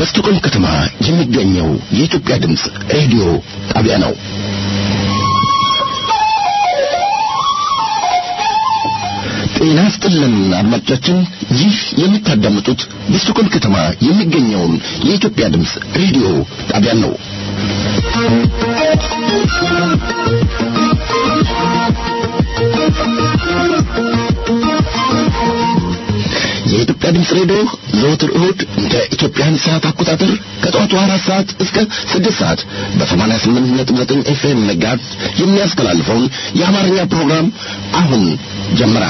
በስቱቆም ከተማ የሚገኘው የኢትዮጵያ ድምፅ ሬዲዮ ጣቢያ ነው። ጤና ስጥልን አድማጮቻችን፣ ይህ የምታዳምጡት በስቱቆም ከተማ የሚገኘውን የኢትዮጵያ ድምፅ ሬዲዮ ጣቢያ ነው። የኢትዮጵያ ድምፅ ሬዲዮ ዘወትር እሁድ እንደ ኢትዮጵያን ሰዓት አቆጣጠር ከጠዋቱ አራት ሰዓት እስከ ስድስት ሰዓት በሰማንያ ስምንት ነጥብ ዘጠኝ ኤፍኤም መጋዝ የሚያስተላልፈውን የአማርኛ ፕሮግራም አሁን ጀመረ።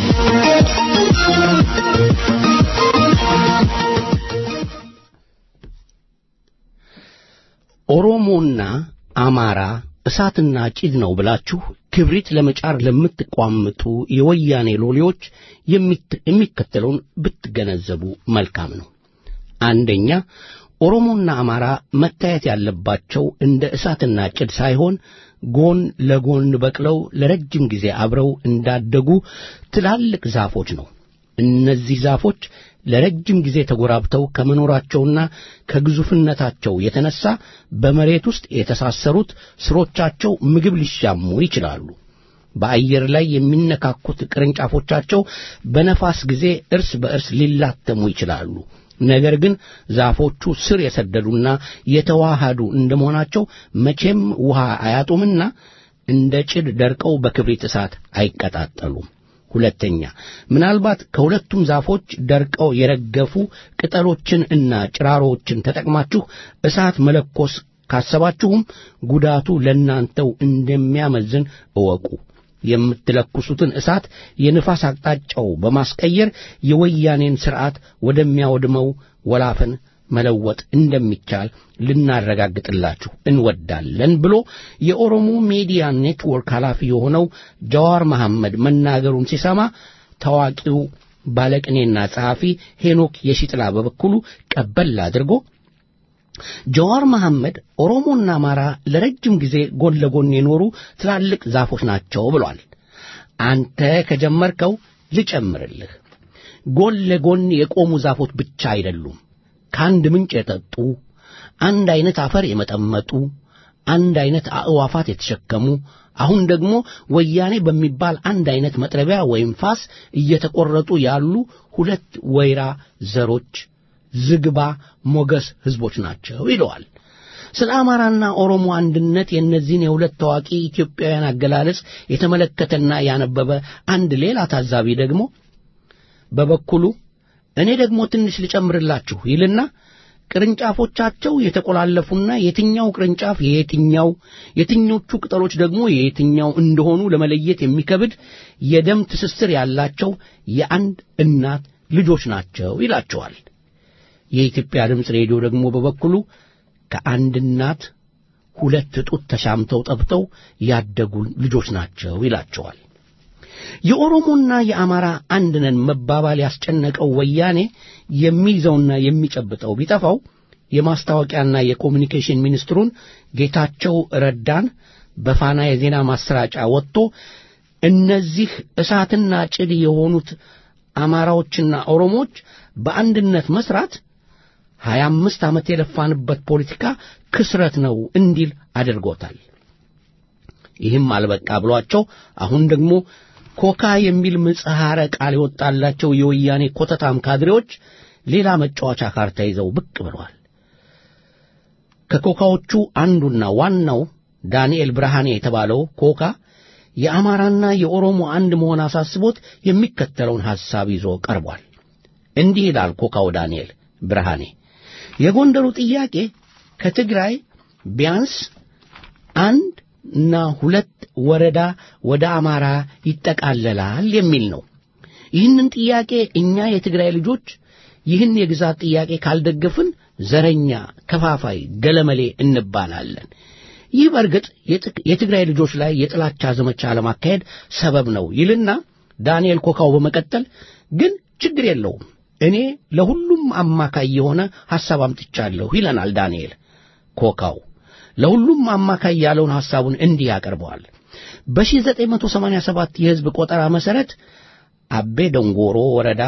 ኦሮሞና አማራ እሳትና ጭድ ነው ብላችሁ ክብሪት ለመጫር ለምትቋምጡ የወያኔ ሎሌዎች የሚከተለውን ብትገነዘቡ መልካም ነው። አንደኛ፣ ኦሮሞና አማራ መታየት ያለባቸው እንደ እሳትና ጭድ ሳይሆን ጎን ለጎን በቅለው ለረጅም ጊዜ አብረው እንዳደጉ ትላልቅ ዛፎች ነው። እነዚህ ዛፎች ለረጅም ጊዜ ተጎራብተው ከመኖራቸውና ከግዙፍነታቸው የተነሳ በመሬት ውስጥ የተሳሰሩት ስሮቻቸው ምግብ ሊሻሙ ይችላሉ። በአየር ላይ የሚነካኩት ቅርንጫፎቻቸው በነፋስ ጊዜ እርስ በእርስ ሊላተሙ ይችላሉ። ነገር ግን ዛፎቹ ስር የሰደዱና የተዋሃዱ እንደመሆናቸው መቼም ውሃ አያጡምና እንደ ጭድ ደርቀው በክብሪት እሳት አይቀጣጠሉም። ሁለተኛ ምናልባት ከሁለቱም ዛፎች ደርቀው የረገፉ ቅጠሎችን እና ጭራሮዎችን ተጠቅማችሁ እሳት መለኮስ ካሰባችሁም ጉዳቱ ለእናንተው እንደሚያመዝን እወቁ። የምትለኩሱትን እሳት የንፋስ አቅጣጫው በማስቀየር የወያኔን ሥርዓት ወደሚያወድመው ወላፈን መለወጥ እንደሚቻል ልናረጋግጥላችሁ እንወዳለን ብሎ የኦሮሞ ሚዲያ ኔትወርክ ኃላፊ የሆነው ጀዋር መሐመድ መናገሩን ሲሰማ ታዋቂው ባለቅኔና ጸሐፊ ሄኖክ የሺጥላ በበኩሉ ቀበል አድርጎ ጀዋር መሐመድ ኦሮሞና አማራ ለረጅም ጊዜ ጎን ለጎን የኖሩ ትላልቅ ዛፎች ናቸው ብሏል። አንተ ከጀመርከው ልጨምርልህ። ጎን ለጎን የቆሙ ዛፎች ብቻ አይደሉም። ከአንድ ምንጭ የጠጡ አንድ አይነት አፈር የመጠመጡ አንድ አይነት አእዋፋት የተሸከሙ አሁን ደግሞ ወያኔ በሚባል አንድ አይነት መጥረቢያ ወይም ፋስ እየተቆረጡ ያሉ ሁለት ወይራ ዘሮች ዝግባ ሞገስ ሕዝቦች ናቸው ይለዋል። ስለ አማራና ኦሮሞ አንድነት የእነዚህን የሁለት ታዋቂ ኢትዮጵያውያን አገላለጽ የተመለከተና ያነበበ አንድ ሌላ ታዛቢ ደግሞ በበኩሉ እኔ ደግሞ ትንሽ ልጨምርላችሁ ይልና ቅርንጫፎቻቸው የተቆላለፉና የትኛው ቅርንጫፍ የየትኛው የትኞቹ ቅጠሎች ደግሞ የየትኛው እንደሆኑ ለመለየት የሚከብድ የደም ትስስር ያላቸው የአንድ እናት ልጆች ናቸው ይላቸዋል። የኢትዮጵያ ድምፅ ሬዲዮ ደግሞ በበኩሉ ከአንድ እናት ሁለት ጡት ተሻምተው ጠብተው ያደጉ ልጆች ናቸው ይላቸዋል። የኦሮሞና የአማራ አንድ ነን መባባል ያስጨነቀው ወያኔ የሚይዘውና የሚጨብጠው ቢጠፋው የማስታወቂያና የኮሚኒኬሽን ሚኒስትሩን ጌታቸው ረዳን በፋና የዜና ማሰራጫ ወጥቶ እነዚህ እሳትና ጭድ የሆኑት አማራዎችና ኦሮሞዎች በአንድነት መስራት ሀያ አምስት ዓመት የለፋንበት ፖለቲካ ክስረት ነው እንዲል አድርጎታል። ይህም አልበቃ ብሏቸው አሁን ደግሞ ኮካ የሚል ምጽሐረ ቃል የወጣላቸው የወያኔ ኮተታም ካድሬዎች ሌላ መጫወቻ ካርታ ይዘው ብቅ ብለዋል። ከኮካዎቹ አንዱና ዋናው ዳንኤል ብርሃኔ የተባለው ኮካ የአማራና የኦሮሞ አንድ መሆን አሳስቦት የሚከተለውን ሐሳብ ይዞ ቀርቧል። እንዲህ ይላል ኮካው ዳንኤል ብርሃኔ የጎንደሩ ጥያቄ ከትግራይ ቢያንስ አንድ እና ሁለት ወረዳ ወደ አማራ ይጠቃለላል የሚል ነው። ይህንን ጥያቄ እኛ የትግራይ ልጆች ይህን የግዛት ጥያቄ ካልደገፍን ዘረኛ፣ ከፋፋይ፣ ገለመሌ እንባላለን። ይህ በእርግጥ የትግራይ ልጆች ላይ የጥላቻ ዘመቻ ለማካሄድ ሰበብ ነው ይልና ዳንኤል ኮካው በመቀጠል ግን ችግር የለውም እኔ ለሁሉም አማካይ የሆነ ሐሳብ አምጥቻለሁ ይለናል ዳንኤል ኮካው። ለሁሉም አማካይ ያለውን ሐሳቡን እንዲህ ያቀርበዋል። በ1987 የሕዝብ ቆጠራ መሠረት አቤ ደንጎሮ ወረዳ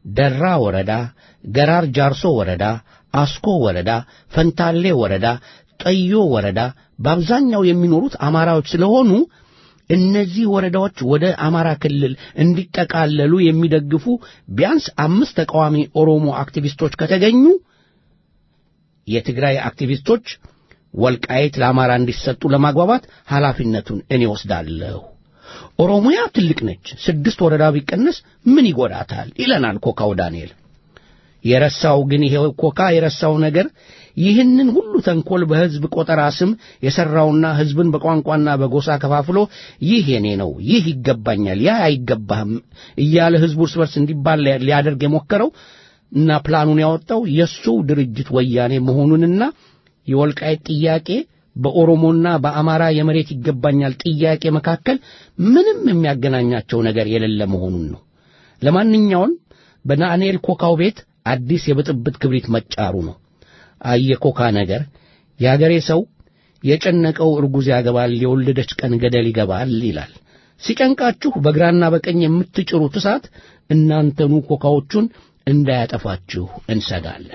ደራ ወረዳ፣ ገራር ጃርሶ ወረዳ፣ አስኮ ወረዳ፣ ፈንታሌ ወረዳ፣ ጠዮ ወረዳ በአብዛኛው የሚኖሩት አማራዎች ስለሆኑ እነዚህ ወረዳዎች ወደ አማራ ክልል እንዲጠቃለሉ የሚደግፉ ቢያንስ አምስት ተቃዋሚ ኦሮሞ አክቲቪስቶች ከተገኙ የትግራይ አክቲቪስቶች ወልቃይት ለአማራ እንዲሰጡ ለማግባባት ኃላፊነቱን እኔ ወስዳለሁ። ኦሮሚያ ትልቅ ነች፣ ስድስት ወረዳ ቢቀነስ ምን ይጎዳታል? ይለናል ኮካው ዳንኤል። የረሳው ግን ይሄ ኮካ የረሳው ነገር ይህንን ሁሉ ተንኮል በሕዝብ ቆጠራ ስም የሠራውና ሕዝብን በቋንቋና በጎሳ ከፋፍሎ ይህ የኔ ነው፣ ይህ ይገባኛል፣ ያ አይገባህም እያለ ሕዝቡ እርስ በርስ እንዲባል ሊያደርግ የሞከረው እና ፕላኑን ያወጣው የእሱ ድርጅት ወያኔ መሆኑንና የወልቃይት ጥያቄ በኦሮሞና በአማራ የመሬት ይገባኛል ጥያቄ መካከል ምንም የሚያገናኛቸው ነገር የሌለ መሆኑን ነው። ለማንኛውም በዳንኤል ኮካው ቤት አዲስ የብጥብጥ ክብሪት መጫሩ ነው። አየኮካ ነገር የአገሬ ሰው የጨነቀው እርጉዝ ያገባል፣ የወለደች ቀን ገደል ይገባል ይላል። ሲጨንቃችሁ በግራና በቀኝ የምትጭሩት እሳት እናንተኑ ኮካዎቹን እንዳያጠፋችሁ እንሰጋለን።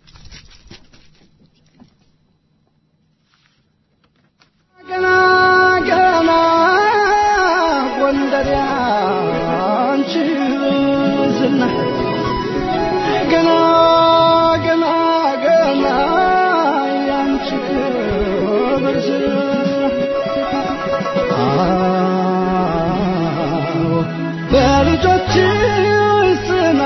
ገና ገና ጎንደር ያንቺ ዝና ገና ገና ገና ያንቺ ክብር ዝና አዎ በልጆችሽ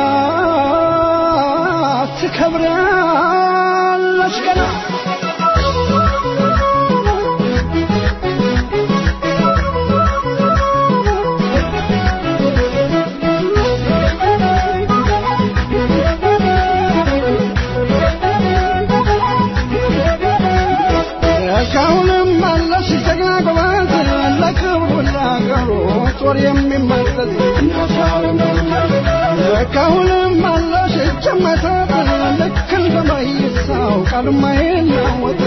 ጽናት ትከብሪያለሽ ገና እስካሁንም አለሽ ጀግና ጎበዝ ለክብሩ ለአገሩ ጦር የሚመለስ እስካሁንም አለሽ እጅ የማይሰጥ ልክ እንደ መይሳው ቃል የማይናወጥ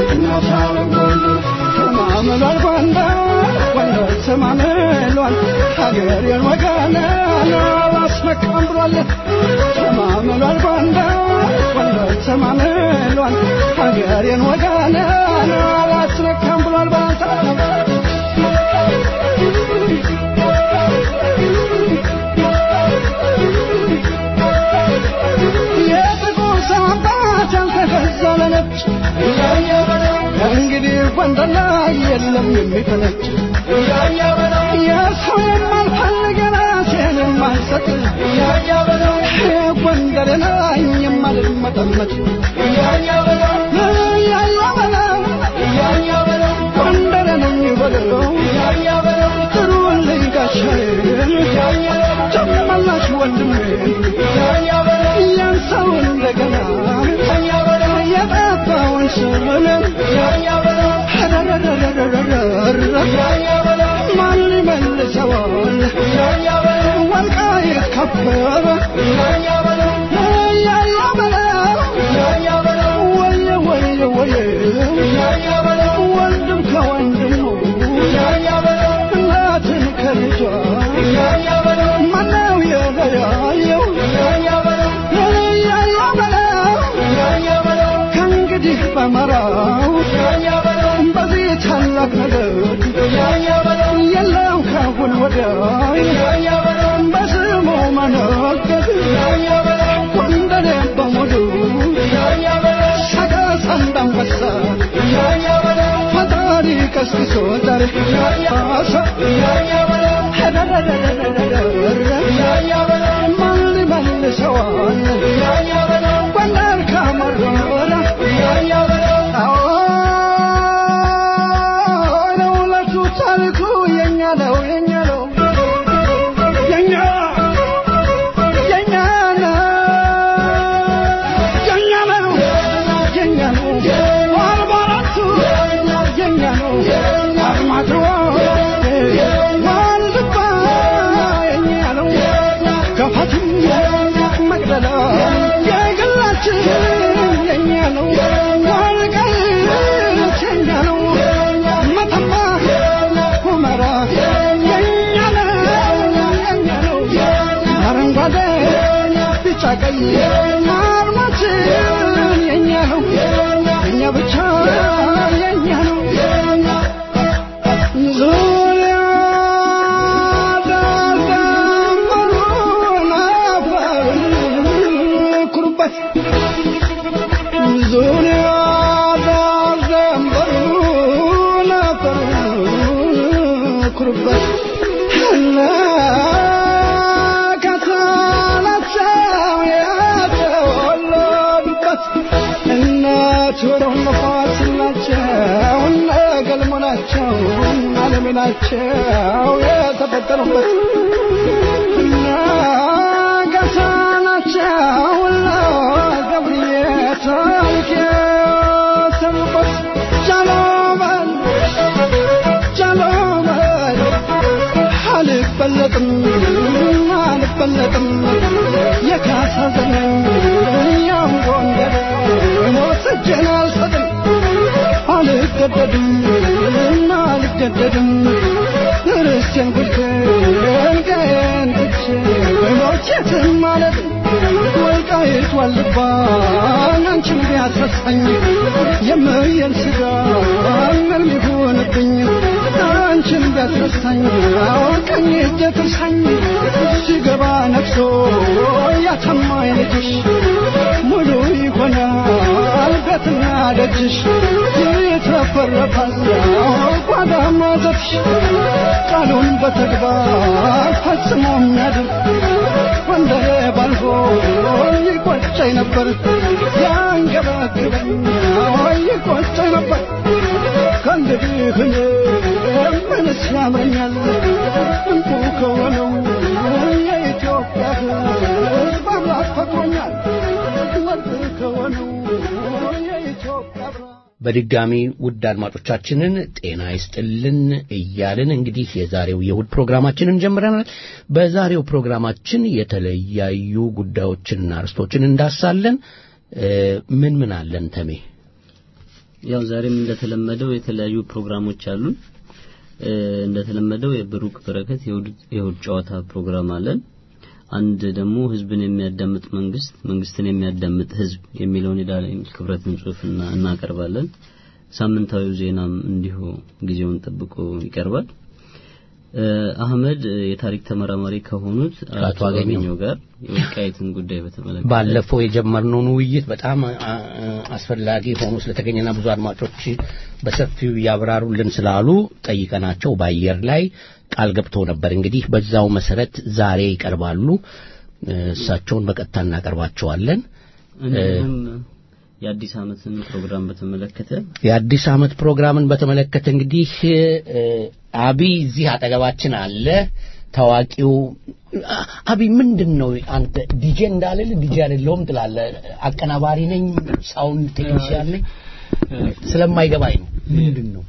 ተማምሏል ጎንደር ጎንደር ተማምሏል ሀገሬን ወገኔን አላስነካም ብሏል ተማምሏል ጎንደር ጎንደር ተማምሏል ሀገሬን ወገኔን አላስነካም ብሏል ባንተ የጥቁር ሰንባት ያልተገዛ ለነጭ እንግዲህ ጎንደር ላይ የለም የሚፈነጭ የሰው የማልፈልግ ራሴን የማልሰጥ ጎንደር ላይ የማልመጠመጥ ያያ በለው ጎንደር ነኝ በለው ጥሩልኝ ጋሻዬን ጨመላሽ ወንድሜ ያን ሰው እንደገና የጠፋውን ስምን ማን ይመልሰዋል ወልቃይት ከበረ ያያ በለው ወየ ወየ ወየ ወንድም ከወንድሙ እናትን ከልጇ ማነው የለያየው ያያ በለው ከእንግዲህ በመራው በዚህ ታላቅ ነገር የለው ካሁን ወዲያ በስሙ መነገድ ጎንደሬ በሙሉ ሰቀስ እንዳንበሳ ፈጣሪ ቀስቅሶ ዛሬ አሳ ማን ሊመልሰዋል ጎንደር ካመረረ አዎ ለውለቱ ታሪኩ የኛ ነው የኛ ነው የኛ የኛ ነው የኛ ነው የኛ ነው አርባ አራቱ የኛ ነው አርማጭሆ ዋልድባ የኛ ነው ገፋትም መቅደላ ቢጫ ቀይ አርማችን የኛ ነው የኛ ብቻ የኛ ነው ዙሪያ ዳርዳሩን አፈር ኩሩበት ዙሪያ ዳርዳሩን አፈር ኩሩበት እና ከሳላቸው የተወለዱበት እናት ወረው ነፋስ ናቸው እነ ገልሞ ናቸው አለሜ ናቸው የተፈጠሩበት እና ገሳ ናቸው እነ ገብርዬ ታሪክ የሰሩበት ጃሎመን ጃሎመን አልበለጥም አልበለጥም የካሳ ዘመን ያም ጎንደር ወስጄን አልሰጥም አልገደድም አልገደድም ርስቴን ጉድቴን ቀየን ትቼ ሞቼትን ማለት ወልቃይት ዋልባ አንቺን ቢያስረሳኝ የምየን ስጋ ምን ሊሆንብኝ አንቺን ቢያስረሳኝ ቀኝ እጄ ትርሳኝ ሲገባ ነፍሶ ያተማኝ ልጅሽ ሙሉ ይሆናል ቤትና ደጅሽ ይትረፈረፋል ጓዳ ማዘፍሽ ቃሉን በተግባር ፈጽሞ የሚያድር ወንደሬ ባልሆ ይቆጨኝ ነበር ያንገባግበኝ ይቆጨኝ ነበር ከእንግዲህ እኔ ምንስ ያምረኛል እንቁ ከሆነው የኢትዮጵያ ሕዝብ አምላክ ፈጥሮኛል ወርቅ ከሆነው የኢትዮጵያ ብርሃን በድጋሚ ውድ አድማጮቻችንን ጤና ይስጥልን እያልን እንግዲህ የዛሬው የእሁድ ፕሮግራማችንን ጀምረናል። በዛሬው ፕሮግራማችን የተለያዩ ጉዳዮችንና አርስቶችን እንዳሳለን። እ፣ ምን ምን አለን ተሜ? ያው ዛሬም እንደተለመደው የተለያዩ ፕሮግራሞች አሉን። እ፣ እንደተለመደው የብሩክ በረከት የእሁድ የእሁድ ጨዋታ ፕሮግራም አለን። አንድ ደግሞ ህዝብን የሚያዳምጥ መንግስት፣ መንግስትን የሚያዳምጥ ህዝብ የሚለውን የዳንኤል ክብረትን ጽሑፍ እና- እናቀርባለን። ሳምንታዊው ዜናም እንዲሁ ጊዜውን ጠብቆ ይቀርባል። እ፣ አህመድ እ፣ የታሪክ ተመራማሪ ከሆኑት ከአቶ አገኘሁ ጋር የወልቃይትን ጉዳይ በተመለከተ ባለፈው የጀመርነውን ውይይት በጣም አ- አ- አስፈላጊ ሆኖ ስለተገኘና ብዙ አድማጮች በሰፊው ያብራሩልን ስላሉ ጠይቀናቸው በአየር ላይ ቃል ገብተው ነበር። እንግዲህ በዛው መሰረት ዛሬ ይቀርባሉ። እ፣ እሳቸውን በቀጥታ እናቀርባቸዋለን። እንዲሁም የአዲስ ዓመትን ፕሮግራም በተመለከተ የአዲስ ዓመት ፕሮግራምን በተመለከተ እንግዲህ እ፣ አቢይ እዚህ አጠገባችን አለ። ታዋቂው አ- አቢይ ምንድን ነው አንተ ዲጄ እንዳልል ዲጄ አይደለሁም ትላለህ። አቀናባሪ ነኝ፣ ሳውንድ ቴክኒሽያን ነኝ ስለማይገባኝ ነው። ምንድን ነው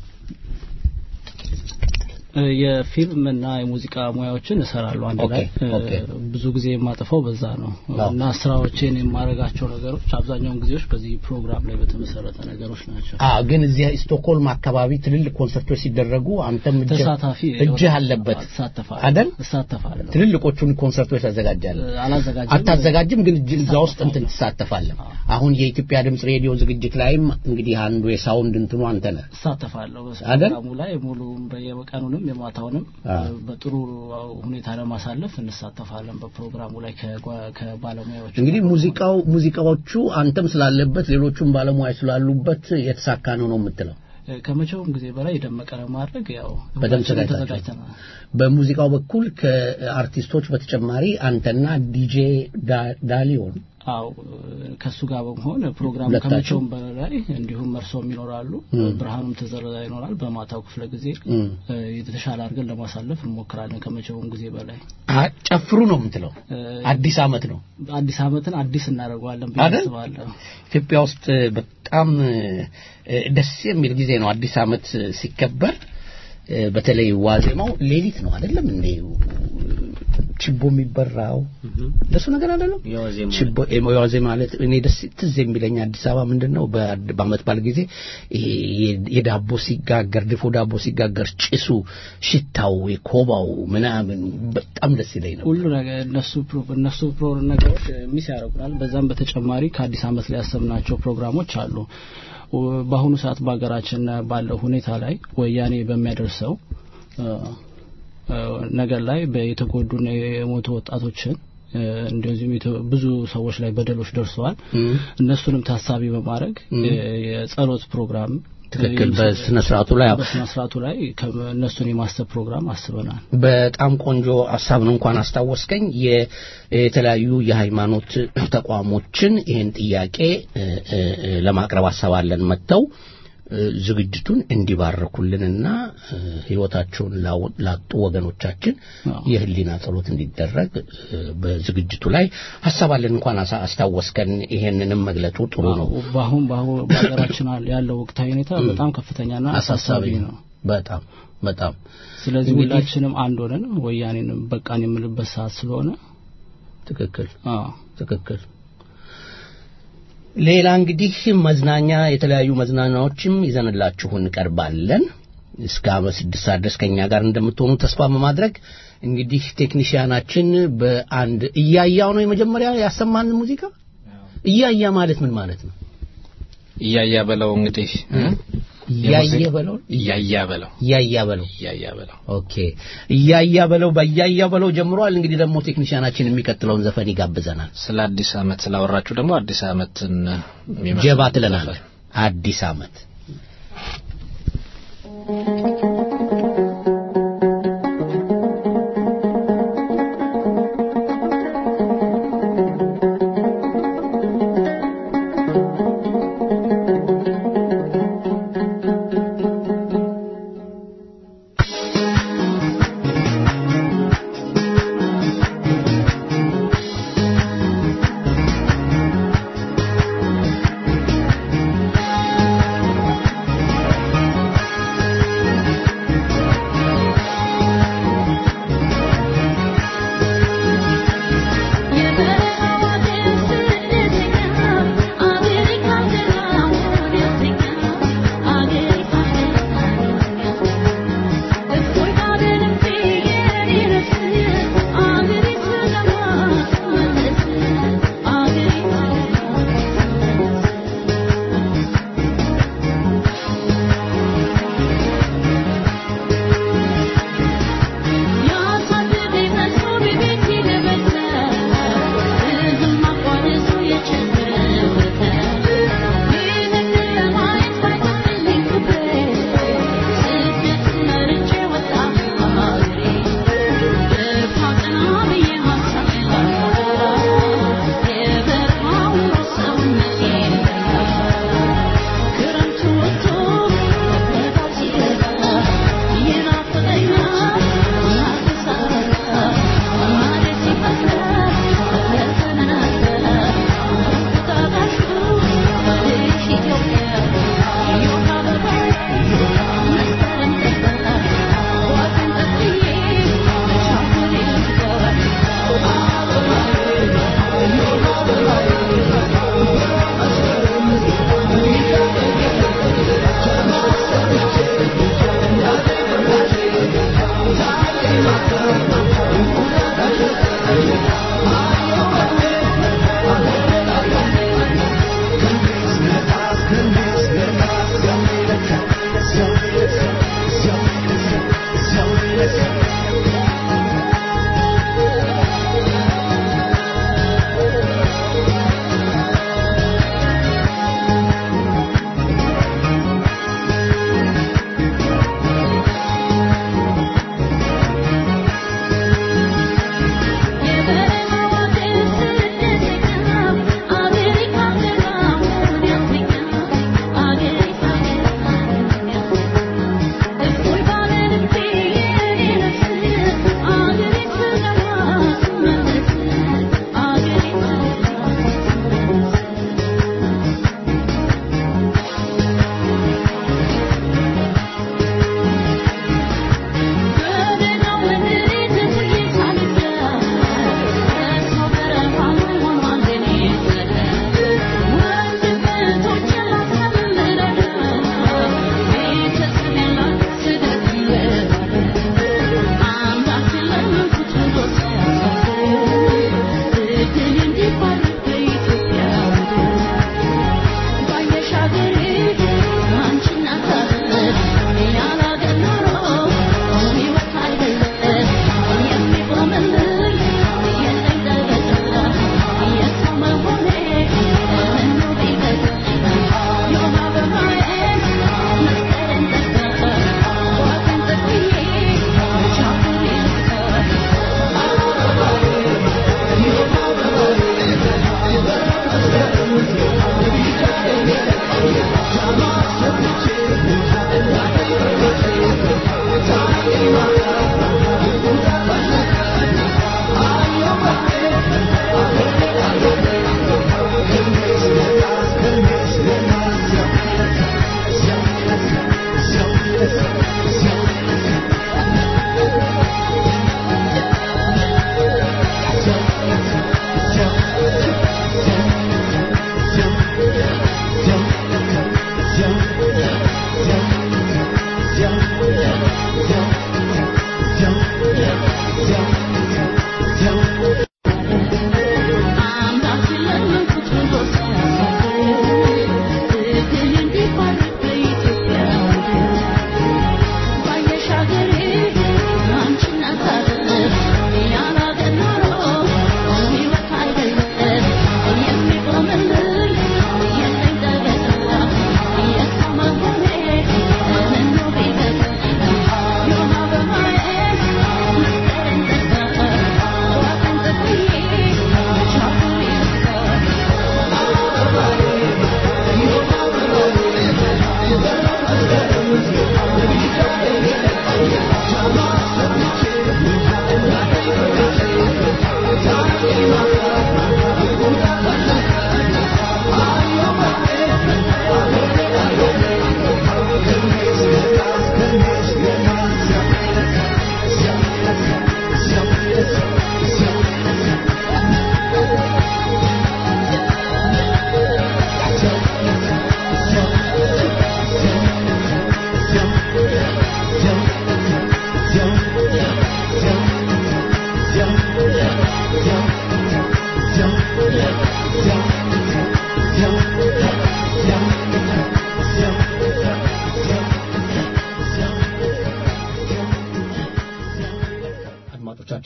የፊልም እና የሙዚቃ ሙያዎችን እሰራለሁ አንድ ላይ ኦኬ፣ ኦኬ። እ፣ ብዙ ጊዜ የማጠፋው በዛ ነው አዎ። እና ስራዎቼን የማደርጋቸው ነገሮች አብዛኛውን ጊዜዎች በዚህ ፕሮግራም ላይ በተመሰረተ ነገሮች ናቸው። አ ግን እዚህ ስቶክሆልም አካባቢ ትልልቅ ኮንሰርቶች ሲደረጉ አንተም እጅህ- ተሳታፊ እጅህ አለበት እሳተፋለሁ አይደል? እሳተፋለሁ ትልልቆቹን ኮንሰርቶች ታዘጋጃለህ። እ፣ አላዘጋጅም አታዘጋጅም ግን እጅ- እዛ ውስጥ እንትን ትሳተፋለህ። አሁን የኢትዮጵያ ድምጽ ሬዲዮ ዝግጅት ላይም እንግዲህ አንዱ የሳውንድ እንትኑ አንተ ነህ። እሳተፋለሁ አይደል? በፕሮግራሙ ላይ ሙሉ በየቀኑንም የማታውንም አ። እ፣ በጥሩ ሁኔታ ለማሳለፍ እንሳተፋለን በፕሮግራሙ ላይ ከጓ- ከባለሙያዎች እንግዲህ ሙዚቃው ሙዚቃዎቹ አንተም ስላለበት ሌሎቹም ባለሙያ ስላሉበት የተሳካ ነው ነው የምትለው። እ፣ ከመቼውም ጊዜ በላይ የደመቀ ለማድረግ ያው በደንብ ሁላችንም ተዘጋጅታችኋል። ተዘጋጅተናል። በሙዚቃው በኩል ከአርቲስቶች በተጨማሪ አንተና ዲጄ ዳ- ዳሊዮን አው ከሱ ጋር በመሆን ፕሮግራሙ ሁለታችሁ? ከመቼውም በላይ እንዲሁም እርሶም ይኖራሉ ብርሃኑም ተዘረዛ ይኖራል በማታው ክፍለ ጊዜ እም። እ፣ የተሻለ አድርገን ለማሳለፍ እንሞክራለን ከመቼውም ጊዜ በላይ አ- ጨፍሩ ነው የምትለው። እ፣ አዲስ ዓመት ነው አዲስ ዓመትን አዲስ እናደርገዋለን ብዬ አይደል? አስባለሁ ኢትዮጵያ ውስጥ በጣም እ፣ ደስ የሚል ጊዜ ነው አዲስ ዓመት ሲከበር። እ፣ በተለይ ዋዜማው ሌሊት ነው አይደለም እንዴ ችቦ የሚበራው ለሱ ነገር አይደለም የዋዜማ ችቦ የዋዜ ማለት እኔ ደስ ትዝ የሚለኝ አዲስ አበባ ምንድን ነው በአድ- በአመት በዓል ጊዜ ይሄ የ- የዳቦ ሲጋገር ድፎ ዳቦ ሲጋገር ጭሱ ሽታው የኮባው ምናምን በጣም ደስ ይለኝ ነው ሁሉ ነገር እነሱ ፕሮ- እነሱ ፕሮ ነገሮች ሚስ ያደርጉናል። በዛም በተጨማሪ ከአዲስ ዓመት ላይ ያሰብናቸው ፕሮግራሞች አሉ። ወ- በአሁኑ ሰዓት በሀገራችን ባለው ሁኔታ ላይ ወያኔ በሚያደርሰው እ፣ እ፣ ነገር ላይ የተጎዱና የሞቱ ወጣቶችን እ፣ እንደዚሁም የተ- ብዙ ሰዎች ላይ በደሎች ደርሰዋል። እነሱንም ታሳቢ በማድረግ የ- የጸሎት ፕሮግራም ትክክል በስነ ስርዓቱ ላይ አዎ። በስነ ስርዓቱ ላይ ከ- እነሱን የማሰብ ፕሮግራም አስበናል። በጣም ቆንጆ ሀሳብ ነው እንኳን አስታወስከኝ የ- የተለያዩ የሃይማኖት ተቋሞችን ይህን ጥያቄ እ፣ እ፣ እ፣ ለማቅረብ ሀሳብ አለን መጥተው እ፣ ዝግጅቱን እንዲባርኩልንና እ፣ ህይወታቸውን ላው- ላጡ ወገኖቻችን አዎ። የህሊና ጸሎት እንዲደረግ እ፣ በዝግጅቱ ላይ ሀሳብ አለን እንኳን አሳ- አስታወስከን ይሄንንም መግለጹ ጥሩ ነው በአሁን በአሁን በሀገራችን ያለው ወቅታዊ ሁኔታ በጣም ከፍተኛና አሳሳቢ ነው። በጣም በጣም ስለዚህ እንግዲህ- ሁላችንም አንድ ሆነን ወያኔንም በቃን የምልበት ሰዓት ስለሆነ ትክክል አዎ ትክክል ሌላ እንግዲህ መዝናኛ የተለያዩ መዝናኛዎችም ይዘንላችሁ እንቀርባለን እስከ አመት ስድስት ሰዓት ድረስ ከኛ ጋር እንደምትሆኑ ተስፋ በማድረግ እንግዲህ ቴክኒሽያናችን በአንድ እያያው ነው የመጀመሪያ ያሰማን ሙዚቃ እያያ ማለት ምን ማለት ነው እያያ በለው እንግዲህ እያየ በለው እያያ በለው እያያ በለው እያያ በለው ኦኬ እያያ በለው በእያያ በለው ጀምሯል እንግዲህ ደግሞ ቴክኒሽያናችን የሚቀጥለውን ዘፈን ይጋብዘናል ስለ አዲስ አመት ስላወራችሁ ደግሞ አዲስ አመትን የሚመስል ጀባ ትለናል ዘፈን። አዲስ አመት ♪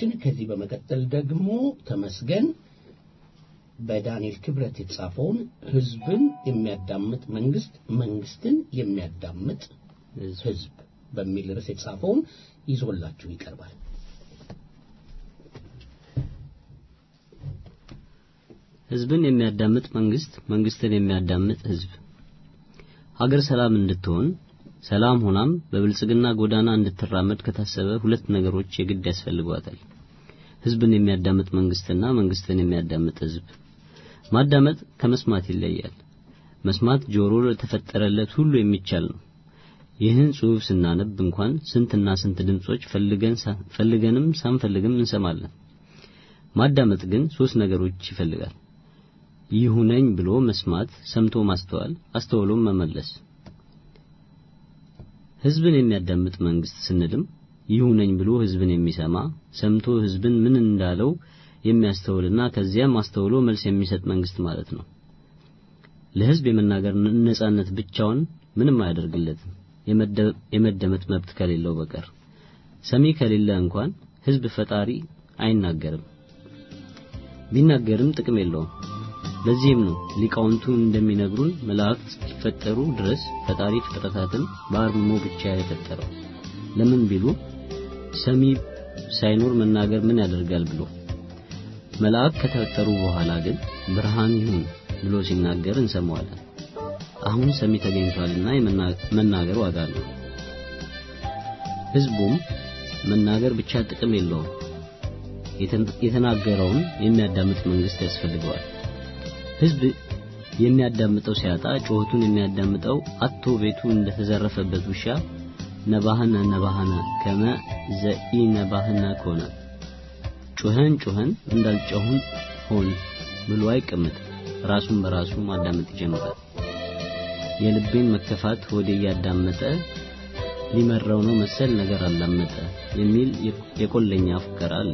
አድማጮቻችን ከዚህ በመቀጠል ደግሞ ተመስገን በዳንኤል ክብረት የተጻፈውን ህዝብን የሚያዳምጥ መንግስት መንግስትን የሚያዳምጥ ህዝብ በሚል ርዕስ የተጻፈውን ይዞላችሁ ይቀርባል። ህዝብን የሚያዳምጥ መንግስት መንግስትን የሚያዳምጥ ህዝብ ሀገር ሰላም እንድትሆን ሰላም ሆናም በብልጽግና ጎዳና እንድትራመድ ከታሰበ ሁለት ነገሮች የግድ ያስፈልጓታል። ህዝብን የሚያዳምጥ መንግስትና መንግስትን የሚያዳምጥ ህዝብ። ማዳመጥ ከመስማት ይለያል። መስማት ጆሮ ለተፈጠረለት ሁሉ የሚቻል ነው። ይህን ጽሑፍ ስናነብ እንኳን ስንትና ስንት ድምጾች ፈልገን ፈልገንም ሳንፈልግም እንሰማለን። ማዳመጥ ግን ሶስት ነገሮች ይፈልጋል። ይሁነኝ ብሎ መስማት፣ ሰምቶ ማስተዋል፣ አስተውሎም መመለስ። ህዝብን የሚያዳምጥ መንግስት ስንልም ይሁነኝ ብሎ ህዝብን የሚሰማ ሰምቶ ህዝብን ምን እንዳለው የሚያስተውልና ከዚያም አስተውሎ መልስ የሚሰጥ መንግስት ማለት ነው። ለህዝብ የመናገር ነጻነት ብቻውን ምንም አያደርግለትም የመደመጥ መብት ከሌለው በቀር። ሰሚ ከሌለ እንኳን ህዝብ ፈጣሪ አይናገርም፣ ቢናገርም ጥቅም የለውም። ለዚህም ነው ሊቃውንቱ እንደሚነግሩን መላእክት እስኪፈጠሩ ድረስ ፈጣሪ ፍጥረታትን በአርምሞ ብቻ የፈጠረው ለምን ቢሉ ሰሚ ሳይኖር መናገር ምን ያደርጋል ብሎ መልአክ ከተፈጠሩ በኋላ ግን ብርሃን ይሁን ብሎ ሲናገር እንሰማዋለን። አሁን ሰሚ ተገኝቷልና መናገር ዋጋ አለው። ህዝቡም መናገር ብቻ ጥቅም የለውም፣ የተናገረውን የሚያዳምጥ መንግስት ያስፈልገዋል። ህዝብ የሚያዳምጠው ሲያጣ ጩኸቱን የሚያዳምጠው አቶ ቤቱ እንደተዘረፈበት ውሻ ነባህነ ነባህነ ከመ ዘኢ ነባህነ ኮነ ጩኸን ጩኸን እንዳልጮህን ሆን ብሎ አይቀመጥ። ራሱን በራሱ ማዳመጥ ይጀምራል። የልቤን መከፋት ወደ እያዳመጠ ሊመራው ነው መሰል ነገር አላመጠ የሚል የቆለኛ ፉከራ አለ።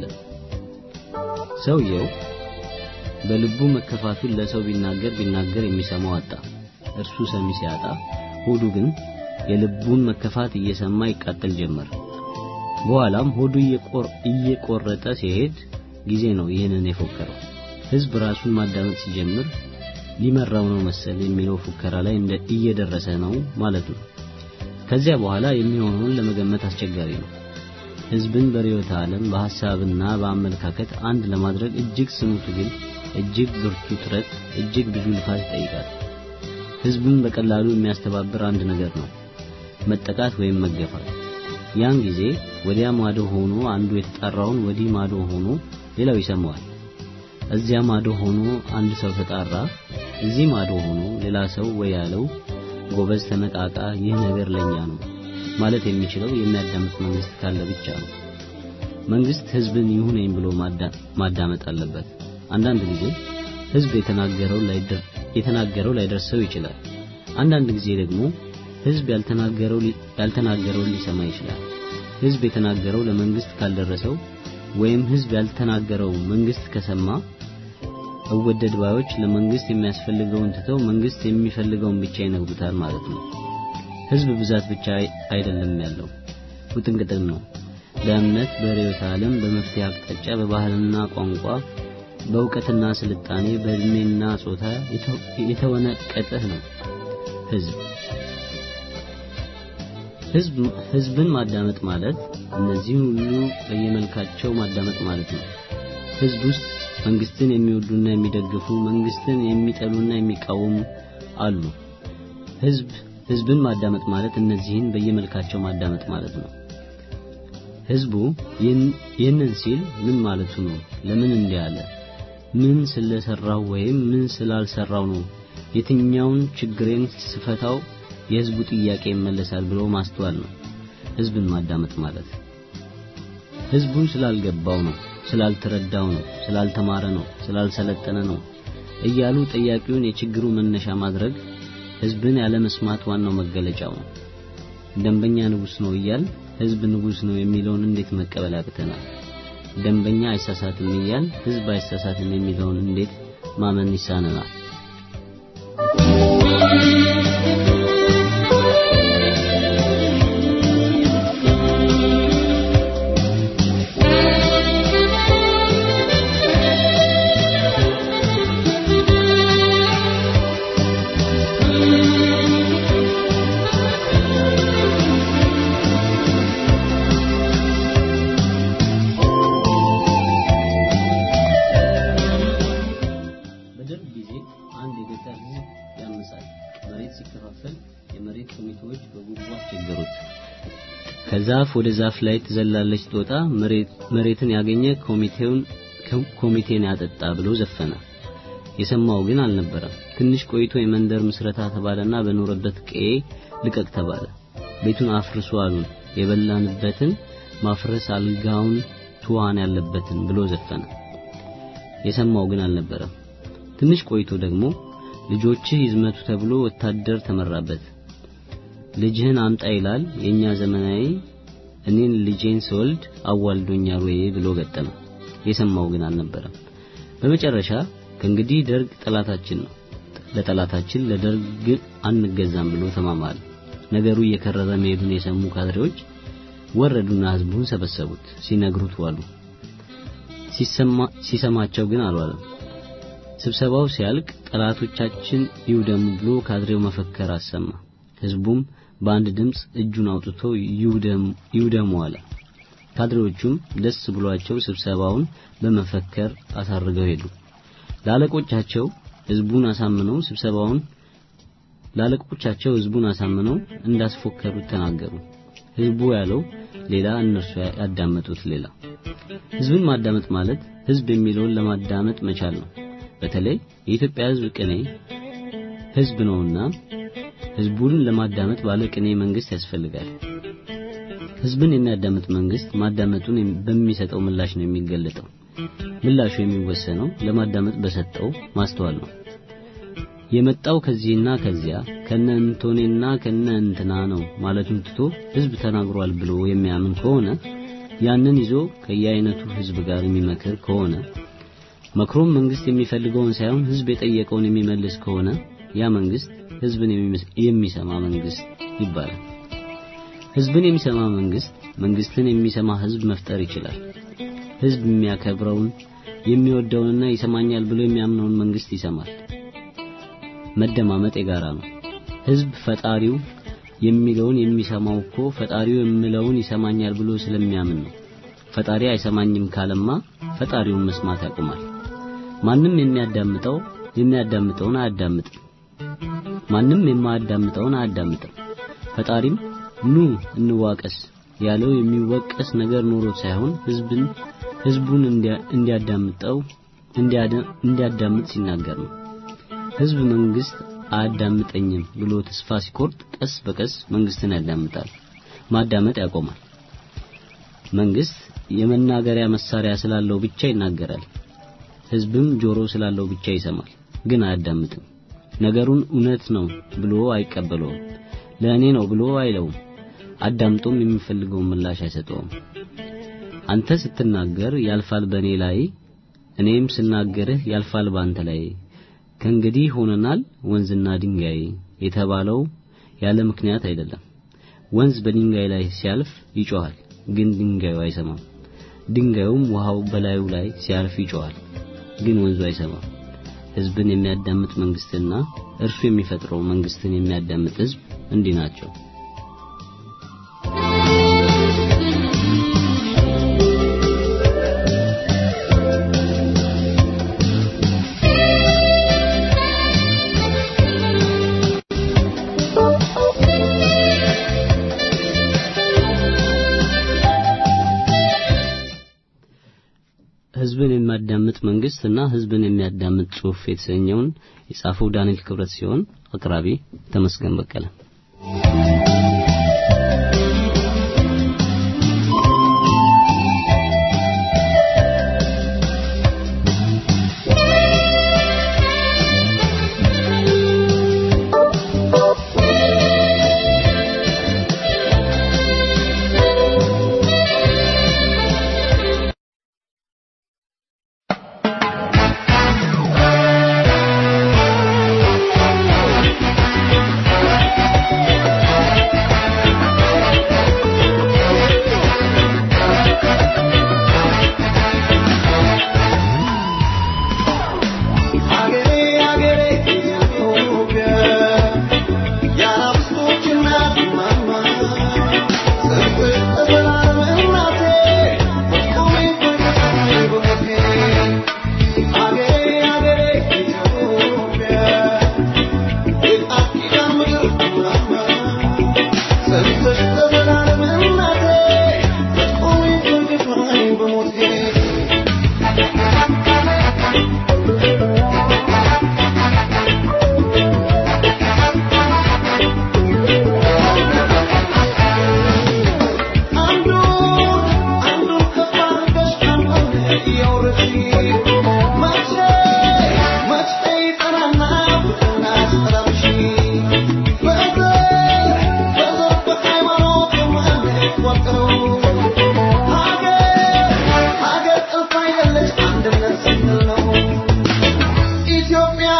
ሰውየው በልቡ መከፋቱን ለሰው ቢናገር ቢናገር የሚሰማው አጣ። እርሱ ሰሚ ሲያጣ ሆዱ ግን የልቡን መከፋት እየሰማ ይቃጠል ጀመር። በኋላም ሆዱ እየቆረጠ ሲሄድ ጊዜ ነው ይህንን የፎከረው። ህዝብ ራሱን ማዳመጥ ሲጀምር ሊመራው ነው መሰል የሚለው ፉከራ ላይ እንደ እየደረሰ ነው ማለት ነው። ከዚያ በኋላ የሚሆነውን ለመገመት አስቸጋሪ ነው። ህዝብን በርዕዮተ ዓለም በሐሳብና በአመለካከት አንድ ለማድረግ እጅግ ስኑ ትግል፣ እጅግ ብርቱ ጥረት፣ እጅግ ብዙ ልፋት ይጠይቃል። ህዝብን በቀላሉ የሚያስተባብር አንድ ነገር ነው፣ መጠቃት ወይም መገፋት። ያን ጊዜ ወዲያ ማዶ ሆኖ አንዱ የተጣራውን ወዲህ ማዶ ሆኖ ሌላው ይሰማዋል። እዚያ ማዶ ሆኖ አንድ ሰው ተጣራ፣ እዚህ ማዶ ሆኖ ሌላ ሰው ወይ ያለው ጎበዝ ተነቃቃ፣ ይህ ነገር ለኛ ነው ማለት የሚችለው የሚያዳምጥ መንግስት ካለ ብቻ ነው። መንግስት ህዝብን ይሁነኝ ብሎ ማዳመጥ አለበት። አንዳንድ ጊዜ ህዝብ የተናገረው የተናገረው ላይደርሰው ይችላል። አንዳንድ ጊዜ ደግሞ ህዝብ ያልተናገረው ያልተናገረውን ሊሰማ ይችላል። ህዝብ የተናገረው ለመንግስት ካልደረሰው ወይም ህዝብ ያልተናገረው መንግስት ከሰማ እወደድ ባዮች ለመንግስት የሚያስፈልገውን ትተው መንግስት የሚፈልገውን ብቻ ይነግሩታል ማለት ነው። ህዝብ ብዛት ብቻ አይደለም ያለው ውጥንቅጥም ነው። በእምነት፣ በርዕዮተ ዓለም፣ በመፍትሄ አቅጣጫ፣ በባህልና ቋንቋ፣ በእውቀትና ስልጣኔ፣ በእድሜና ጾታ የተወነቀጠህ ነው ህዝብ። ህዝብ ህዝብን ማዳመጥ ማለት እነዚህን ሁሉ በየመልካቸው ማዳመጥ ማለት ነው። ህዝብ ውስጥ መንግስትን የሚወዱና የሚደግፉ መንግስትን የሚጠሉና የሚቃወሙ አሉ። ህዝብ ህዝብን ማዳመጥ ማለት እነዚህን በየመልካቸው ማዳመጥ ማለት ነው። ህዝቡ ይህንን ሲል ምን ማለቱ ነው? ለምን እንዲህ አለ? ምን ስለሰራው ወይም ምን ስላልሰራው ነው? የትኛውን ችግሬን ስፈታው የህዝቡ ጥያቄ ይመለሳል ብሎ ማስተዋል ነው ህዝብን ማዳመጥ ማለት። ህዝቡን ስላልገባው ነው፣ ስላልተረዳው ነው፣ ስላልተማረ ነው፣ ስላልሰለጠነ ነው እያሉ ጠያቂውን የችግሩ መነሻ ማድረግ ህዝብን ያለ መስማት ዋናው መገለጫው ነው። ደንበኛ ንጉስ ነው እያል ህዝብ ንጉስ ነው የሚለውን እንዴት መቀበል ያቅተናል? ደንበኛ አይሳሳትም እያል ህዝብ አይሳሳትም የሚለውን እንዴት ማመን ይሳነናል? አንድ የገጠር ህዝብ ያምሳል። መሬት ሲከፋፈል የመሬት ኮሚቴዎች በጉቦ አስቸገሩት። ከዛፍ ወደ ዛፍ ላይ ትዘላለች ጦጣ መሬትን ያገኘ ኮሚቴውን ኮሚቴን ያጠጣ ብሎ ዘፈነ። የሰማው ግን አልነበረም። ትንሽ ቆይቶ የመንደር ምስረታ ተባለና በኖረበት ቀዬ ልቀቅ ተባለ። ቤቱን አፍርሱ አሉን። የበላንበትን ማፍረስ አልጋውን ትዋን ያለበትን ብሎ ዘፈነ። የሰማው ግን አልነበረም። ትንሽ ቆይቶ ደግሞ ልጆችህ ይዝመቱ ተብሎ ወታደር ተመራበት። ልጅህን አምጣ ይላል የኛ ዘመናዊ እኔን ልጄን ስወልድ አዋልዶኛል ወይ ብሎ ገጠመ። የሰማው ግን አልነበረም። በመጨረሻ ከእንግዲህ ደርግ ጠላታችን ነው፣ ለጠላታችን ለደርግ አንገዛም ብሎ ተማማለ። ነገሩ እየከረረ መሄዱን የሰሙ ካድሬዎች ወረዱና ህዝቡን ሰበሰቡት። ሲነግሩት ዋሉ። ሲሰማቸው ግን አልዋለም። ስብሰባው ሲያልቅ ጠላቶቻችን ይውደሙ ብሎ ካድሬው መፈከር አሰማ። ህዝቡም በአንድ ድምፅ እጁን አውጥቶ ይውደሙ አለ። ካድሬዎቹም ደስ ብሏቸው ስብሰባውን በመፈከር አሳርገው ሄዱ። ላለቆቻቸው ህዝቡን አሳምነው ስብሰባውን ላለቆቻቸው ህዝቡን አሳምነው እንዳስፎከሩት ተናገሩ። ህዝቡ ያለው ሌላ፣ እነርሱ ያዳመጡት ሌላ። ህዝብን ማዳመጥ ማለት ህዝብ የሚለውን ለማዳመጥ መቻል ነው። በተለይ የኢትዮጵያ ህዝብ ቅኔ ህዝብ ነውና ህዝቡን ለማዳመጥ ባለ ቅኔ መንግስት ያስፈልጋል። ህዝብን የሚያዳምጥ መንግስት ማዳመጡን በሚሰጠው ምላሽ ነው የሚገለጠው። ምላሹ የሚወሰነው ለማዳመጥ በሰጠው ማስተዋል ነው። የመጣው ከዚህና ከዚያ ከነ እንቶኔና ከነ እንትና ነው ማለቱን ትቶ ህዝብ ተናግሯል ብሎ የሚያምን ከሆነ ያንን ይዞ ከየአይነቱ ህዝብ ጋር የሚመክር ከሆነ መክሮም መንግስት የሚፈልገውን ሳይሆን ህዝብ የጠየቀውን የሚመልስ ከሆነ ያ መንግስት ህዝብን የሚሰማ መንግስት ይባላል። ህዝብን የሚሰማ መንግስት መንግስትን የሚሰማ ህዝብ መፍጠር ይችላል። ህዝብ የሚያከብረውን የሚወደውንና ይሰማኛል ብሎ የሚያምነውን መንግስት ይሰማል። መደማመጥ የጋራ ነው። ህዝብ ፈጣሪው የሚለውን የሚሰማው እኮ ፈጣሪው የሚለውን ይሰማኛል ብሎ ስለሚያምን ነው። ፈጣሪ አይሰማኝም ካለማ ፈጣሪውን መስማት ያቆማል። ማንም የሚያዳምጠው የሚያዳምጠውን አያዳምጥም። ማንም የማያዳምጠውን አያዳምጥም። ፈጣሪም ኑ እንዋቀስ ያለው የሚወቀስ ነገር ኖሮት ሳይሆን ህዝብን ህዝቡን እንዲያዳምጠው እንዲያዳምጥ ሲናገር ነው። ህዝብ መንግስት አያዳምጠኝም ብሎ ተስፋ ሲቆርጥ ቀስ በቀስ መንግስትን ያዳምጣል፣ ማዳመጥ ያቆማል። መንግስት የመናገሪያ መሳሪያ ስላለው ብቻ ይናገራል። ህዝብም ጆሮ ስላለው ብቻ ይሰማል፣ ግን አያዳምጥም። ነገሩን እውነት ነው ብሎ አይቀበለውም። ለእኔ ነው ብሎ አይለውም። አዳምጦም የሚፈልገውን ምላሽ አይሰጠውም። አንተ ስትናገር ያልፋል በእኔ ላይ፣ እኔም ስናገርህ ያልፋል ባንተ ላይ። ከእንግዲህ ሆነናል ወንዝና ድንጋይ የተባለው ያለ ምክንያት አይደለም። ወንዝ በድንጋይ ላይ ሲያልፍ ይጮሃል፣ ግን ድንጋዩ አይሰማም። ድንጋዩም ውሃው በላዩ ላይ ሲያልፍ ይጮሃል፣ ግን ወንዙ አይሰማም። ህዝብን የሚያዳምጥ መንግስትና እርሱ የሚፈጥረው መንግስትን የሚያዳምጥ ህዝብ እንዲህ ናቸው። ህዝብን የሚያዳምጥ መንግስት እና ህዝብን የሚያዳምጥ ጽሑፍ የተሰኘውን የጻፈው ዳንኤል ክብረት ሲሆን አቅራቢ ተመስገን በቀለ። Thank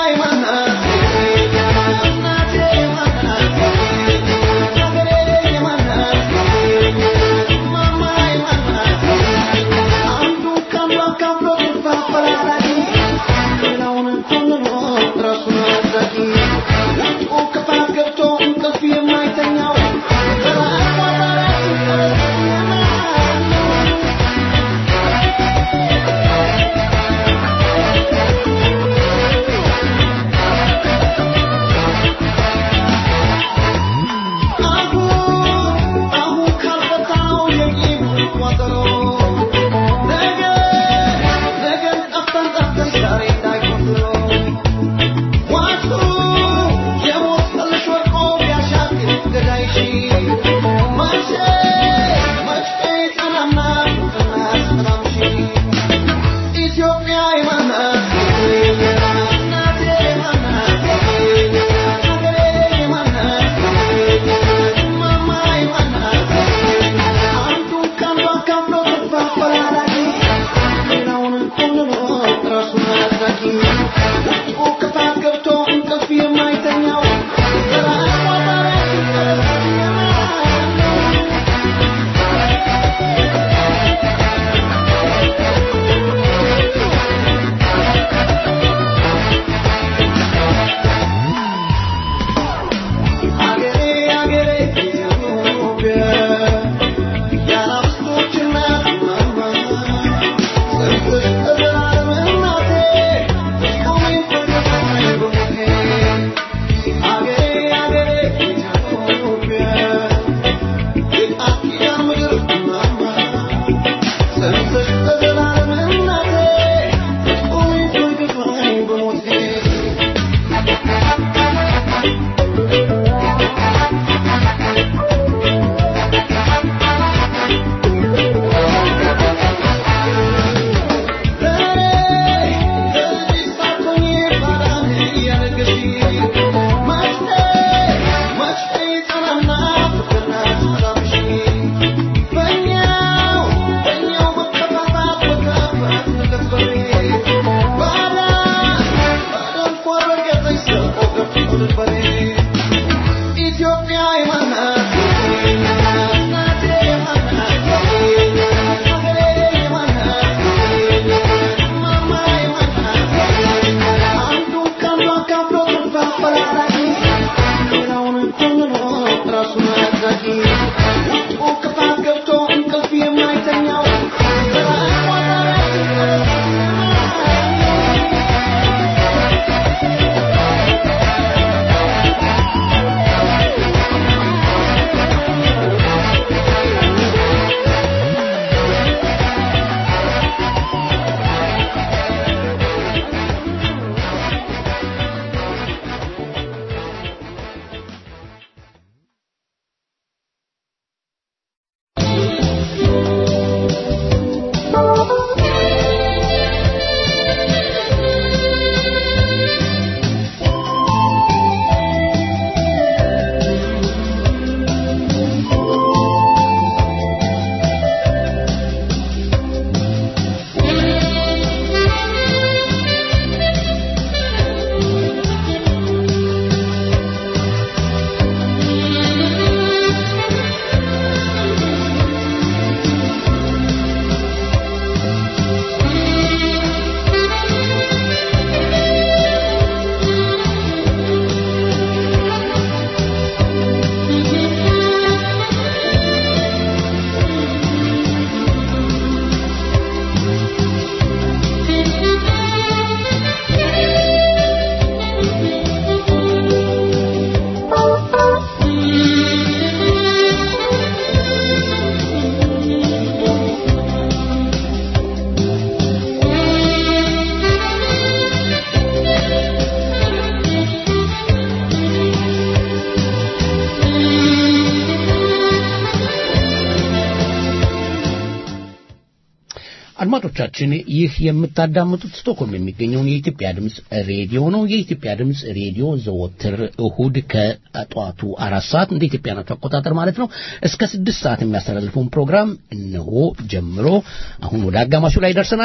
አድማጮቻችን ይህ የምታዳምጡት ስቶክሆልም የሚገኘውን የኢትዮጵያ ድምፅ ሬዲዮ ነው። የኢትዮጵያ ድምፅ ሬዲዮ ዘወትር እሁድ ከጠዋቱ አራት ሰዓት እንደ ኢትዮጵያ ናቸው አቆጣጠር ማለት ነው እስከ ስድስት ሰዓት የሚያስተላልፈውን ፕሮግራም እነሆ ጀምሮ አሁን ወደ አጋማሹ ላይ ደርሰናል።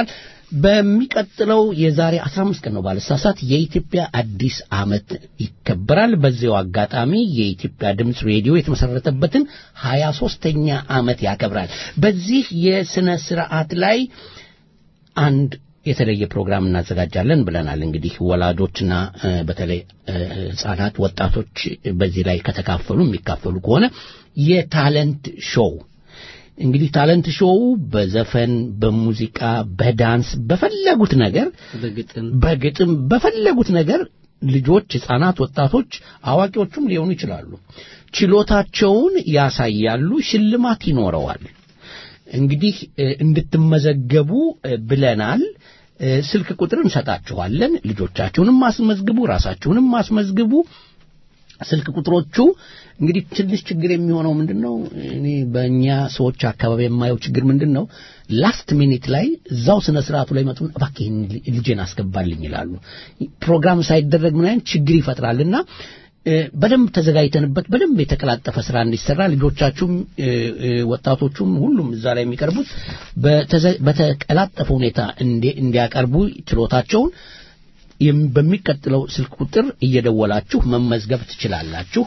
በሚቀጥለው የዛሬ 15 ቀን ነው ባለሳሳት የኢትዮጵያ አዲስ ዓመት ይከበራል። በዚያው አጋጣሚ የኢትዮጵያ ድምፅ ሬዲዮ የተመሰረተበትን 23ኛ ዓመት ያከብራል። በዚህ የሥነ ሥርዓት ላይ አንድ የተለየ ፕሮግራም እናዘጋጃለን ብለናል። እንግዲህ ወላጆችና እ፣ በተለይ እ፣ ሕፃናት፣ ወጣቶች በዚህ ላይ ከተካፈሉ የሚካፈሉ ከሆነ የታለንት ሾው እንግዲህ ታለንት ሾው በዘፈን፣ በሙዚቃ፣ በዳንስ በፈለጉት ነገር በግጥም በግጥም በፈለጉት ነገር ልጆች፣ ሕፃናት፣ ወጣቶች፣ አዋቂዎቹም ሊሆኑ ይችላሉ። ችሎታቸውን ያሳያሉ። ሽልማት ይኖረዋል። እንግዲህ እ፣ እንድትመዘገቡ እ፣ ብለናል። እ፣ ስልክ ቁጥር እንሰጣችኋለን። ልጆቻችሁንም አስመዝግቡ፣ ራሳችሁንም አስመዝግቡ። ስልክ ቁጥሮቹ እንግዲህ ትንሽ ችግር የሚሆነው ምንድን ነው? እኔ በእኛ ሰዎች አካባቢ የማየው ችግር ምንድን ነው? ላስት ሚኒት ላይ እዛው ስነ ስርዓቱ ላይ መጡን እባክህ ይህን ልጄን አስገባልኝ ይላሉ። ፕሮግራም ሳይደረግ ምን አይነት ችግር ይፈጥራልና እ፣ በደንብ ተዘጋጅተንበት በደንብ የተቀላጠፈ ስራ እንዲሰራ ልጆቻችሁም እ፣ እ፣ ወጣቶቹም ሁሉም እዛ ላይ የሚቀርቡት በተዘ- በተቀላጠፈ ሁኔታ እንዲ- እንዲያቀርቡ ችሎታቸውን የም- በሚቀጥለው ስልክ ቁጥር እየደወላችሁ መመዝገብ ትችላላችሁ።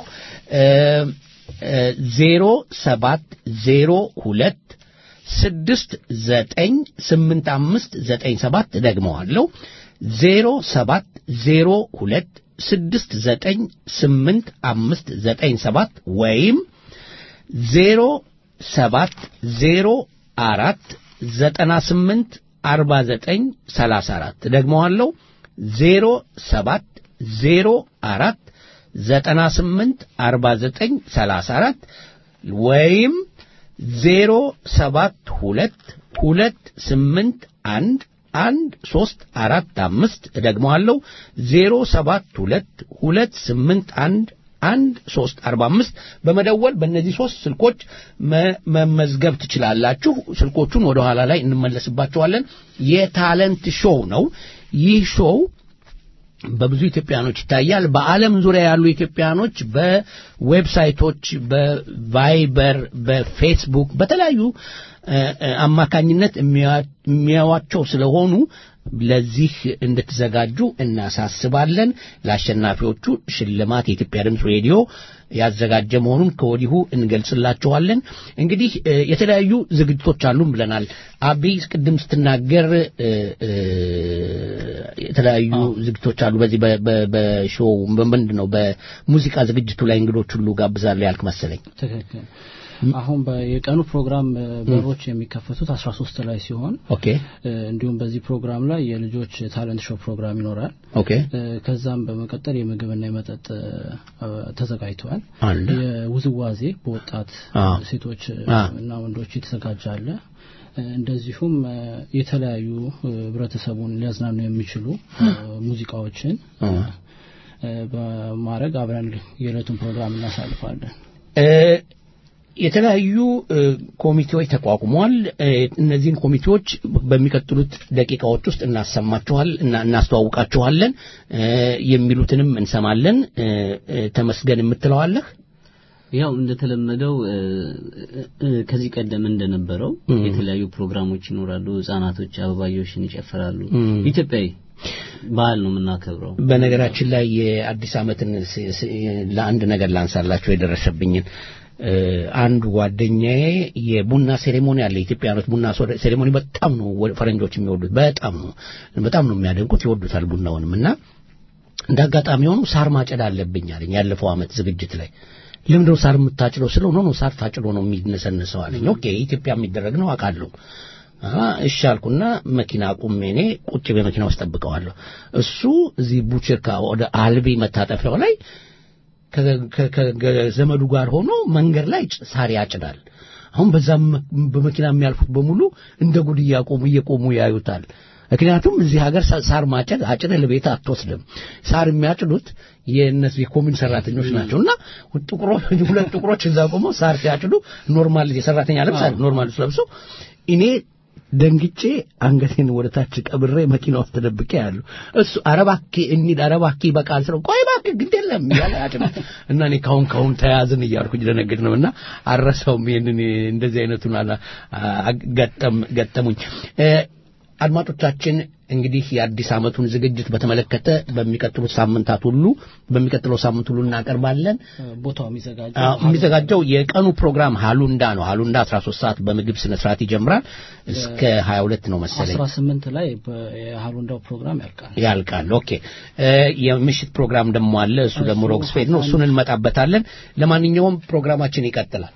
ዜሮ ሰባት ዜሮ ሁለት ስድስት ዘጠኝ ስምንት አምስት ዘጠኝ ሰባት ደግመዋለሁ። ዜሮ ሰባት ዜሮ ሁለት ስድስት ዘጠኝ ስምንት አምስት ዘጠኝ ሰባት ወይም ዜሮ ሰባት ዜሮ አራት ዘጠና ስምንት አርባ ዘጠኝ ሰላሳ አራት ደግመዋለሁ ዜሮ ሰባት ዜሮ አራት ዘጠና ስምንት አርባ ዘጠኝ ሰላሳ አራት ወይም ዜሮ ሰባት ሁለት ሁለት ስምንት አንድ አንድ ሶስት አራት አምስት ደግመዋለሁ ዜሮ ሰባት ሁለት ሁለት ስምንት አንድ አንድ ሶስት አርባ አምስት በመደወል በእነዚህ ሶስት ስልኮች መ- መመዝገብ ትችላላችሁ። ስልኮቹን ወደ ኋላ ላይ እንመለስባቸዋለን። የታለንት ሾው ነው። ይህ ሾው በብዙ ኢትዮጵያኖች ይታያል። በዓለም ዙሪያ ያሉ ኢትዮጵያኖች በዌብሳይቶች፣ በቫይበር፣ በፌስቡክ በተለያዩ እ፣ እ፣ አማካኝነት የሚያ- የሚያዩዋቸው ስለሆኑ ለዚህ እንድትዘጋጁ እናሳስባለን። ለአሸናፊዎቹ ሽልማት የኢትዮጵያ ድምፅ ሬዲዮ ያዘጋጀ መሆኑን ከወዲሁ እንገልጽላችኋለን። እንግዲህ እ፣ የተለያዩ ዝግጅቶች አሉን ብለናል። አብይ ቅድም ስትናገር እ፣ እ፣ የተለያዩ ዝግጅቶች አሉ። በዚህ በ- በ- በሾው ምንድን ነው በሙዚቃ ዝግጅቱ ላይ እንግዶች ሁሉ ጋብዛለሁ ያልክ መሰለኝ። ትክክል። አሁን የቀኑ ፕሮግራም እ፣ በሮች የሚከፈቱት 13 ላይ ሲሆን ኦኬ እ፣ እንዲሁም በዚህ ፕሮግራም ላይ የልጆች ታለንት ሾው ፕሮግራም ይኖራል። ኦኬ እ፣ ከዛም በመቀጠል የምግብና የመጠጥ እ፣ ተዘጋጅተዋል። አለ የውዝዋዜ በወጣት አ። ሴቶች እ፣ አ። እና ወንዶች የተዘጋጀ አለ። እ፣ እንደዚሁም እ፣ የተለያዩ እ፣ ህብረተሰቡን ሊያዝናኑ የሚችሉ እ፣ ሙዚቃዎችን አ። እ፣ በማድረግ አብረን የዕለቱን ፕሮግራም እናሳልፋለን። እ፣ የተለያዩ እ፣ ኮሚቴዎች ተቋቁመዋል። እ፣ እነዚህን ኮሚቴዎች በሚቀጥሉት ደቂቃዎች ውስጥ እናሰማችኋል እና እናስተዋውቃችኋለን። እ፣ የሚሉትንም እንሰማለን። እ፣ እ፣ ተመስገን የምትለዋለህ? ያው እንደተለመደው እ፣ እ፣ ከዚህ ቀደም እንደነበረው እም። የተለያዩ ፕሮግራሞች ይኖራሉ። ህጻናቶች አበባዮሽን ይጨፍራሉ። እም። ኢትዮጵያዊ ባህል ነው የምናከብረው። በነገራችን ላይ የአዲስ ዓመትን ስ- ስ- ለአንድ ነገር ላንሳላቸው የደረሰብኝን እ፣ አንዱ ጓደኛዬ የቡና ሴሬሞኒ አለ። ኢትዮጵያኖች ቡና ሶ- ሴሬሞኒ በጣም ነው ወ- ፈረንጆች የሚወዱት። በጣም ነው በጣም ነው የሚያደንቁት፣ ይወዱታል ቡናውንም እና እንደ አጋጣሚ ሆኖ ሳር ማጨድ አለብኝ አለኝ። ያለፈው ዓመት ዝግጅት ላይ ለምንድነው ሳር የምታጭለው ስለው ኖ ኖ ሳር ታጭዶ ነው የሚነሰንሰው አለኝ። ኦኬ ኢትዮጵያ የሚደረግ ነው አውቃለሁ። አሀ እሺ አልኩና መኪና አቁሜ እኔ ቁጭ በመኪና ውስጥ ጠብቀዋለሁ። እሱ እዚህ ቡችርካ ወደ አልቢ መታጠፊያው ላይ ከ- ከ- ከዘመዱ ጋር ሆኖ መንገድ ላይ ጭ- ሳር ያጭዳል። አሁን በዛም በመኪና የሚያልፉት በሙሉ እንደ ጉድ እያቆሙ እየቆሙ ያዩታል። ምክንያቱም እዚህ ሀገር ሳ- ሳር ማጨድ አጭደህ ለቤት አትወስድም። ሳር የሚያጭዱት የእነዚህ የኮሚን ሰራተኞች ናቸው እና ጥቁሮች ሁለት ጥቁሮች እዛ ቆመው ሳር ሲያጭዱ ኖርማል የሰራተኛ ልብስ አለ ኖርማል ልብስ ለብሰው እኔ ደንግጬ አንገቴን ወደ ታች ቀብሬ መኪና ውስጥ ተደብቄ ያሉ እሱ አረባኬ እንሂድ አረባኬ በቃል ስለው ቆይ እባክህ ግድ የለም እያለ ያጭም እና እኔ ካሁን ካሁን ተያዝን እያልኩኝ ደነግጥ ነው እና አረሳውም ይሄንን እንደዚህ አይነቱን አላ- አ- ገጠም ገጠሙኝ እ፣ አድማጮቻችን እንግዲህ የአዲስ ዓመቱን ዝግጅት በተመለከተ በሚቀጥሉት ሳምንታት ሁሉ በሚቀጥለው ሳምንት ሁሉ እናቀርባለን። ቦታው የሚዘጋጀው አዎ፣ የሚዘጋጀው የቀኑ ፕሮግራም ሃሉንዳ ነው። ሃሉንዳ 13 ሰዓት በምግብ ስነ ስርዓት ይጀምራል እስከ 22 ነው መሰለኝ 18 ላይ የሃሉንዳው ፕሮግራም ያልቃል። ያልቃል። ኦኬ እ የምሽት ፕሮግራም ደግሞ አለ። እሱ ደግሞ ሮክስፌድ ነው። እሱን እንመጣበታለን። ለማንኛውም ፕሮግራማችን ይቀጥላል።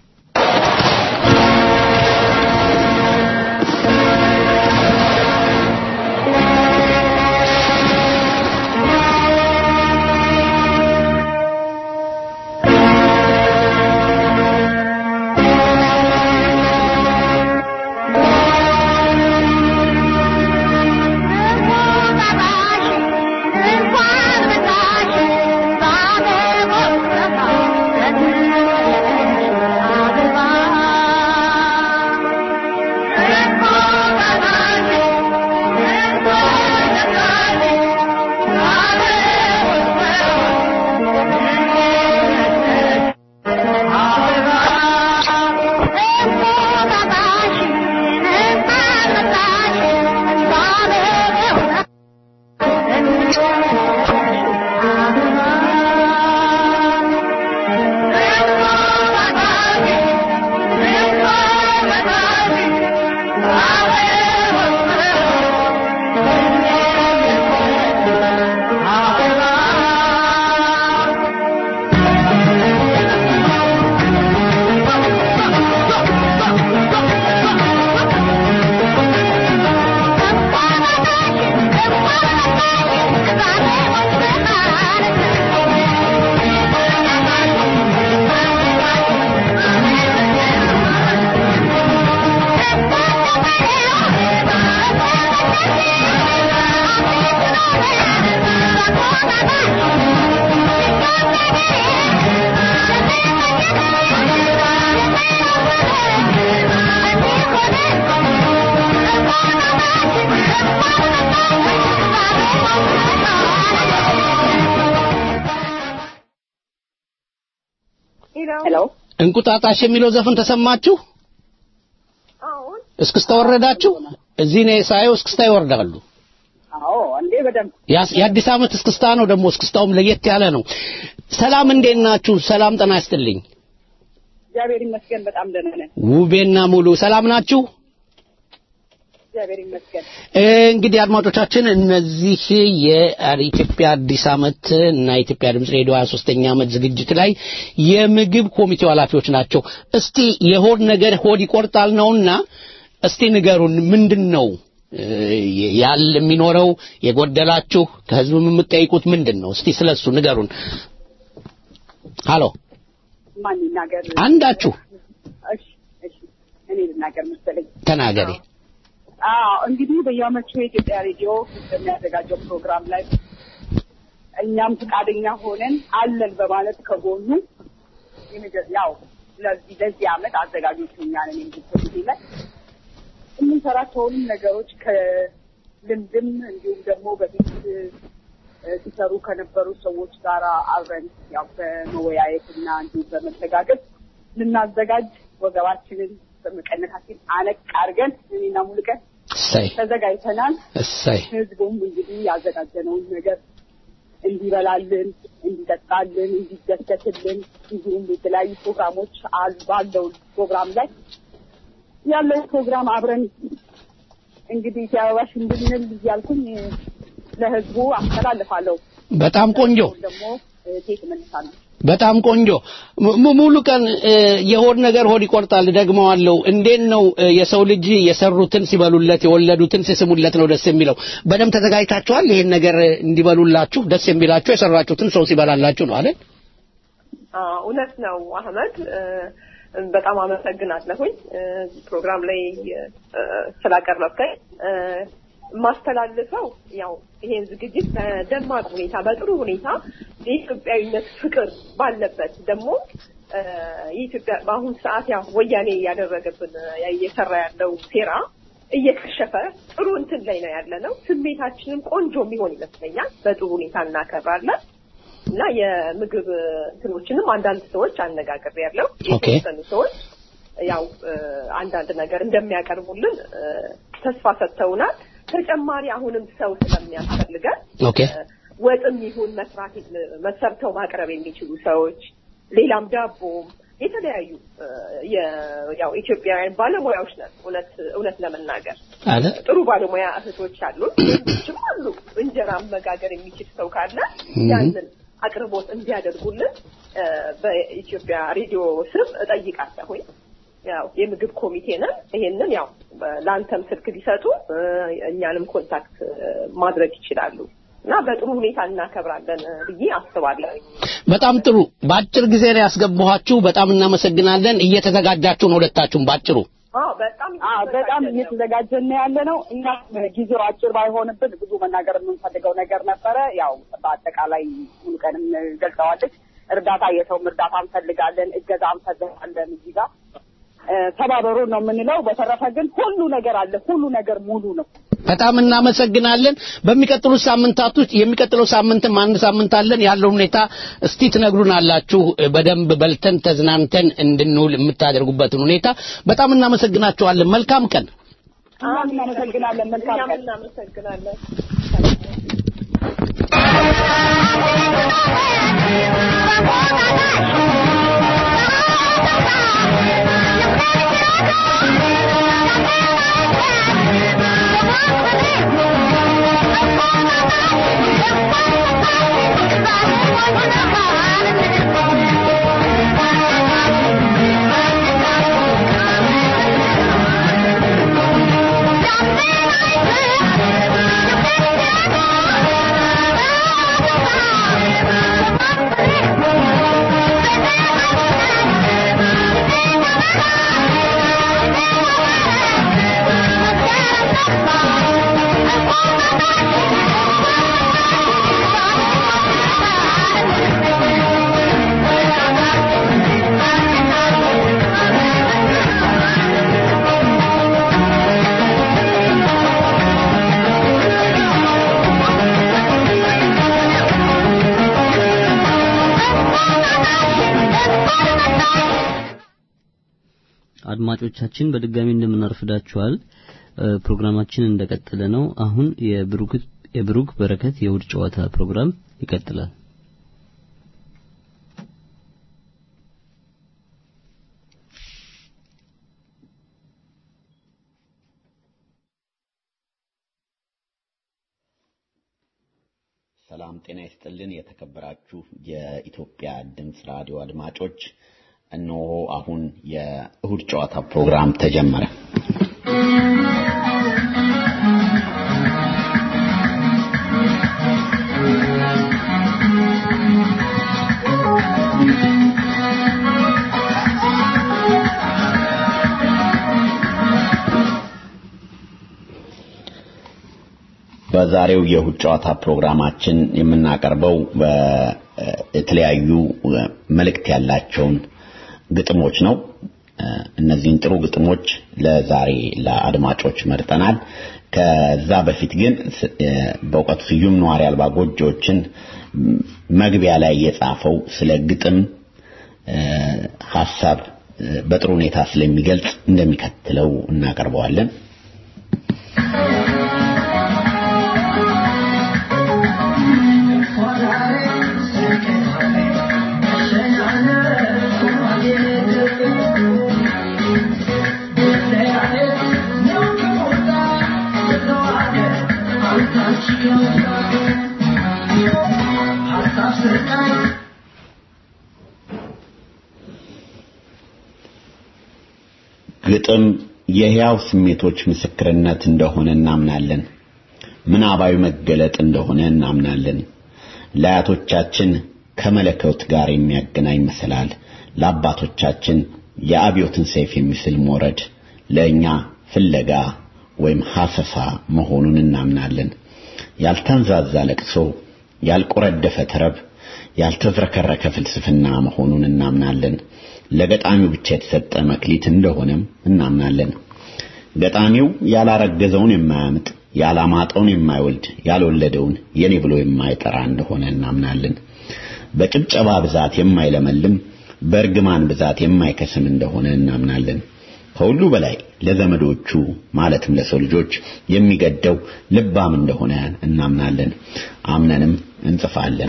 ሄሎ እንቁጣጣሽ የሚለው ዘፈን ተሰማችሁ? አሁን እስክስታ ወረዳችሁ? እዚህ ነው ሳየው እስክስታ ይወርዳሉ። አዎ እንዴ በደንብ ያስ- የአዲስ ዓመት እስክስታ ነው ደግሞ እስክስታውም ለየት ያለ ነው። ሰላም እንዴት ናችሁ? ሰላም ጤና ይስጥልኝ። እግዚአብሔር ይመስገን በጣም ደህና ነን። ውቤና ሙሉ ሰላም ናችሁ? እግዚአብሔር ይመስገን። እንግዲህ አድማጮቻችን እነዚህ የኢትዮጵያ አዲስ ዓመት እና የኢትዮጵያ ድምፅ ሬዲዮ 23ኛ ዓመት ዝግጅት ላይ የምግብ ኮሚቴው ኃላፊዎች ናቸው። እስቲ የሆድ ነገር ሆድ ይቆርጣል ነውና እስቲ ንገሩን፣ ምንድን ነው እ፣ ያለ የሚኖረው የጎደላችሁ ከህዝብ የምትጠይቁት ምንድን ነው? እስቲ ስለሱ ንገሩን። ሃሎ ማን ይናገር? አንዳችሁ እሺ እሺ እኔ ልናገር መሰለኝ። ተናገሪ። አዎ እንግዲህ በየዓመቱ የኢትዮጵያ ሬዲዮ በሚያዘጋጀው ፕሮግራም ላይ እኛም ፈቃደኛ ሆነን አለን በማለት ከጎኑ የመጀ- ያው ለዚህ ለዚህ ዓመት አዘጋጆቹ እኛ ነን እንግዲህ ላይ የምንሰራቸውንም ነገሮች ከልምድም እንዲሁም ደግሞ በፊት እ፣ ሲሰሩ ከነበሩ ሰዎች ጋር አብረን ያው በመወያየትና እንዲሁም በመተጋገዝ ልናዘጋጅ ወገባችንን በመቀነታችን አነቅ አድርገን እኔና ሙሉቀን እሰይ ተዘጋጅተናል። እሰይ ህዝቡም እንግዲህ ያዘጋጀነውን ነገር እንዲበላልን፣ እንዲጠጣልን፣ እንዲደሰትልን እንዲሁም የተለያዩ ፕሮግራሞች አሉ። ባለው ፕሮግራም ላይ ያለው ፕሮግራም አብረን እንግዲህ ሲያበባሽ እንድንል እያልኩኝ ለህዝቡ አስተላልፋለሁ። በጣም ቆንጆ ደግሞ ቴክ መልሳለሁ። በጣም ቆንጆ ሙ- ሙሉ ቀን እ፣ የሆድ ነገር ሆድ ይቆርጣል። ደግመዋለሁ። እንዴት ነው እ፣ የሰው ልጅ የሰሩትን ሲበሉለት የወለዱትን ሲስሙለት ነው ደስ የሚለው። በደንብ ተዘጋጅታችኋል? ይሄን ነገር እንዲበሉላችሁ ደስ የሚላችሁ የሰራችሁትን ሰው ሲበላላችሁ ነው አይደል? አዎ፣ እውነት ነው አህመድ። እ፣ በጣም አመሰግናለሁኝ እ፣ ፕሮግራም ላይ እ፣ ስላቀረብከኝ እ፣ የማስተላልፈው ያው ይሄን ዝግጅት በደማቅ ሁኔታ በጥሩ ሁኔታ የኢትዮጵያዊነት ፍቅር ባለበት ደግሞ እ፣ የኢትዮጵያ በአሁን ሰዓት ያው ወያኔ እያደረገብን ያ- እየሰራ ያለው ሴራ እየከሸፈ ጥሩ እንትን ላይ ነው ያለ ነው። ስሜታችንም ቆንጆ የሚሆን ይመስለኛል። በጥሩ ሁኔታ እናከብራለን እና የምግብ እንትኖችንም አንዳንድ ሰዎች አነጋግሬ ያለው ኦኬ። የተወሰኑ ሰዎች ያው እ፣ አንዳንድ ነገር እንደሚያቀርቡልን እ፣ ተስፋ ሰጥተውናል። ተጨማሪ አሁንም ሰው ስለሚያስፈልገን ኦኬ ወጥም ይሁን መስራት መሰርተው ማቅረብ የሚችሉ ሰዎች ሌላም ዳቦም የተለያዩ እ፣ የ- ያው ኢትዮጵያውያን ባለሙያዎች ነን። እውነት እውነት ለመናገር አለ ጥሩ ባለሙያ እህቶች አሉን፣ ወንዶችም አሉ። እንጀራ መጋገር የሚችል ሰው ካለ ያንን አቅርቦት እንዲያደርጉልን እ፣ በኢትዮጵያ ሬዲዮ ስም እጠይቃለሁኝ። ያው የምግብ ኮሚቴ ነን። ይሄንን ያው ለአንተም ስልክ ቢሰጡ እ፣ እኛንም ኮንታክት እ፣ ማድረግ ይችላሉ እና በጥሩ ሁኔታ እናከብራለን እ፣ ብዬ አስባለሁ። በጣም ጥሩ በአጭር ጊዜ ላይ ያስገባኋችሁ በጣም እናመሰግናለን እየተዘጋጃችሁ ነው ሁለታችሁም ባጭሩ አዎ በጣም አዎ በጣም እየተዘጋጀን ነው። እየተዘጋጀን ያለ ነው። እኛ ጊዜው አጭር ባይሆንብን ብዙ መናገር የምንፈልገው ነገር ነበረ። ያው በአጠቃላይ ሙሉ ቀንም ገልጸዋለች። እርዳታ የሰውም እርዳታ እንፈልጋለን፣ እገዛ እንፈልጋለን። እዚህ ጋር እ፣ ተባበሩ ነው የምንለው። በተረፈ ግን ሁሉ ነገር አለ፣ ሁሉ ነገር ሙሉ ነው። በጣም እናመሰግናለን በሚቀጥሉት ሳምንታት ውስጥ የሚቀጥለው ሳምንትም አንድ ሳምንት አለን ያለው ሁኔታ እስቲ ትነግሩናላችሁ በደንብ በልተን ተዝናንተን እንድንውል የምታደርጉበትን ሁኔታ በጣም እናመሰግናችኋለን መልካም ቀን እኛም እናመሰግናለን። መልካም እኛም ቀን። እናመሰግናለን። አድማጮቻችን በድጋሚ እንደምናርፍዳችኋል እ፣ ፕሮግራማችን እንደቀጠለ ነው አሁን የብሩክ የብሩክ በረከት የእሁድ ጨዋታ ፕሮግራም ይቀጥላል ሰላም ጤና ይስጥልን የተከበራችሁ የኢትዮጵያ ድምፅ ራዲዮ አድማጮች እነሆ አሁን የእሁድ ጨዋታ ፕሮግራም ተጀመረ በዛሬው የእሁድ ጨዋታ ፕሮግራማችን የምናቀርበው በ- የተለያዩ መልእክት ያላቸውን ግጥሞች ነው። እነዚህን ጥሩ ግጥሞች ለዛሬ ለአድማጮች መርጠናል። ከዛ በፊት ግን ስ- በእውቀቱ ስዩም ነዋሪ አልባ ጎጆዎችን መግቢያ ላይ የጻፈው ስለ ግጥም እ፣ ሀሳብ እ፣ በጥሩ ሁኔታ ስለሚገልጽ እንደሚከተለው እናቀርበዋለን። ግጥም የሕያው ስሜቶች ምስክርነት እንደሆነ እናምናለን። ምናባዊ መገለጥ እንደሆነ እናምናለን። ለአያቶቻችን ከመለኮት ጋር የሚያገናኝ መሰላል፣ ለአባቶቻችን የአብዮትን ሰይፍ የሚስል ሞረድ፣ ለእኛ ፍለጋ ወይም ሐሰሳ መሆኑን እናምናለን። ያልተንዛዛ ለቅሶ፣ ያልቆረደፈ ተረብ፣ ያልተዝረከረከ ፍልስፍና መሆኑን እናምናለን። ለገጣሚው ብቻ የተሰጠ መክሊት እንደሆነም እናምናለን። ገጣሚው ያላረገዘውን የማያምጥ ያላማጠውን የማይወልድ ያልወለደውን የኔ ብሎ የማይጠራ እንደሆነ እናምናለን። በጭብጨባ ብዛት የማይለመልም በእርግማን ብዛት የማይከስም እንደሆነ እናምናለን። ከሁሉ በላይ ለዘመዶቹ ማለትም ለሰው ልጆች የሚገደው ልባም እንደሆነ እናምናለን። አምነንም እንጽፋለን።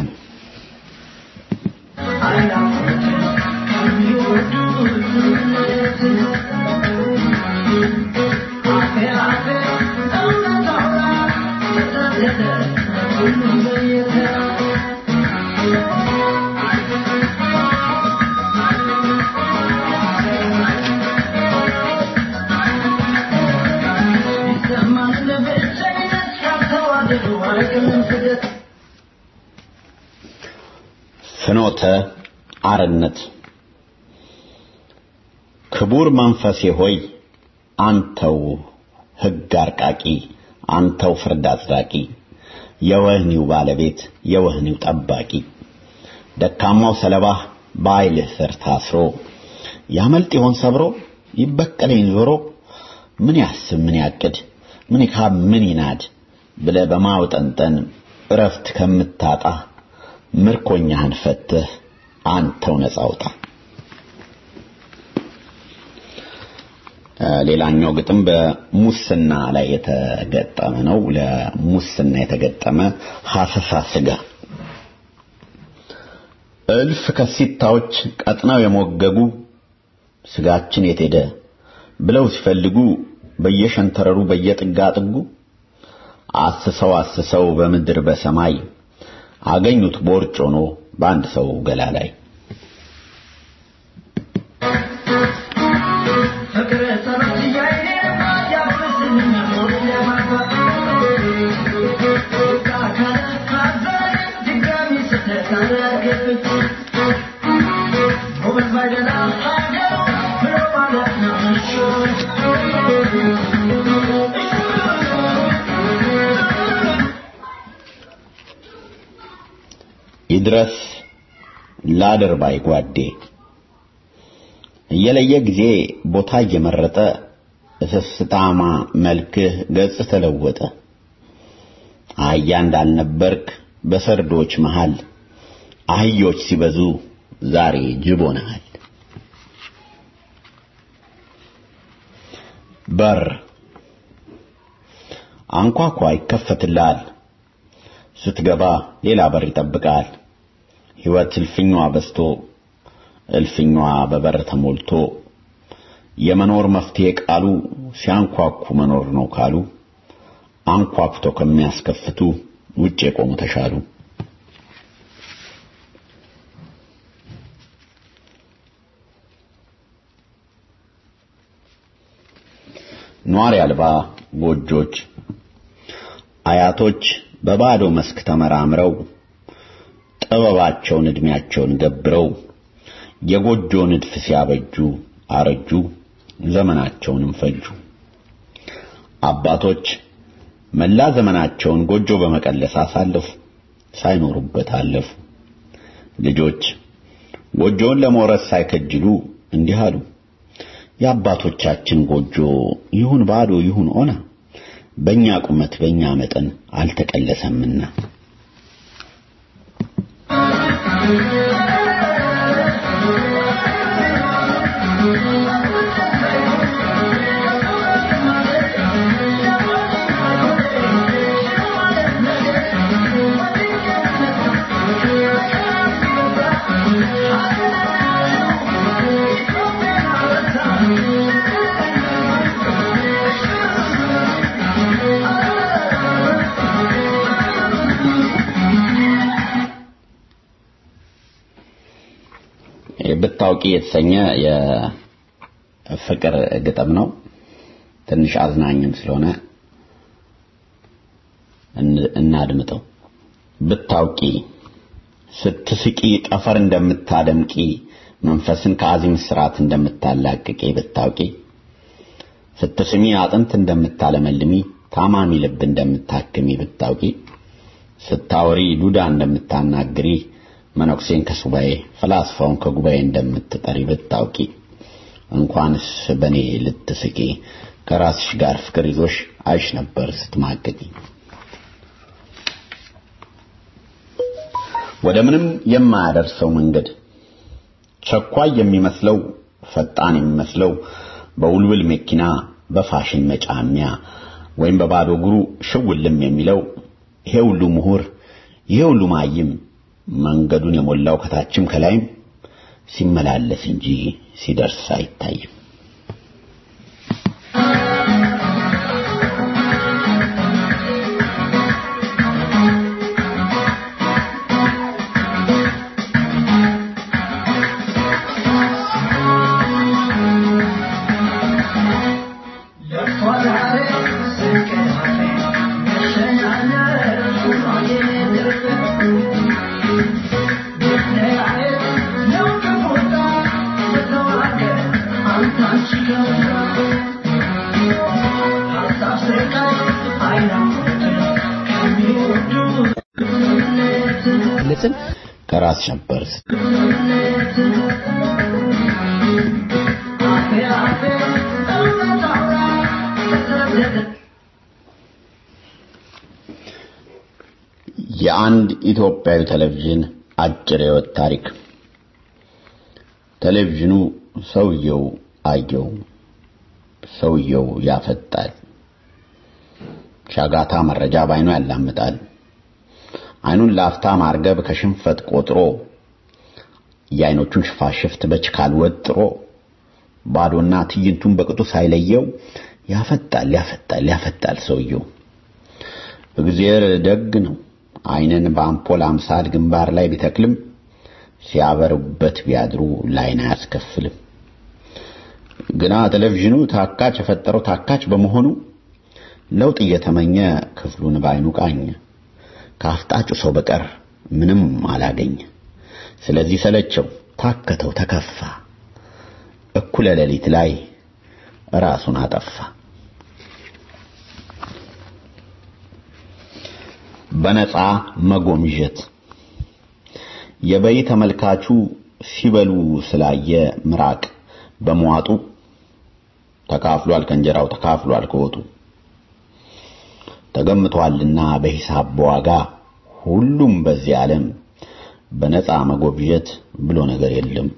ፍኖተ አርነት ክቡር መንፈሴ ሆይ አንተው ሕግ አርቃቂ አንተው ፍርድ አጽዳቂ የወህኒው ባለቤት የወህኒው ጠባቂ ደካማው ሰለባህ በኃይልህ ስር ታስሮ ያመልጥ ይሆን ሰብሮ ይበቀለኝ ዞሮ ምን ያስብ ምን ያቅድ ምን ይካብ ምን ይናድ ብለ በማውጠንጠን እረፍት ከምታጣ ምርኮኛህን ፈትህ አንተው ነፃ አውጣ። ሌላኛው ግጥም በሙስና ላይ የተገጠመ ነው። ለሙስና የተገጠመ ሐሰሳ ስጋ እልፍ ከሲታዎች ቀጥነው የሞገጉ ስጋችን የት ሄደ ብለው ሲፈልጉ በየሸንተረሩ በየጥጋ ጥጉ አስሰው አስሰው በምድር በሰማይ አገኙት ቦርጭ ሆኖ በአንድ ሰው ገላ ላይ ይድረስ ላድር ባይ ጓዴ እየለየ ጊዜ ቦታ እየመረጠ እስስታማ መልክህ ገጽ ተለወጠ። አህያ እንዳልነበርክ በሰርዶች መሃል አህዮች ሲበዙ ዛሬ ጅብ ሆነሃል። በር አንኳኳ ይከፈትልሃል። ስትገባ ሌላ በር ይጠብቃል። ሕይወት እልፍኟ በስቶ እልፍኟ በበር ተሞልቶ የመኖር መፍትሄ ቃሉ ሲያንኳኩ መኖር ነው ካሉ አንኳኩቶ ከሚያስከፍቱ ውጭ የቆሙ ተሻሉ። ኗሪ አልባ ጎጆች አያቶች በባዶ መስክ ተመራምረው ጥበባቸውን እድሜያቸውን ገብረው የጎጆ ንድፍ ሲያበጁ አረጁ፣ ዘመናቸውንም ፈጁ። አባቶች መላ ዘመናቸውን ጎጆ በመቀለስ አሳለፉ፣ ሳይኖሩበት አለፉ። ልጆች ጎጆውን ለመውረስ ሳይከጅሉ እንዲህ አሉ፣ የአባቶቻችን ጎጆ ይሁን ባዶ ይሁን ኦና በእኛ ቁመት በእኛ መጠን አልተቀለሰምና ብታውቂ የተሰኘ የፍቅር ግጥም ነው። ትንሽ አዝናኝም ስለሆነ እናድምጠው። ብታውቂ ስትስቂ ጠፈር እንደምታደምቂ መንፈስን ከአዚም ስርዓት እንደምታላቅቂ ብታውቂ ስትስሚ አጥንት እንደምታለመልሚ ታማሚ ልብ እንደምታክሚ ብታውቂ ስታወሪ ዱዳ እንደምታናግሪ መነኩሴን ከሱባኤ ፈላስፋውን ከጉባኤ እንደምትጠሪ ብታውቂ እንኳንስ በኔ ልትስቂ ከራስሽ ጋር ፍቅር ይዞሽ አይሽ ነበር ስትማቅቂ። ወደ ምንም የማያደርሰው መንገድ ቸኳይ የሚመስለው ፈጣን የሚመስለው በውልውል መኪና በፋሽን መጫሚያ ወይም በባዶ እግሩ ሽውልም የሚለው ይሄ ሁሉ ምሁር ይሄ ሁሉ ማይም መንገዱን የሞላው ከታችም ከላይም ሲመላለስ እንጂ ሲደርስ አይታይም። ልጽን ከራስ ነበር የአንድ ኢትዮጵያዊ ቴሌቪዥን አጭር የህይወት ታሪክ ቴሌቪዥኑ ሰውየው አየው ሰውየው ያፈጣል ሻጋታ መረጃ ባይኑ ያላምጣል አይኑን ላፍታ ማርገብ ከሽንፈት ቆጥሮ የአይኖቹን ሽፋሽፍት በችካል ወጥሮ ባዶና ትዕይንቱን በቅጡ ሳይለየው ያፈጣል ያፈጣል ያፈጣል ሰውየው እግዚአብሔር ደግ ነው አይንን በአምፖል አምሳል ግንባር ላይ ቢተክልም ሲያበሩበት ቢያድሩ ላይን አያስከፍልም ግና ቴሌቪዥኑ ታካች የፈጠረው ታካች በመሆኑ ለውጥ እየተመኘ ክፍሉን ባይኑ ቃኘ ከአፍጣጩ ሰው በቀር ምንም አላገኘ ስለዚህ ሰለቸው ታከተው ተከፋ እኩለ ሌሊት ላይ ራሱን አጠፋ በነፃ መጎምጀት የበይ ተመልካቹ ሲበሉ ስላየ ምራቅ በመዋጡ ተካፍሏል ከእንጀራው ተካፍሏል ከወጡ ተገምቷልና በሂሳብ በዋጋ ሁሉም በዚህ ዓለም በነፃ መጎብጀት ብሎ ነገር የለም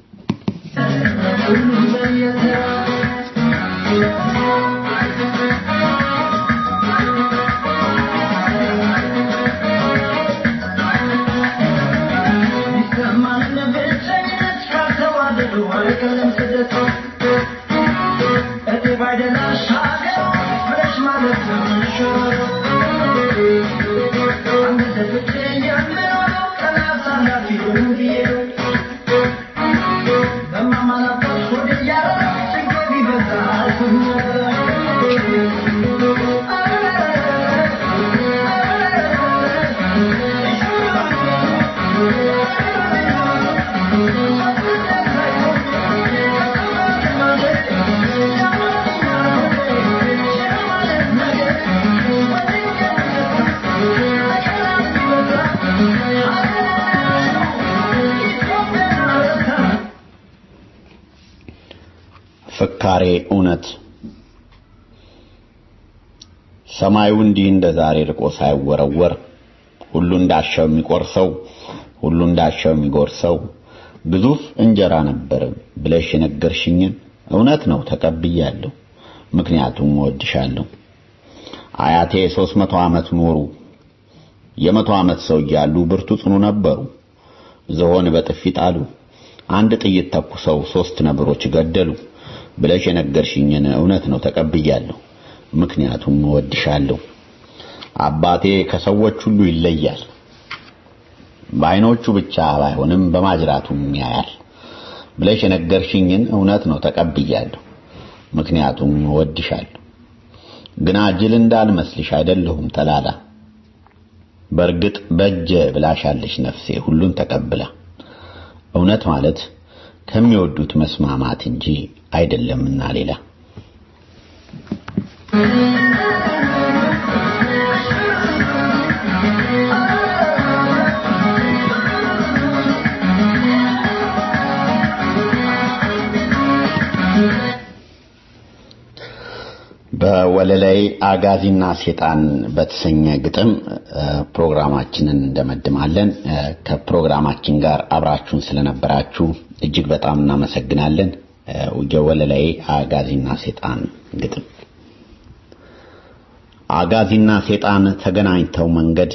ፍካሬ እውነት ሰማዩ እንዲህ እንደ ዛሬ ርቆ ሳይወረወር ሁሉ እንዳሻው የሚቆርሰው ሁሉ እንዳሻው የሚጎርሰው ግዙፍ እንጀራ ነበር ብለሽ የነገርሽኝን እውነት ነው ተቀብያለሁ ምክንያቱም እወድሻለሁ አያቴ ሦስት መቶ ዓመት ኖሩ የመቶ ዓመት ሰው እያሉ ብርቱ ጽኑ ነበሩ ዝሆን በጥፊ ጣሉ አንድ ጥይት ተኩሰው ሶስት ነብሮች ገደሉ ብለሽ የነገርሽኝን እውነት ነው ተቀብያለሁ ምክንያቱም እወድሻለሁ አባቴ ከሰዎች ሁሉ ይለያል በአይኖቹ ብቻ ባይሆንም በማጅራቱም ያያል ብለሽ የነገርሽኝን እውነት ነው ተቀብያለሁ ምክንያቱም እወድሻለሁ ግና ጅል እንዳልመስልሽ አይደለሁም ተላላ በእርግጥ በእጀ ብላሻለሽ ነፍሴ ሁሉን ተቀብላ እውነት ማለት ከሚወዱት መስማማት እንጂ አይደለምና ሌላ በወለላይ አጋዚና ሴጣን በተሰኘ ግጥም ፕሮግራማችንን እንደመድማለን ከፕሮግራማችን ጋር አብራችሁን ስለነበራችሁ እጅግ በጣም እናመሰግናለን የወለላይ አጋዚና ሴጣን ግጥም አጋዚና ሴጣን ተገናኝተው መንገድ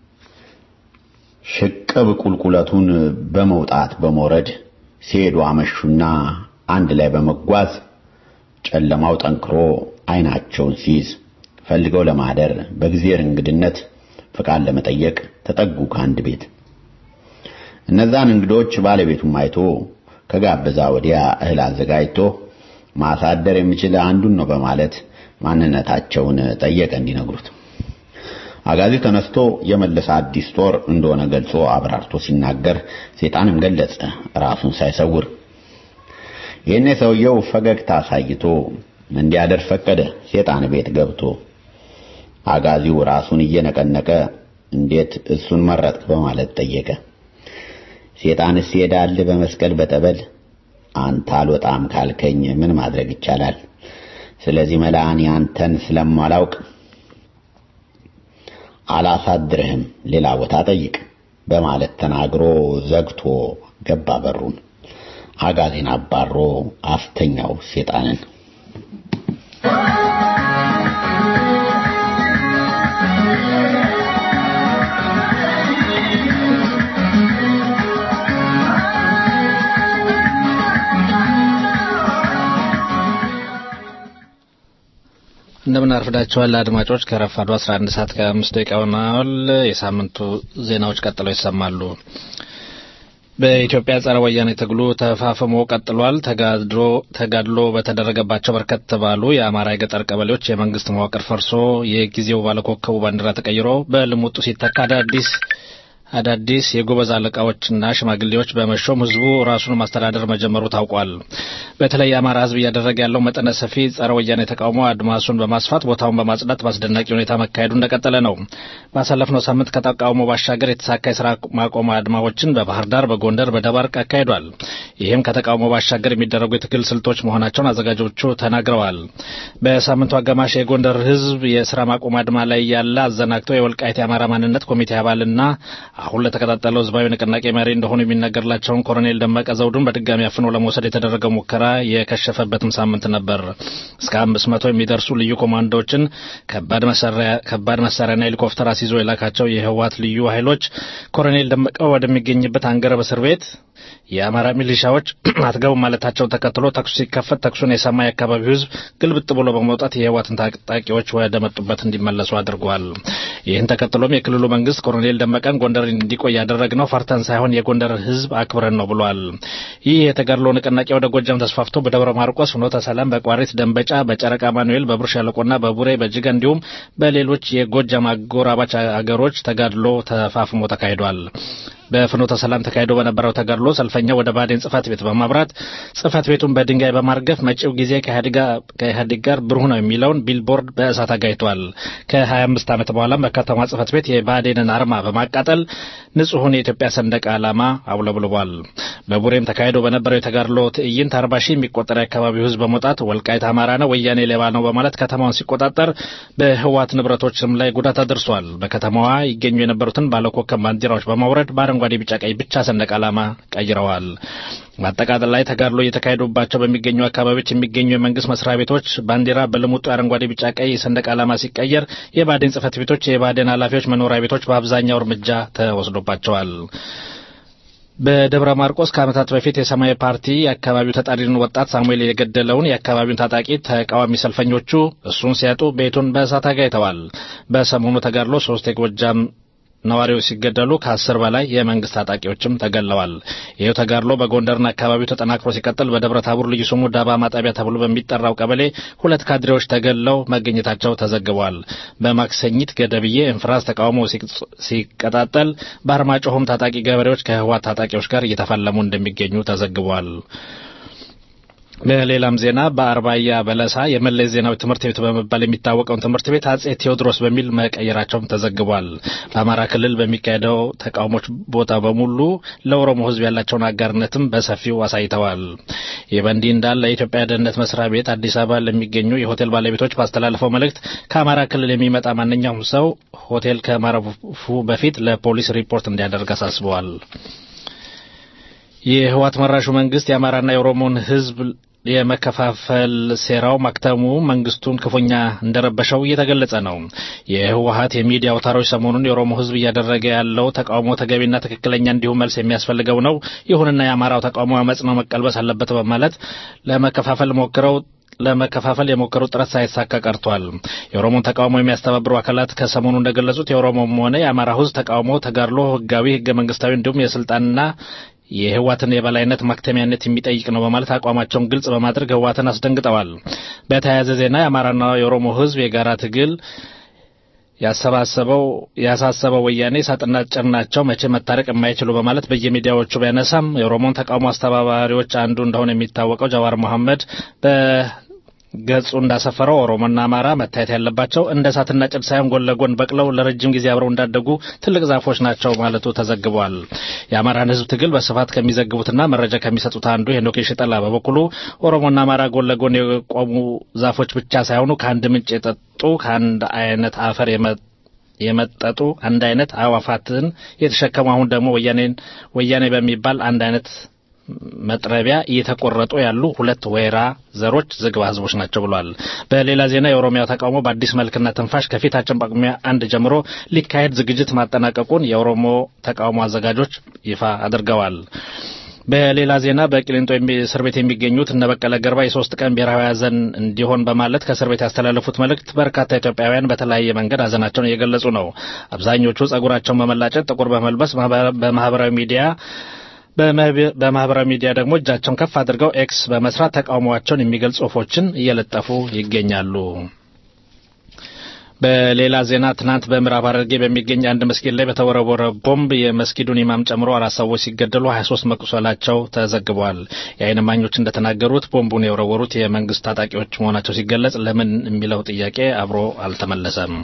ሽቅብ ቁልቁለቱን በመውጣት በመውረድ ሲሄዱ አመሹና አንድ ላይ በመጓዝ ጨለማው ጠንክሮ አይናቸውን ሲይዝ ፈልገው ለማደር በጊዜር እንግድነት ፍቃድ ለመጠየቅ ተጠጉ ከአንድ ቤት። እነዛን እንግዶች ባለቤቱም አይቶ ከጋበዛ ወዲያ እህል አዘጋጅቶ ማሳደር የሚችል አንዱን ነው በማለት ማንነታቸውን ጠየቀ እንዲነግሩት። አጋዚ ተነስቶ የመለሰ አዲስ ጦር እንደሆነ ገልጾ አብራርቶ ሲናገር ሴጣንም ገለጸ ራሱን ሳይሰውር። ይህኔ ሰውየው ፈገግታ አሳይቶ እንዲያደር ፈቀደ። ሴጣን ቤት ገብቶ አጋዚው ራሱን እየነቀነቀ እንዴት እሱን መረጥክ በማለት ጠየቀ። ሴጣንስ ይሄዳል በመስቀል በጠበል አንተ አልወጣም ካልከኝ ምን ማድረግ ይቻላል? ስለዚህ መላእን ያንተን ስለማላውቅ አላሳድርህም፣ ሌላ ቦታ ጠይቅ በማለት ተናግሮ ዘግቶ ገባ በሩን። አጋዜን አባሮ አስተኛው ሴጣንን። እንደምን አርፍዳችኋል አድማጮች። ከረፋዱ 11 ሰዓት ከአምስት ደቂቃ ሆኗል። የሳምንቱ ዜናዎች ቀጥለው ይሰማሉ። በኢትዮጵያ ጸረ ወያኔ ትግሉ ተፋፍሞ ቀጥሏል። ተጋድሎ ተጋድሎ በተደረገባቸው በርከት ባሉ የአማራ የገጠር ቀበሌዎች የመንግስት መዋቅር ፈርሶ የጊዜው ባለኮከቡ ባንዲራ ተቀይሮ በልሙጡ ሲተካ አዳዲስ አዳዲስ የጎበዝ አለቃዎችና ሽማግሌዎች በመሾም ህዝቡ ራሱን ማስተዳደር መጀመሩ ታውቋል። በተለይ የአማራ ህዝብ እያደረገ ያለው መጠነ ሰፊ ጸረ ወያኔ ተቃውሞ አድማሱን በማስፋት ቦታውን በማጽዳት በአስደናቂ ሁኔታ መካሄዱ እንደቀጠለ ነው። ባሳለፍነው ሳምንት ከተቃውሞ ባሻገር የተሳካ የስራ ማቆም አድማዎችን በባህር ዳር፣ በጎንደር፣ በደባርቅ አካሂዷል። ይህም ከተቃውሞ ባሻገር የሚደረጉ የትግል ስልቶች መሆናቸውን አዘጋጆቹ ተናግረዋል። በሳምንቱ አጋማሽ የጎንደር ህዝብ የስራ ማቆም አድማ ላይ ያለ አዘናግተው የወልቃይት የአማራ ማንነት ኮሚቴ አባልና አሁን ለተቀጣጠለው ህዝባዊ ንቅናቄ መሪ እንደሆኑ የሚነገርላቸውን ኮሎኔል ደመቀ ዘውዱን በድጋሚ አፍኖ ለመውሰድ የተደረገው ሙከራ የከሸፈበትም ሳምንት ነበር። እስከ አምስት መቶ የሚደርሱ ልዩ ኮማንዶዎችን ከባድ መሳሪያና ሄሊኮፕተር አስይዞ የላካቸው የህወሓት ልዩ ኃይሎች ኮሎኔል ደመቀ ወደሚገኝበት አንገረብ እስር ቤት የአማራ ሚሊሻዎች አትገቡ ማለታቸውን ተከትሎ ተኩሱ ሲከፈት ተኩሱን የሰማ የአካባቢው ህዝብ ግልብጥ ብሎ በመውጣት የህወሓትን ታጣቂዎች ወደ መጡበት እንዲመለሱ አድርጓል። ይህን ተከትሎም የክልሉ መንግስት ኮሎኔል ደመቀን ጎንደር እንዲቆይ ያደረግነው ፈርተን ሳይሆን የጎንደር ህዝብ አክብረን ነው ብሏል። ይህ የተጋድሎ ንቅናቄ ወደ ጎጃም ተስፋፍቶ በደብረ ማርቆስ፣ ፍኖተ ሰላም፣ በቋሪት፣ ደንበጫ፣ በጨረቃ ማኑኤል፣ በብር ሸለቆና በቡሬ በጅጋ እንዲሁም በሌሎች የጎጃም አጎራባች አገሮች ተጋድሎ ተፋፍሞ ተካሂዷል። በፍኖተ ሰላም ተካሂዶ በነበረው ተጋድሎ ሰልፈኛው ወደ ባዴን ጽህፈት ቤት በማብራት ጽህፈት ቤቱን በድንጋይ በማርገፍ መጪው ጊዜ ከኢህአዴግ ጋር ብሩህ ነው የሚለውን ቢልቦርድ በእሳት አጋይቷል። ከ25 ዓመት በኋላም በከተማ ጽህፈት ቤት የባዴንን አርማ በማቃጠል ንጹሑን የኢትዮጵያ ሰንደቅ ዓላማ አውለብልቧል። በቡሬም ተካሂዶ በነበረው የተጋድሎ ትዕይንት አርባ ሺህ የሚቆጠር የአካባቢው ህዝብ በመውጣት ወልቃይት አማራ ነው፣ ወያኔ ሌባ ነው በማለት ከተማውን ሲቆጣጠር በህወሓት ንብረቶችም ላይ ጉዳት አድርሷል። በከተማዋ ይገኙ የነበሩትን ባለኮከብ ባንዲራዎች በማውረድ በአረንጓዴ፣ ቢጫ፣ ቀይ ብቻ ሰንደቅ ዓላማ ቀይረዋል። በአጠቃላይ ተጋድሎ እየተካሄዱባቸው በሚገኙ አካባቢዎች የሚገኙ የመንግስት መስሪያ ቤቶች ባንዲራ በልሙጡ አረንጓዴ፣ ቢጫ፣ ቀይ ሰንደቅ ዓላማ ሲቀየር የባዴን ጽህፈት ቤቶች፣ የባዴን ኃላፊዎች መኖሪያ ቤቶች በአብዛኛው እርምጃ ተወስዶባቸዋል። በደብረ ማርቆስ ከዓመታት በፊት የሰማያዊ ፓርቲ የአካባቢው ተጠሪን ወጣት ሳሙኤል የገደለውን የአካባቢውን ታጣቂ ተቃዋሚ ሰልፈኞቹ እሱን ሲያጡ ቤቱን በእሳት አጋይተዋል። በሰሞኑ ተጋድሎ ሶስት የጎጃም ነዋሪዎች ሲገደሉ ከአስር በላይ የመንግስት ታጣቂዎችም ተገለዋል። ይህው ተጋድሎ በጎንደርና አካባቢው ተጠናክሮ ሲቀጥል በደብረ ታቦር ልዩ ስሙ ዳባ ማጣቢያ ተብሎ በሚጠራው ቀበሌ ሁለት ካድሬዎች ተገለው መገኘታቸው ተዘግቧል። በማክሰኝት ገደብዬ እንፍራዝ ተቃውሞ ሲቀጣጠል በአርማጭሆም ታጣቂ ገበሬዎች ከህወሓት ታጣቂዎች ጋር እየተፋለሙ እንደሚገኙ ተዘግቧል። በሌላም ዜና በአርባያ በለሳ የመለስ ዜናዊ ትምህርት ቤት በመባል የሚታወቀውን ትምህርት ቤት አጼ ቴዎድሮስ በሚል መቀየራቸውም ተዘግቧል። በአማራ ክልል በሚካሄደው ተቃውሞች ቦታ በሙሉ ለኦሮሞ ሕዝብ ያላቸውን አጋርነትም በሰፊው አሳይተዋል። ይህ በእንዲህ እንዳለ የኢትዮጵያ ደህንነት መስሪያ ቤት አዲስ አበባ ለሚገኙ የሆቴል ባለቤቶች ባስተላለፈው መልእክት ከአማራ ክልል የሚመጣ ማንኛውም ሰው ሆቴል ከማረፉ በፊት ለፖሊስ ሪፖርት እንዲያደርግ አሳስበዋል። የህወሓት መራሹ መንግስት የአማራና የኦሮሞን ህዝብ የመከፋፈል ሴራው ማክተሙ መንግስቱን ክፉኛ እንደረበሸው እየተገለጸ ነው። የህወሀት የሚዲያ አውታሮች ሰሞኑን የኦሮሞ ህዝብ እያደረገ ያለው ተቃውሞ ተገቢና ትክክለኛ እንዲሁም መልስ የሚያስፈልገው ነው። ይሁንና የአማራው ተቃውሞ አመጽ ነው መቀልበስ አለበት በማለት ለመከፋፈል ሞክረው ለመከፋፈል የሞከሩት ጥረት ሳይሳካ ቀርቷል። የኦሮሞን ተቃውሞ የሚያስተባብሩ አካላት ከሰሞኑ እንደገለጹት የኦሮሞም ሆነ የአማራ ህዝብ ተቃውሞ ተጋድሎ ህጋዊ፣ ህገ መንግስታዊ እንዲሁም የስልጣንና የህዋትን የበላይነት ማክተሚያነት የሚጠይቅ ነው በማለት አቋማቸውን ግልጽ በማድረግ ህዋትን አስደንግጠዋል። በተያያዘ ዜና የአማራና የኦሮሞ ህዝብ የጋራ ትግል ያሰባሰበው ያሳሰበው ወያኔ ሳጥና ጭናቸው መቼ መታረቅ የማይችሉ በማለት በየሚዲያዎቹ ቢያነሳም የኦሮሞን ተቃውሞ አስተባባሪዎች አንዱ እንደሆነ የሚታወቀው ጀዋር መሐመድ በገጹ እንዳሰፈረው ኦሮሞና አማራ መታየት ያለባቸው እንደ እሳትና ጭድ ሳይሆን ጎን ለጎን በቅለው ለረጅም ጊዜ አብረው እንዳደጉ ትልቅ ዛፎች ናቸው ማለቱ ተዘግቧል። የአማራን ህዝብ ትግል በስፋት ከሚዘግቡትና መረጃ ከሚሰጡት አንዱ ሄኖክ ሽጠላ በበኩሉ ኦሮሞና አማራ ጎን ለጎን የቆሙ ዛፎች ብቻ ሳይሆኑ ከአንድ ምንጭ የጠጡ ከአንድ አይነት አፈር የመጠጡ አንድ አይነት አዕዋፋትን የተሸከሙ አሁን ደግሞ ወያኔን ወያኔ በሚባል አንድ አይነት መጥረቢያ እየተቆረጡ ያሉ ሁለት ወይራ ዘሮች ዝግባ ህዝቦች ናቸው ብሏል። በሌላ ዜና የኦሮሚያ ተቃውሞ በአዲስ መልክና ትንፋሽ ከፊታችን ጳጉሜ አንድ ጀምሮ ሊካሄድ ዝግጅት ማጠናቀቁን የኦሮሞ ተቃውሞ አዘጋጆች ይፋ አድርገዋል። በሌላ ዜና በቂሊንጦ እስር ቤት የሚገኙት እነ በቀለ ገርባ የሶስት ቀን ብሔራዊ ሀዘን እንዲሆን በማለት ከእስር ቤት ያስተላለፉት መልእክት በርካታ ኢትዮጵያውያን በተለያየ መንገድ ሀዘናቸውን እየገለጹ ነው። አብዛኞቹ ጸጉራቸውን በመላጨት ጥቁር በመልበስ በማህበራዊ ሚዲያ በማህበራዊ ሚዲያ ደግሞ እጃቸውን ከፍ አድርገው ኤክስ በመስራት ተቃውሟቸውን የሚገልጹ ጽሁፎችን እየለጠፉ ይገኛሉ። በሌላ ዜና ትናንት በምዕራብ ሐረርጌ በሚገኝ አንድ መስጊድ ላይ በተወረወረ ቦምብ የመስጊዱን ኢማም ጨምሮ አራት ሰዎች ሲገደሉ 23 መቁሰላቸው ተዘግቧል። የዓይን እማኞች እንደተናገሩት ቦምቡን የወረወሩት የመንግስት ታጣቂዎች መሆናቸው ሲገለጽ ለምን የሚለው ጥያቄ አብሮ አልተመለሰም።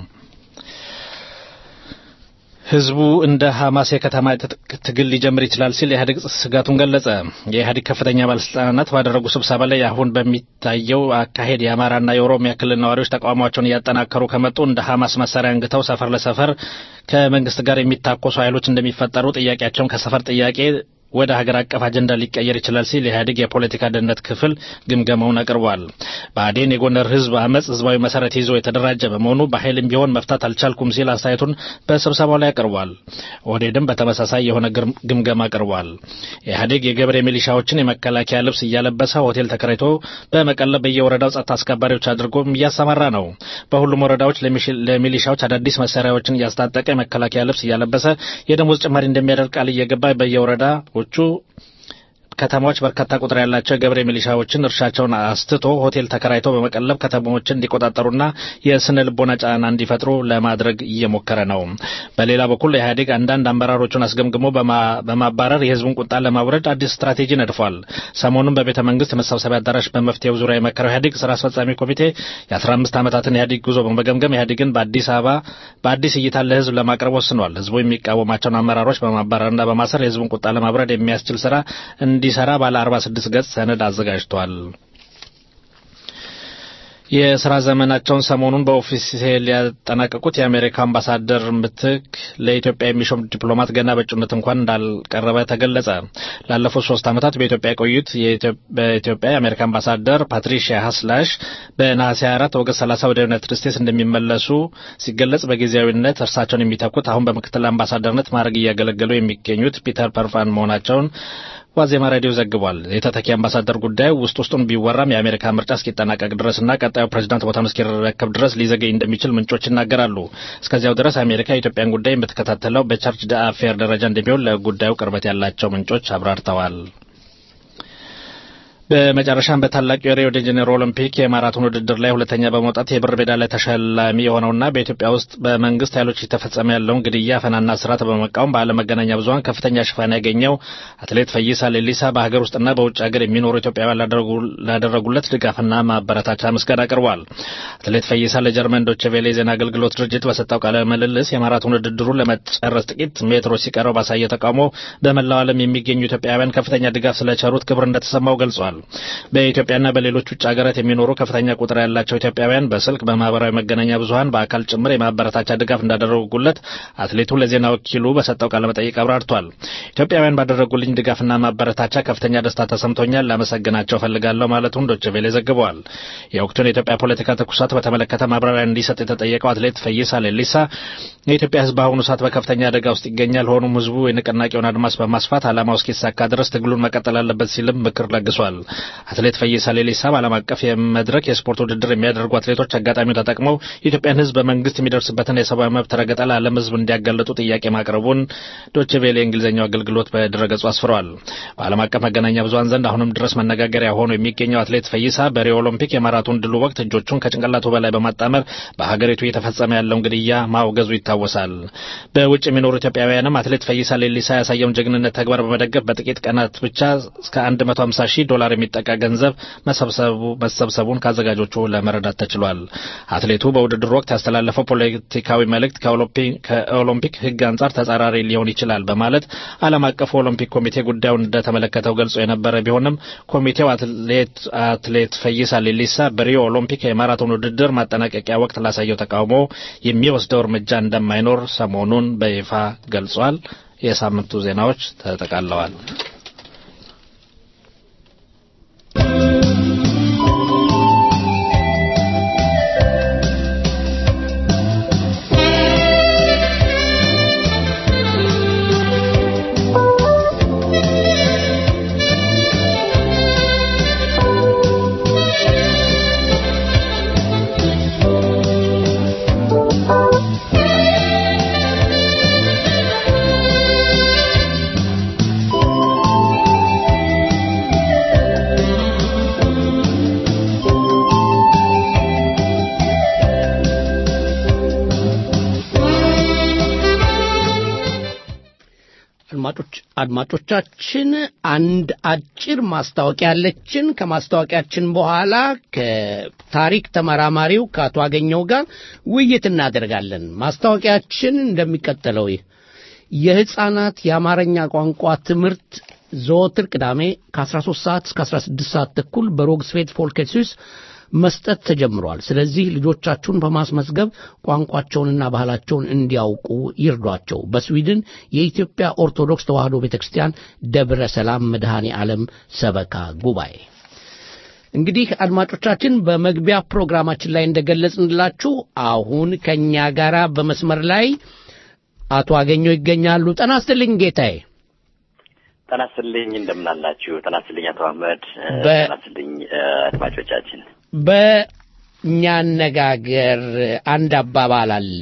ህዝቡ እንደ ሐማስ የከተማ ትግል ሊጀምር ይችላል ሲል ኢህአዴግ ስጋቱን ገለጸ። የኢህአዴግ ከፍተኛ ባለስልጣናት ባደረጉ ስብሰባ ላይ አሁን በሚታየው አካሄድ የአማራና የኦሮሚያ ክልል ነዋሪዎች ተቃውሟቸውን እያጠናከሩ ከመጡ እንደ ሐማስ መሳሪያ አንግተው ሰፈር ለሰፈር ከመንግስት ጋር የሚታኮሱ ኃይሎች እንደሚፈጠሩ ጥያቄያቸውን ከሰፈር ጥያቄ ወደ ሀገር አቀፍ አጀንዳ ሊቀየር ይችላል ሲል የኢህአዴግ የፖለቲካ ደህንነት ክፍል ግምገማውን አቅርቧል። ብአዴን የጎንደር ህዝብ አመፅ ህዝባዊ መሰረት ይዞ የተደራጀ በመሆኑ በኃይልም ቢሆን መፍታት አልቻልኩም ሲል አስተያየቱን በስብሰባው ላይ አቅርቧል። ኦህዴድም በተመሳሳይ የሆነ ግምገማ አቅርቧል። ኢህአዴግ የገብሬ ሚሊሻዎችን የመከላከያ ልብስ እያለበሰ ሆቴል ተከራይቶ በመቀለብ በየወረዳው ጸጥታ አስከባሪዎች አድርጎም እያሰማራ ነው። በሁሉም ወረዳዎች ለሚሊሻዎች አዳዲስ መሳሪያዎችን እያስታጠቀ የመከላከያ ልብስ እያለበሰ የደሞዝ ጭማሪ እንደሚያደርግ ቃል እየገባ በየወረዳ ዎቹ ከተማዎች በርካታ ቁጥር ያላቸው የገብሬ ሚሊሻዎችን እርሻቸውን አስትቶ ሆቴል ተከራይተው በመቀለብ ከተማዎችን እንዲቆጣጠሩና የስነ ልቦና ጫና እንዲፈጥሩ ለማድረግ እየሞከረ ነው። በሌላ በኩል ኢህአዴግ አንዳንድ አመራሮቹን አስገምግሞ በማባረር የህዝቡን ቁጣ ለማውረድ አዲስ ስትራቴጂ ነድፏል። ሰሞኑን በቤተ መንግስት መሰብሰቢያ አዳራሽ በመፍትሄው ዙሪያ የመከረው ኢህአዴግ ስራ አስፈጻሚ ኮሚቴ የ15 ዓመታትን ኢህአዴግ ጉዞ በመገምገም ኢህአዴግን በአዲስ አበባ በአዲስ እይታ ለህዝብ ለማቅረብ ወስኗል። ህዝቡ የሚቃወማቸውን አመራሮች በማባረርና በማሰር የህዝቡን ቁጣ ለማብረድ የሚያስችል ስራ እንዲሰራ ባለ 46 ገጽ ሰነድ አዘጋጅቷል። የስራ ዘመናቸውን ሰሞኑን በኦፊሴል ያጠናቀቁት የአሜሪካ አምባሳደር ምትክ ለኢትዮጵያ የሚሾም ዲፕሎማት ገና በእጩነት እንኳን እንዳልቀረበ ተገለጸ። ላለፉት ሶስት ዓመታት በኢትዮጵያ የቆዩት በኢትዮጵያ የአሜሪካ አምባሳደር ፓትሪሺያ ሀስላሽ በነሐሴ 24 ኦገስት 30 ወደ ዩናይትድ ስቴትስ እንደሚመለሱ ሲገለጽ በጊዜያዊነት እርሳቸውን የሚተኩት አሁን በምክትል አምባሳደርነት ማዕረግ እያገለገሉ የሚገኙት ፒተር ፐርፋን መሆናቸውን ዋዜማ ሬዲዮ ዘግቧል። የተተኪ አምባሳደር ጉዳዩ ውስጥ ውስጡን ቢወራም የአሜሪካ ምርጫ እስኪጠናቀቅ ድረስና ቀጣዩ ፕሬዚዳንት ቦታውን እስኪረከብ ድረስ ሊዘገይ እንደሚችል ምንጮች ይናገራሉ። እስከዚያው ድረስ አሜሪካ የኢትዮጵያን ጉዳይ የምትከታተለው በቻርጅ ደ አፌር ደረጃ እንደሚሆን ለጉዳዩ ቅርበት ያላቸው ምንጮች አብራርተዋል። በመጨረሻም በታላቅ የሪዮ ደ ጄኔሮ ኦሎምፒክ የማራቶን ውድድር ላይ ሁለተኛ በመውጣት የብር ሜዳሊያ ተሸላሚ የሆነውና በኢትዮጵያ ውስጥ በመንግስት ኃይሎች የተፈጸመ ያለውን ግድያ፣ አፈናና እስራት በመቃወም በዓለም መገናኛ ብዙኃን ከፍተኛ ሽፋን ያገኘው አትሌት ፈይሳ ሌሊሳ በሀገር ውስጥና በውጭ ሀገር የሚኖሩ ኢትዮጵያውያን ላደረጉለት ድጋፍና ማበረታቻ ምስጋና አቅርቧል። አትሌት ፈይሳ ለጀርመን ዶቼ ቬለ የዜና አገልግሎት ድርጅት በሰጠው ቃለ ምልልስ የማራቶን ውድድሩን ለመጨረስ ጥቂት ሜትሮች ሲቀረው ባሳየ ተቃውሞ በመላው ዓለም የሚገኙ ኢትዮጵያውያን ከፍተኛ ድጋፍ ስለቸሩት ክብር እንደተሰማው ገልጿል። በኢትዮጵያና በሌሎች ውጭ ሀገራት የሚኖሩ ከፍተኛ ቁጥር ያላቸው ኢትዮጵያውያን በስልክ በማህበራዊ መገናኛ ብዙኃን በአካል ጭምር የማበረታቻ ድጋፍ እንዳደረጉለት አትሌቱ ለዜና ወኪሉ በሰጠው ቃለ መጠይቅ አብራርቷል። ኢትዮጵያውያን ባደረጉልኝ ድጋፍና ማበረታቻ ከፍተኛ ደስታ ተሰምቶኛል፣ ላመሰግናቸው ፈልጋለሁ ማለቱን ዶቼ ቬለ ዘግበዋል። የወቅቱን የኢትዮጵያ ፖለቲካ ትኩሳት በተመለከተ ማብራሪያ እንዲሰጥ የተጠየቀው አትሌት ፈይሳ ሌሊሳ የኢትዮጵያ ሕዝብ በአሁኑ ሰዓት በከፍተኛ አደጋ ውስጥ ይገኛል። ሆኖም ሕዝቡ የንቅናቄውን አድማስ በማስፋት ዓላማው እስኪሳካ ድረስ ትግሉን መቀጠል አለበት ሲልም ምክር ለግሷል። አትሌት ፈይሳ ሌሊሳ በዓለም አቀፍ የመድረክ የስፖርት ውድድር የሚያደርጉ አትሌቶች አጋጣሚው ተጠቅመው የኢትዮጵያን ሕዝብ በመንግስት የሚደርስበትን የሰብአዊ መብት ረገጣ ለዓለም ሕዝብ እንዲያጋለጡ ጥያቄ ማቅረቡን ዶቼ ቬለ የእንግሊዝኛው አገልግሎት በድረገጹ አስፍረዋል። በዓለም አቀፍ መገናኛ ብዙኃን ዘንድ አሁንም ድረስ መነጋገሪያ ሆኖ የሚገኘው አትሌት ፈይሳ በሪዮ ኦሎምፒክ የማራቶን ድሉ ወቅት እጆቹን ከጭንቅላቱ በላይ በማጣመር በሀገሪቱ እየተፈጸመ ያለውን ግድያ ማውገዙ ይታወሳል። በውጭ የሚኖሩ ኢትዮጵያውያንም አትሌት ፈይሳ ሌሊሳ ያሳየውን ጀግንነት ተግባር በመደገፍ በጥቂት ቀናት ብቻ እስከ 150 ሺህ ዶላር የሚጠጋ ገንዘብ መሰብሰቡን ከአዘጋጆቹ ለመረዳት ተችሏል። አትሌቱ በውድድሩ ወቅት ያስተላለፈው ፖለቲካዊ መልእክት ከኦሎምፒክ ሕግ አንጻር ተጻራሪ ሊሆን ይችላል በማለት ዓለም አቀፉ ኦሎምፒክ ኮሚቴ ጉዳዩን እንደተመለከተው ገልጾ የነበረ ቢሆንም ኮሚቴው አትሌት ፈይሳ ሌሊሳ በሪዮ ኦሎምፒክ የማራቶን ውድድር ማጠናቀቂያ ወቅት ላሳየው ተቃውሞ የሚወስደው እርምጃ እንደማይኖር ሰሞኑን በይፋ ገልጿል። የሳምንቱ ዜናዎች ተጠቃለዋል። አድማጮቻችን አንድ አጭር ማስታወቂያ ያለችን። ከማስታወቂያችን በኋላ ከታሪክ ተመራማሪው ከአቶ አገኘው ጋር ውይይት እናደርጋለን። ማስታወቂያችን እንደሚቀጥለው የሕፃናት የአማርኛ ቋንቋ ትምህርት ዘወትር ቅዳሜ ከ13 ሰዓት እስከ 16 ሰዓት ተኩል በሮግስፌድ ፎልኬሲስ መስጠት ተጀምሯል። ስለዚህ ልጆቻችሁን በማስመዝገብ ቋንቋቸውንና ባህላቸውን እንዲያውቁ ይርዷቸው። በስዊድን የኢትዮጵያ ኦርቶዶክስ ተዋሕዶ ቤተ ክርስቲያን ደብረ ሰላም መድኃኔ ዓለም ሰበካ ጉባኤ። እንግዲህ አድማጮቻችን በመግቢያ ፕሮግራማችን ላይ እንደገለጽንላችሁ አሁን ከእኛ ጋር በመስመር ላይ አቶ አገኘው ይገኛሉ። ጤና ይስጥልኝ ጌታዬ። ጤና ይስጥልኝ እንደምናላችሁ። ጤና ይስጥልኝ አቶ አህመድ። በ- ጤና ይስጥልኝ አድማጮቻችን። በእኛ አነጋገር አንድ አባባል አለ።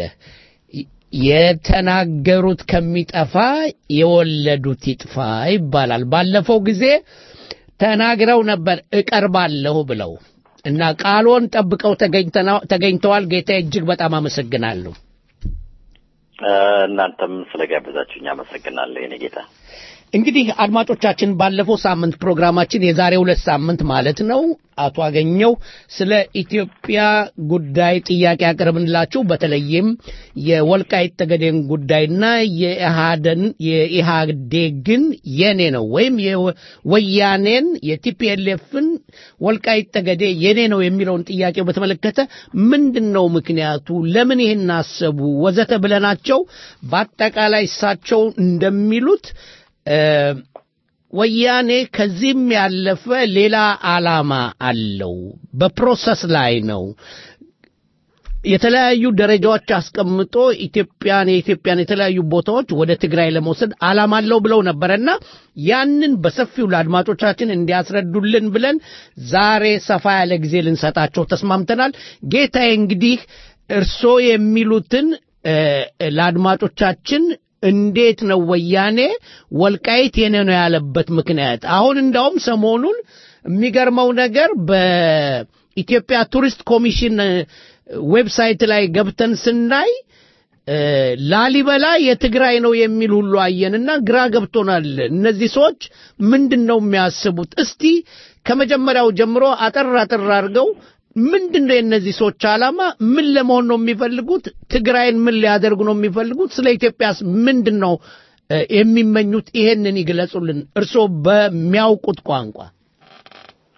የተናገሩት ከሚጠፋ የወለዱት ይጥፋ ይባላል። ባለፈው ጊዜ ተናግረው ነበር እቀርባለሁ ብለው እና ቃልዎን ጠብቀው ተገኝተና- ተገኝተዋል። ጌታ እጅግ በጣም አመሰግናለሁ። እ፣ እናንተም ስለጋበዛችሁኝ አመሰግናለሁ የኔ ጌታ። እንግዲህ አድማጮቻችን ባለፈው ሳምንት ፕሮግራማችን የዛሬ ሁለት ሳምንት ማለት ነው አቶ አገኘው ስለ ኢትዮጵያ ጉዳይ ጥያቄ ያቀርብንላችሁ በተለይም የወልቃይት ጠገዴን ጉዳይና የኢህአደን የኢህአዴግን የኔ ነው ወይም የወያኔን የቲፒኤልኤፍን ወልቃይት ጠገዴ የኔ ነው የሚለውን ጥያቄው በተመለከተ ምንድን ነው ምክንያቱ፣ ለምን ይህን አሰቡ፣ ወዘተ ብለናቸው በአጠቃላይ እሳቸው እንደሚሉት እ፣ ወያኔ ከዚህም ያለፈ ሌላ ዓላማ አለው። በፕሮሰስ ላይ ነው። የተለያዩ ደረጃዎች አስቀምጦ ኢትዮጵያን የኢትዮጵያን የተለያዩ ቦታዎች ወደ ትግራይ ለመውሰድ ዓላማ አለው ብለው ነበረና ያንን በሰፊው ለአድማጮቻችን እንዲያስረዱልን ብለን ዛሬ ሰፋ ያለ ጊዜ ልንሰጣቸው ተስማምተናል። ጌታዬ እንግዲህ እርስዎ የሚሉትን እ፣ ለአድማጮቻችን እንዴት ነው ወያኔ ወልቃይት የኔ ነው ያለበት ምክንያት? አሁን እንዳውም ሰሞኑን የሚገርመው ነገር በኢትዮጵያ ቱሪስት ኮሚሽን እ፣ ዌብሳይት ላይ ገብተን ስናይ እ፣ ላሊበላ የትግራይ ነው የሚል ሁሉ አየንና ግራ ገብቶናል። እነዚህ ሰዎች ምንድን ነው የሚያስቡት? እስቲ ከመጀመሪያው ጀምሮ አጠር አጠር አድርገው ምንድን ነው የእነዚህ ሰዎች ዓላማ? ምን ለመሆን ነው የሚፈልጉት? ትግራይን ምን ሊያደርጉ ነው የሚፈልጉት? ስለ ኢትዮጵያስ ምንድን ነው እ፣ የሚመኙት? ይሄንን ይግለጹልን እርስዎ በሚያውቁት ቋንቋ።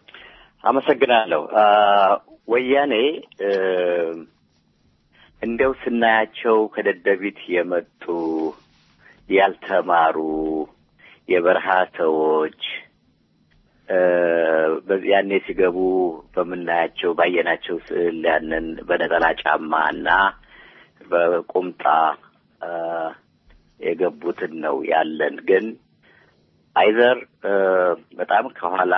አመሰግናለሁ። አ፣ ወያኔ እ፣ እንደው ስናያቸው ከደደቢት የመጡ ያልተማሩ የበረሃ ሰዎች እ፣ በዚህ ያኔ ሲገቡ በምናያቸው ባየናቸው ስዕል ያንን በነጠላ ጫማ እና በቁምጣ እ፣ የገቡትን ነው ያለን ግን አይዘር እ፣ በጣም ከኋላ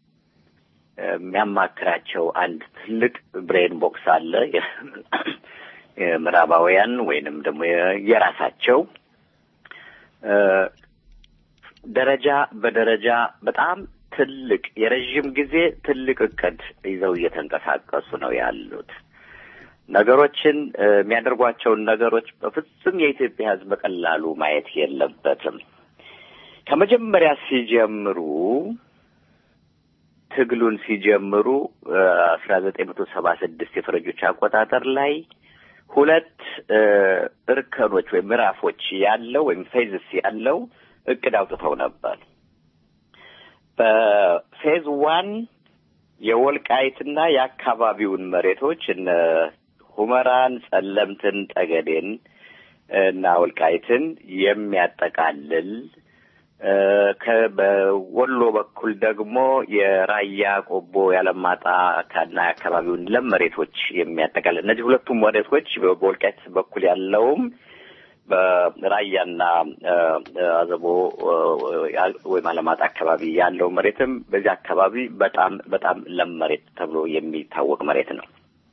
የሚያማክራቸው አንድ ትልቅ ብሬን ቦክስ አለ። የምዕራባውያን ወይንም ደግሞ የራሳቸው እ፣ ደረጃ በደረጃ በጣም ትልቅ የረዥም ጊዜ ትልቅ እቅድ ይዘው እየተንቀሳቀሱ ነው ያሉት። ነገሮችን እ፣ የሚያደርጓቸውን ነገሮች በፍጹም የኢትዮጵያ ሕዝብ በቀላሉ ማየት የለበትም። ከመጀመሪያ ሲጀምሩ ትግሉን ሲጀምሩ አስራ ዘጠኝ መቶ ሰባ ስድስት የፈረጆች አቆጣጠር ላይ ሁለት እ፣ እርከኖች ወይም ምዕራፎች ያለው ወይም ፌዝስ ያለው እቅድ አውጥተው ነበር። በፌዝ ዋን የወልቃይትና የአካባቢውን መሬቶች እነ ሁመራን፣ ጸለምትን፣ ጠገዴን እና ወልቃይትን የሚያጠቃልል እ፣ ከ- በወሎ በኩል ደግሞ የራያ ቆቦ ያለማጣ ካና አካባቢውን ለም መሬቶች የሚያጠቃልል እነዚህ ሁለቱም መሬቶች በወልቃይት በኩል ያለውም በራያና እ፣ አዘቦ እ፣ ወይም አለማጣ አካባቢ ያለው መሬትም በዚህ አካባቢ በጣም በጣም ለም መሬት ተብሎ የሚታወቅ መሬት ነው።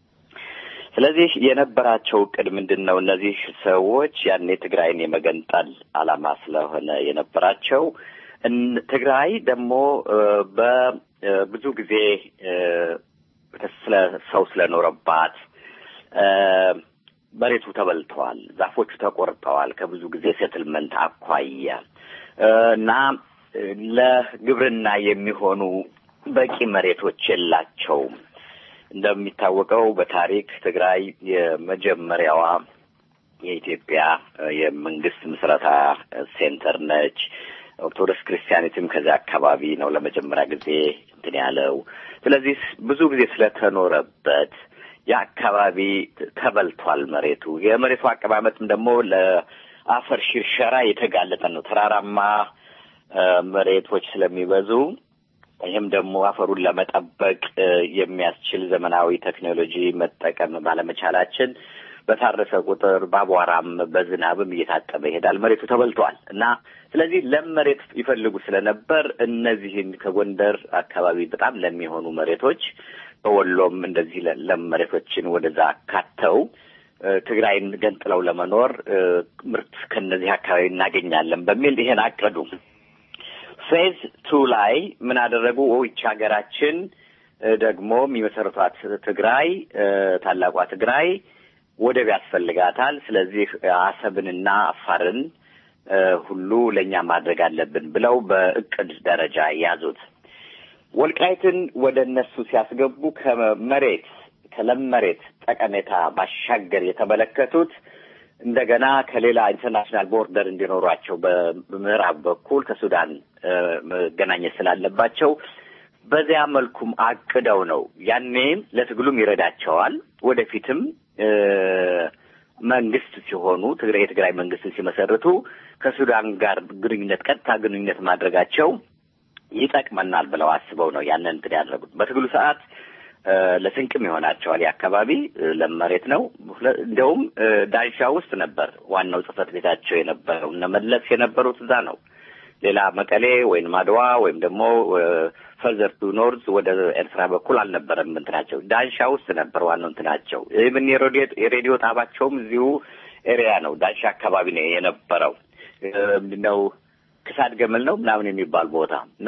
ስለዚህ የነበራቸው እቅድ ምንድን ነው? እነዚህ ሰዎች ያኔ ትግራይን የመገንጠል ዓላማ ስለሆነ የነበራቸው እን- ትግራይ ደግሞ እ፣ በብዙ ጊዜ እ፣ ስለ ሰው ስለኖረባት እ፣ መሬቱ ተበልተዋል፣ ዛፎቹ ተቆርጠዋል ከብዙ ጊዜ ሴትልመንት አኳያ እ፣ እና እ፣ ለግብርና የሚሆኑ በቂ መሬቶች የላቸውም። እንደሚታወቀው በታሪክ ትግራይ የመጀመሪያዋ የኢትዮጵያ እ፣ የመንግስት ምስረታ እ፣ ሴንተር ነች። ኦርቶዶክስ ክርስቲያኒትም ከዚያ አካባቢ ነው ለመጀመሪያ ጊዜ እንትን ያለው። ስለዚህ ብዙ ጊዜ ስለተኖረበት የአካባቢ ተበልቷል መሬቱ። የመሬቱ አቀማመጥም ደግሞ ለአፈር ሽርሸራ የተጋለጠ ነው። ተራራማ እ፣ መሬቶች ስለሚበዙ ይህም ደግሞ አፈሩን ለመጠበቅ እ፣ የሚያስችል ዘመናዊ ቴክኖሎጂ መጠቀም ባለመቻላችን በታረሰ ቁጥር በአቧራም በዝናብም እየታጠበ ይሄዳል። መሬቱ ተበልቷል እና ስለዚህ ለም መሬት ይፈልጉ ስለነበር እነዚህን ከጎንደር አካባቢ በጣም ለሚሆኑ መሬቶች በወሎም እንደዚህ ለ- ለም መሬቶችን ወደዛ ካተው እ፣ ትግራይን ገንጥለው ለመኖር እ፣ ምርት ከነዚህ አካባቢ እናገኛለን በሚል ይሄን አቀዱ። ፌዝ ቱ ላይ ምን አደረጉ? ይቺ ሀገራችን እ፣ ደግሞ የሚመሰረቷት ትግራይ እ፣ ታላቋ ትግራይ ወደብ ያስፈልጋታል። ስለዚህ አሰብንና አፋርን እ፣ ሁሉ ለእኛ ማድረግ አለብን ብለው በእቅድ ደረጃ ያዙት። ወልቃይትን ወደ እነሱ ሲያስገቡ ከመሬት ከለም መሬት ጠቀሜታ ባሻገር የተመለከቱት እንደገና ከሌላ ኢንተርናሽናል ቦርደር እንዲኖሯቸው በምዕራብ በኩል ከሱዳን እ፣ መገናኘት ስላለባቸው በዚያ መልኩም አቅደው ነው። ያኔም ለትግሉም ይረዳቸዋል። ወደፊትም እ፣ መንግስት ሲሆኑ ትግራይ የትግራይ መንግስትን ሲመሰርቱ ከሱዳን ጋር ግንኙነት ቀጥታ ግንኙነት ማድረጋቸው ይጠቅመናል ብለው አስበው ነው ያንን እንትን ያደረጉት። በትግሉ ሰዓት እ፣ ለስንቅም ይሆናቸዋል። የአካባቢ ለም መሬት ነው። ሁለ- እንደውም እ፣ ዳንሻ ውስጥ ነበር ዋናው ጽህፈት ቤታቸው የነበረው። እነ መለስ የነበሩት እዛ ነው። ሌላ መቀሌ ወይም አድዋ ወይም ደግሞ ፈርዘር ቱ ኖርዝ ወደ ኤርትራ በኩል አልነበረም እንትናቸው ዳንሻ ውስጥ ነበር ዋናው እንትናቸው። ኢቭን የሬዲዮ- የሬዲዮ ጣባቸውም እዚሁ ኤሪያ ነው፣ ዳንሻ አካባቢ ነው የነበረው። እ፣ ምንድነው ክሳድ ገመል ነው ምናምን የሚባል ቦታ እና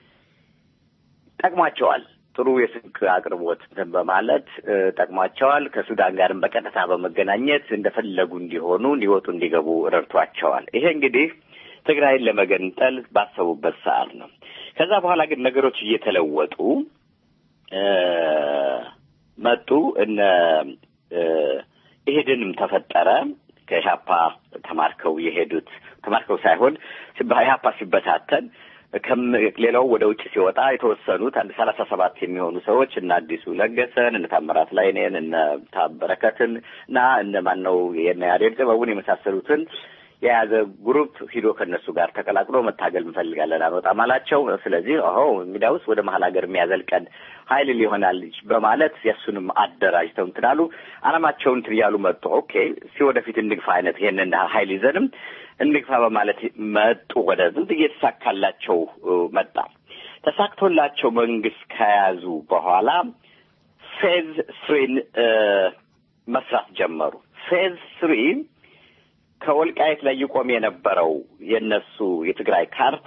ጠቅሟቸዋል። ጥሩ የስልክ አቅርቦት እንትን በማለት እ፣ ጠቅሟቸዋል። ከሱዳን ጋርም በቀጥታ በመገናኘት እንደፈለጉ እንዲሆኑ እንዲወጡ እንዲገቡ ረድቷቸዋል። ይሄ እንግዲህ ትግራይን ለመገንጠል ባሰቡበት ሰዓት ነው። ከዛ በኋላ ግን ነገሮች እየተለወጡ እ፣ መጡ። እነ እ፣ ኢህድንም ተፈጠረ። ከኢህአፓ ተማርከው የሄዱት ተማርከው ሳይሆን ኢህአፓ ሲበታተን ሌላው ወደ ውጭ ሲወጣ የተወሰኑት አንድ ሰላሳ ሰባት የሚሆኑ ሰዎች እነ አዲሱ ለገሰን እነ ታምራት ላይኔን እነ ታበረከትን እና እነ ማነው የነ ያሬድ ጥበቡን የመሳሰሉትን የያዘ ግሩፕ ሂዶ ከእነሱ ጋር ተቀላቅሎ መታገል እንፈልጋለን አንወጣም አላቸው። ስለዚህ አሁ እንግዲያውስ ወደ መሀል ሀገር የሚያዘልቀን ኃይል ሊሆናል በማለት የእሱንም አደራጅተው እንትን አሉ። አላማቸውን እንትን እያሉ መጡ። ኦኬ እስኪ ወደፊት እንግፋ አይነት ይሄንን ኃይል ይዘንም እንግፋ በማለት መጡ። ወደ ዝም እየተሳካላቸው መጣ። ተሳክቶላቸው መንግስት ከያዙ በኋላ ፌዝ ስሪን መስራት ጀመሩ። ፌዝ ስሪ ከወልቃየት ላይ ይቆም የነበረው የነሱ የትግራይ ካርታ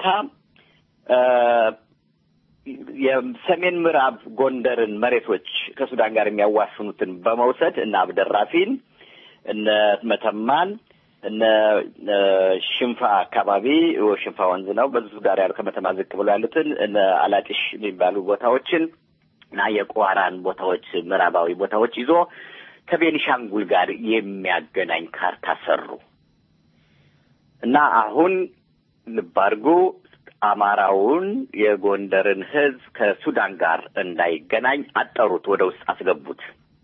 የሰሜን ምዕራብ ጎንደርን መሬቶች ከሱዳን ጋር የሚያዋስኑትን በመውሰድ እነ አብደራፊን እነ መተማን እነ ሽንፋ አካባቢ ሽንፋ ወንዝ ነው በዙ ጋር ያሉ ከመተማ ዝቅ ብሎ ያሉትን እነ አላጢሽ የሚባሉ ቦታዎችን እና የቋራን ቦታዎች ምዕራባዊ ቦታዎች ይዞ ከቤኒሻንጉል ጋር የሚያገናኝ ካርታ ሰሩ እና አሁን ልብ አድርጉ አማራውን የጎንደርን ሕዝብ ከሱዳን ጋር እንዳይገናኝ አጠሩት፣ ወደ ውስጥ አስገቡት።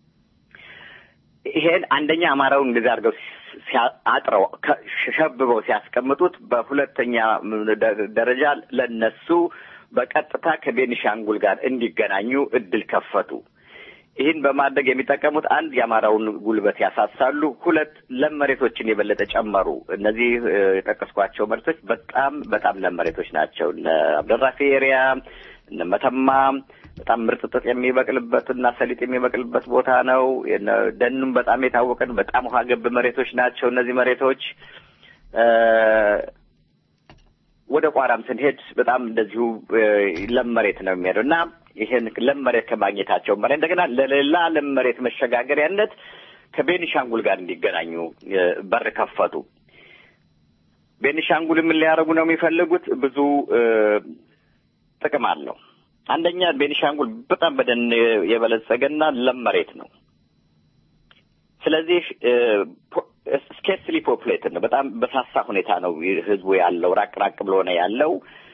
ይሄን አንደኛ አማራውን እንደዚህ አድርገው አጥረው ሸብበው ሲያስቀምጡት፣ በሁለተኛ ደረጃ ለነሱ በቀጥታ ከቤኒሻንጉል ጋር እንዲገናኙ እድል ከፈቱ። ይህን በማድረግ የሚጠቀሙት አንድ የአማራውን ጉልበት ያሳሳሉ፣ ሁለት ለም መሬቶችን የበለጠ ጨመሩ። እነዚህ የጠቀስኳቸው መሬቶች በጣም በጣም ለም መሬቶች ናቸው። እነ አብደራፊ ኤሪያ፣ እነ መተማ በጣም ምርጥ ጥጥ የሚበቅልበት እና ሰሊጥ የሚበቅልበት ቦታ ነው። ደኑም በጣም የታወቀ ነው። በጣም ውሃ ገብ መሬቶች ናቸው እነዚህ መሬቶች። ወደ ቋራም ስንሄድ በጣም እንደዚሁ ለም መሬት ነው የሚሄደው እና ይህን ለም መሬት ከማግኘታቸው በላይ እንደገና ለሌላ ለም መሬት መሸጋገሪያነት ከቤኒሻንጉል ጋር እንዲገናኙ በር ከፈቱ። ቤኒሻንጉል ምን ሊያደርጉ ነው የሚፈልጉት? ብዙ ጥቅም አለው። አንደኛ ቤኒሻንጉል በጣም በደን የበለጸገና ለም መሬት ነው። ስለዚህ ስኬርስሊ ፖፕሌትድ ነው። በጣም በሳሳ ሁኔታ ነው ህዝቡ ያለው። ራቅ ራቅ ብሎ ነው ያለው።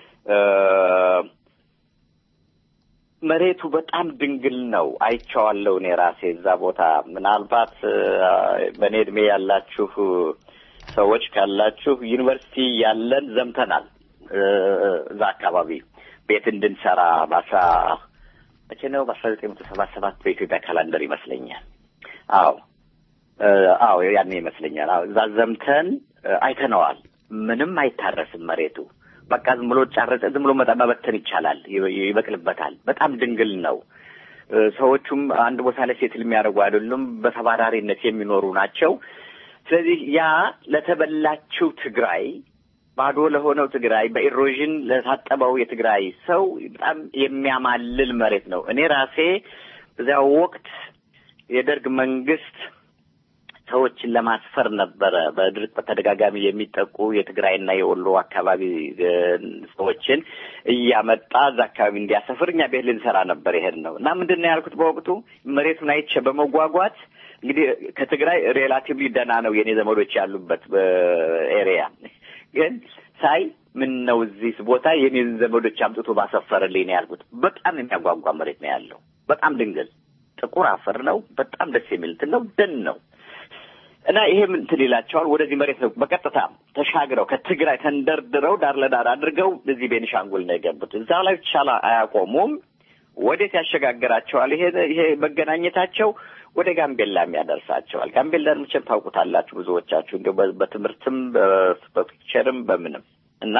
መሬቱ በጣም ድንግል ነው። አይቼዋለሁ እኔ ራሴ እዛ ቦታ። ምናልባት በእኔ እድሜ ያላችሁ ሰዎች ካላችሁ ዩኒቨርሲቲ ያለን ዘምተናል እዛ አካባቢ ቤት እንድንሰራ በአስራ መቼ ነው? በአስራ ዘጠኝ መቶ ሰባ ሰባት በኢትዮጵያ ካላንደር ይመስለኛል። አዎ አዎ ያኔ ይመስለኛል። አዎ እዛ ዘምተን አይተነዋል። ምንም አይታረስም መሬቱ በቃ ዝም ብሎ ጫረጨ ዝም ብሎ መጣ መበተን ይቻላል፣ ይበቅልበታል። በጣም ድንግል ነው። ሰዎቹም አንድ ቦታ ላይ ሴትል የሚያደርጉ አይደሉም፣ በተባራሪነት የሚኖሩ ናቸው። ስለዚህ ያ ለተበላችው ትግራይ ባዶ ለሆነው ትግራይ በኢሮዥን ለታጠበው የትግራይ ሰው በጣም የሚያማልል መሬት ነው። እኔ ራሴ በዚያው ወቅት የደርግ መንግስት ሰዎችን ለማስፈር ነበረ በድርቅ በተደጋጋሚ የሚጠቁ የትግራይና የወሎ አካባቢ ሰዎችን እያመጣ እዛ አካባቢ እንዲያሰፍር እኛ ቤት ልንሰራ ነበር ይሄድ ነው እና ምንድን ነው ያልኩት በወቅቱ መሬቱን አይቼ በመጓጓት እንግዲህ ከትግራይ ሬላቲቭሊ ደህና ነው የኔ ዘመዶች ያሉበት ኤሪያ ግን ሳይ ምን ነው እዚህ ቦታ የኔን ዘመዶች አምጥቶ ባሰፈርልኝ ነው ያልኩት። በጣም የሚያጓጓ መሬት ነው ያለው። በጣም ድንግል ጥቁር አፈር ነው። በጣም ደስ የሚል እንትን ነው። ደን ነው እና ይሄ እንትን ይላቸዋል። ወደዚህ መሬት ነው በቀጥታ ተሻግረው ከትግራይ ተንደርድረው ዳር ለዳር አድርገው እዚህ ቤኒሻንጉል ነው የገቡት። እዛ ላይ ብቻ አያቆሙም። ወዴት ያሸጋግራቸዋል? ይሄ ይሄ መገናኘታቸው ወደ ጋምቤላም ያደርሳቸዋል። ጋምቤላን መቼም ታውቁታላችሁ ብዙዎቻችሁ እንዲያው በትምህርትም በፒክቸርም በምንም እና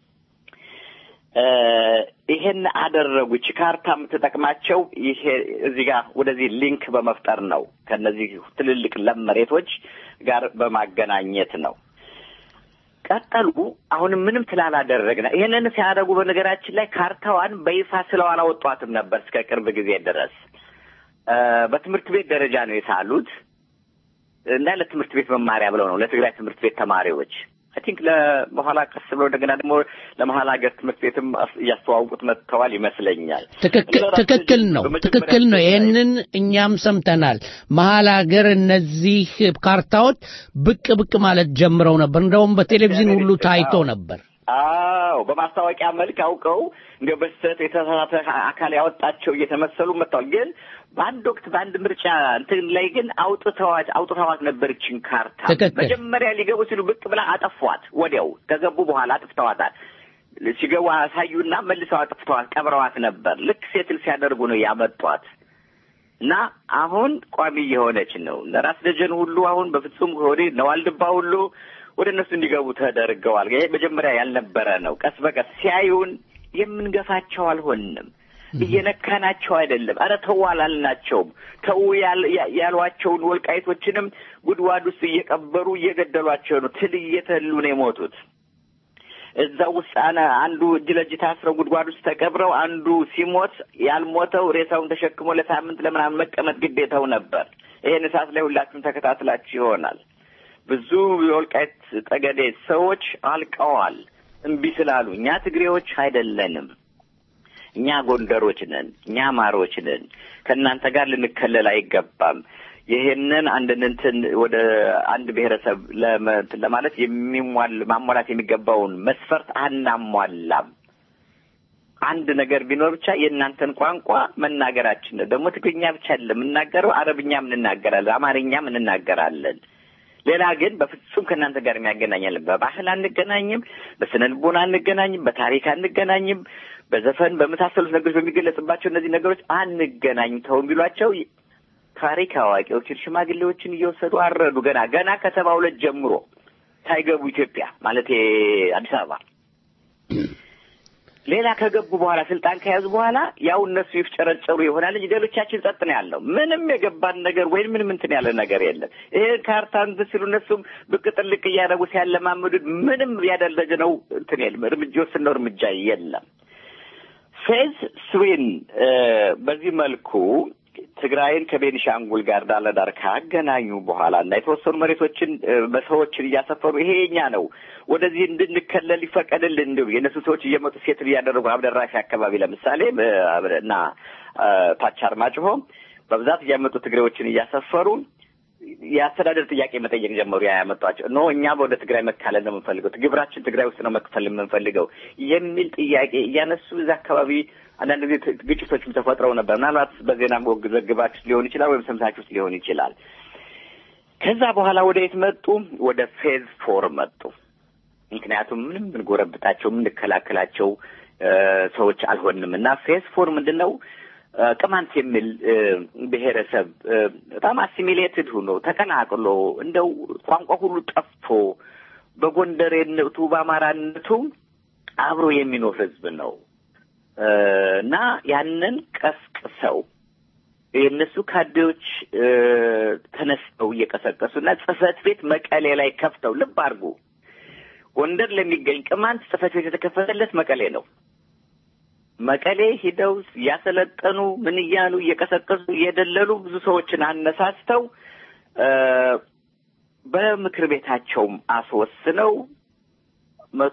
ይሄን አደረጉ። ይቺ ካርታ የምትጠቅማቸው ይሄ እዚህ ጋር ወደዚህ ሊንክ በመፍጠር ነው። ከነዚህ ትልልቅ ለም መሬቶች ጋር በማገናኘት ነው። ቀጠሉ። አሁንም ምንም ስላላደረግን ይሄንን ሲያደርጉ በነገራችን ላይ ካርታዋን በይፋ ስለው አላወጧትም ነበር እስከ ቅርብ ጊዜ ድረስ በትምህርት ቤት ደረጃ ነው የሳሉት እና ለትምህርት ቤት መማሪያ ብለው ነው ለትግራይ ትምህርት ቤት ተማሪዎች አይ ቲንክ በኋላ ቀስ ብሎ እንደገና ደግሞ ለመሀል ሀገር ትምህርት ቤትም እያስተዋውቁት መጥተዋል ይመስለኛል። ትክክል ነው፣ ትክክል ነው። ይህንን እኛም ሰምተናል። መሀል ሀገር እነዚህ ካርታዎች ብቅ ብቅ ማለት ጀምረው ነበር። እንደውም በቴሌቪዥን ሁሉ ታይቶ ነበር። አዎ በማስታወቂያ መልክ አውቀው እንደ በስተት የተሳሳተ አካል ያወጣቸው እየተመሰሉ መጥተዋል። ግን በአንድ ወቅት በአንድ ምርጫ እንትን ላይ ግን አውጥተዋት አውጥተዋት ነበር ይህችን ካርታ። ትክክል። መጀመሪያ ሊገቡ ሲሉ ብቅ ብላ አጠፏት። ወዲያው ከገቡ በኋላ አጥፍተዋታል። ሲገቡ አሳዩና መልሰው አጥፍተዋት ቀብረዋት ነበር። ልክ ሴትል ሲያደርጉ ነው ያመጧት። እና አሁን ቋሚ የሆነች ነው። ለራስ ደጀን ሁሉ አሁን በፍጹም ወደ ነዋልድባ ሁሉ ወደ እነሱ እንዲገቡ ተደርገዋል። ይሄ መጀመሪያ ያልነበረ ነው። ቀስ በቀስ ሲያዩን የምንገፋቸው አልሆንም። እየነካናቸው አይደለም። አረ ተው አላልናቸውም። ተው ያል- ያ- ያሏቸውን ወልቃይቶችንም ጉድጓድ ውስጥ እየቀበሩ እየገደሏቸው ነው። ትል እየተሉ ነው የሞቱት። እዛ ውስጥ አነ አንዱ እጅ ለእጅ ታስረው ጉድጓድ ውስጥ ተቀብረው አንዱ ሲሞት ያልሞተው ሬሳውን ተሸክሞ ለሳምንት ለምናምን መቀመጥ ግዴታው ነበር። ይሄን እሳት ላይ ሁላችሁም ተከታትላችሁ ይሆናል። ብዙ የወልቃይት ጠገዴ ሰዎች አልቀዋል እምቢ ስላሉ። እኛ ትግሬዎች አይደለንም። እኛ ጎንደሮች ነን። እኛ አማሮች ነን። ከእናንተ ጋር ልንከለል አይገባም። ይሄንን አንድን እንትን ወደ አንድ ብሔረሰብ ለመ- እንትን ለማለት የሚሟል ማሟላት የሚገባውን መስፈርት አናሟላም። አንድ ነገር ቢኖር ብቻ የእናንተን ቋንቋ መናገራችን ነው። ደግሞ ትግርኛ ብቻ አይደለም የምናገረው፣ አረብኛም እንናገራለን፣ አማርኛም እንናገራለን። ሌላ ግን በፍጹም ከእናንተ ጋር የሚያገናኛለን። በባህል አንገናኝም፣ በስነ ልቦና አንገናኝም፣ በታሪክ አንገናኝም፣ በዘፈን በመሳሰሉት ነገሮች በሚገለጽባቸው እነዚህ ነገሮች አንገናኝም ተው ቢሏቸው ታሪክ አዋቂዎችን ሽማግሌዎችን እየወሰዱ አረዱ። ገና ገና ከሰባ ሁለት ጀምሮ ሳይገቡ ኢትዮጵያ ማለት አዲስ አበባ ሌላ ከገቡ በኋላ ስልጣን ከያዙ በኋላ ያው እነሱ ይፍጨረጨሩ ይሆናል እንጂ ሌሎቻችን ጸጥ ነው ያለው። ምንም የገባን ነገር ወይም ምንም እንትን ያለ ነገር የለም። ይሄ ካርታ እንትን ሲሉ እነሱም ብቅ ጥልቅ እያደረጉ ሲያለማምዱት ምንም ያደረግነው እንትን የለም። እርምጃ የወሰንነው እርምጃ የለም። ፌዝ ስዊን በዚህ መልኩ ትግራይን ከቤኒሻንጉል ጋር ዳር ለዳር ካገናኙ በኋላ እና የተወሰኑ መሬቶችን እ፣ በሰዎችን እያሰፈሩ ይሄ የኛ ነው ወደዚህ እንድንከለል ይፈቀድልን እንዲሁ የእነሱ ሰዎች እየመጡ ሴት እያደረጉ አብደራፊ አካባቢ ለምሳሌ እ፣ እና እ፣ ታች አርማጭሆ በብዛት እያመጡ ትግሬዎችን እያሰፈሩ የአስተዳደር ጥያቄ መጠየቅ ጀመሩ። ያ ያመጧቸው ኖ እኛ ወደ ትግራይ መካለል ነው የምንፈልገው፣ ግብራችን ትግራይ ውስጥ ነው መክፈል የምንፈልገው የሚል ጥያቄ እያነሱ እዛ አካባቢ አንዳንድ ጊዜ ት- ግጭቶችም ተፈጥረው ነበር። ምናልባት በዜና ወግ ዘግባችሁ ሊሆን ይችላል ወይም ሰምታችሁት ሊሆን ይችላል። ከዛ በኋላ ወደ የት መጡ? ወደ ፌዝ ፎር መጡ። ምክንያቱም ምንም ብንጎረብጣቸው የምንከላከላቸው እ፣ ሰዎች አልሆንም እና ፌዝ ፎር ምንድን ነው? እ፣ ቅማንት የሚል እ፣ ብሔረሰብ እ፣ በጣም አሲሚሌትድ ሆኖ ተቀላቅሎ እንደው ቋንቋ ሁሉ ጠፍቶ በጎንደሬነቱ በአማራነቱ አብሮ የሚኖር ህዝብ ነው እ፣ እና ያንን ቀስቅሰው የእነሱ ካድሬዎች እ፣ ተነስተው እየቀሰቀሱ እና ጽህፈት ቤት መቀሌ ላይ ከፍተው ልብ አድርጉ ጎንደር ለሚገኝ ቅማንት ጽህፈት ቤት የተከፈተለት መቀሌ ነው። መቀሌ ሂደው እያሰለጠኑ ምን እያሉ እየቀሰቀሱ እየደለሉ ብዙ ሰዎችን አነሳስተው እ፣ በምክር ቤታቸውም አስወስነው መቶ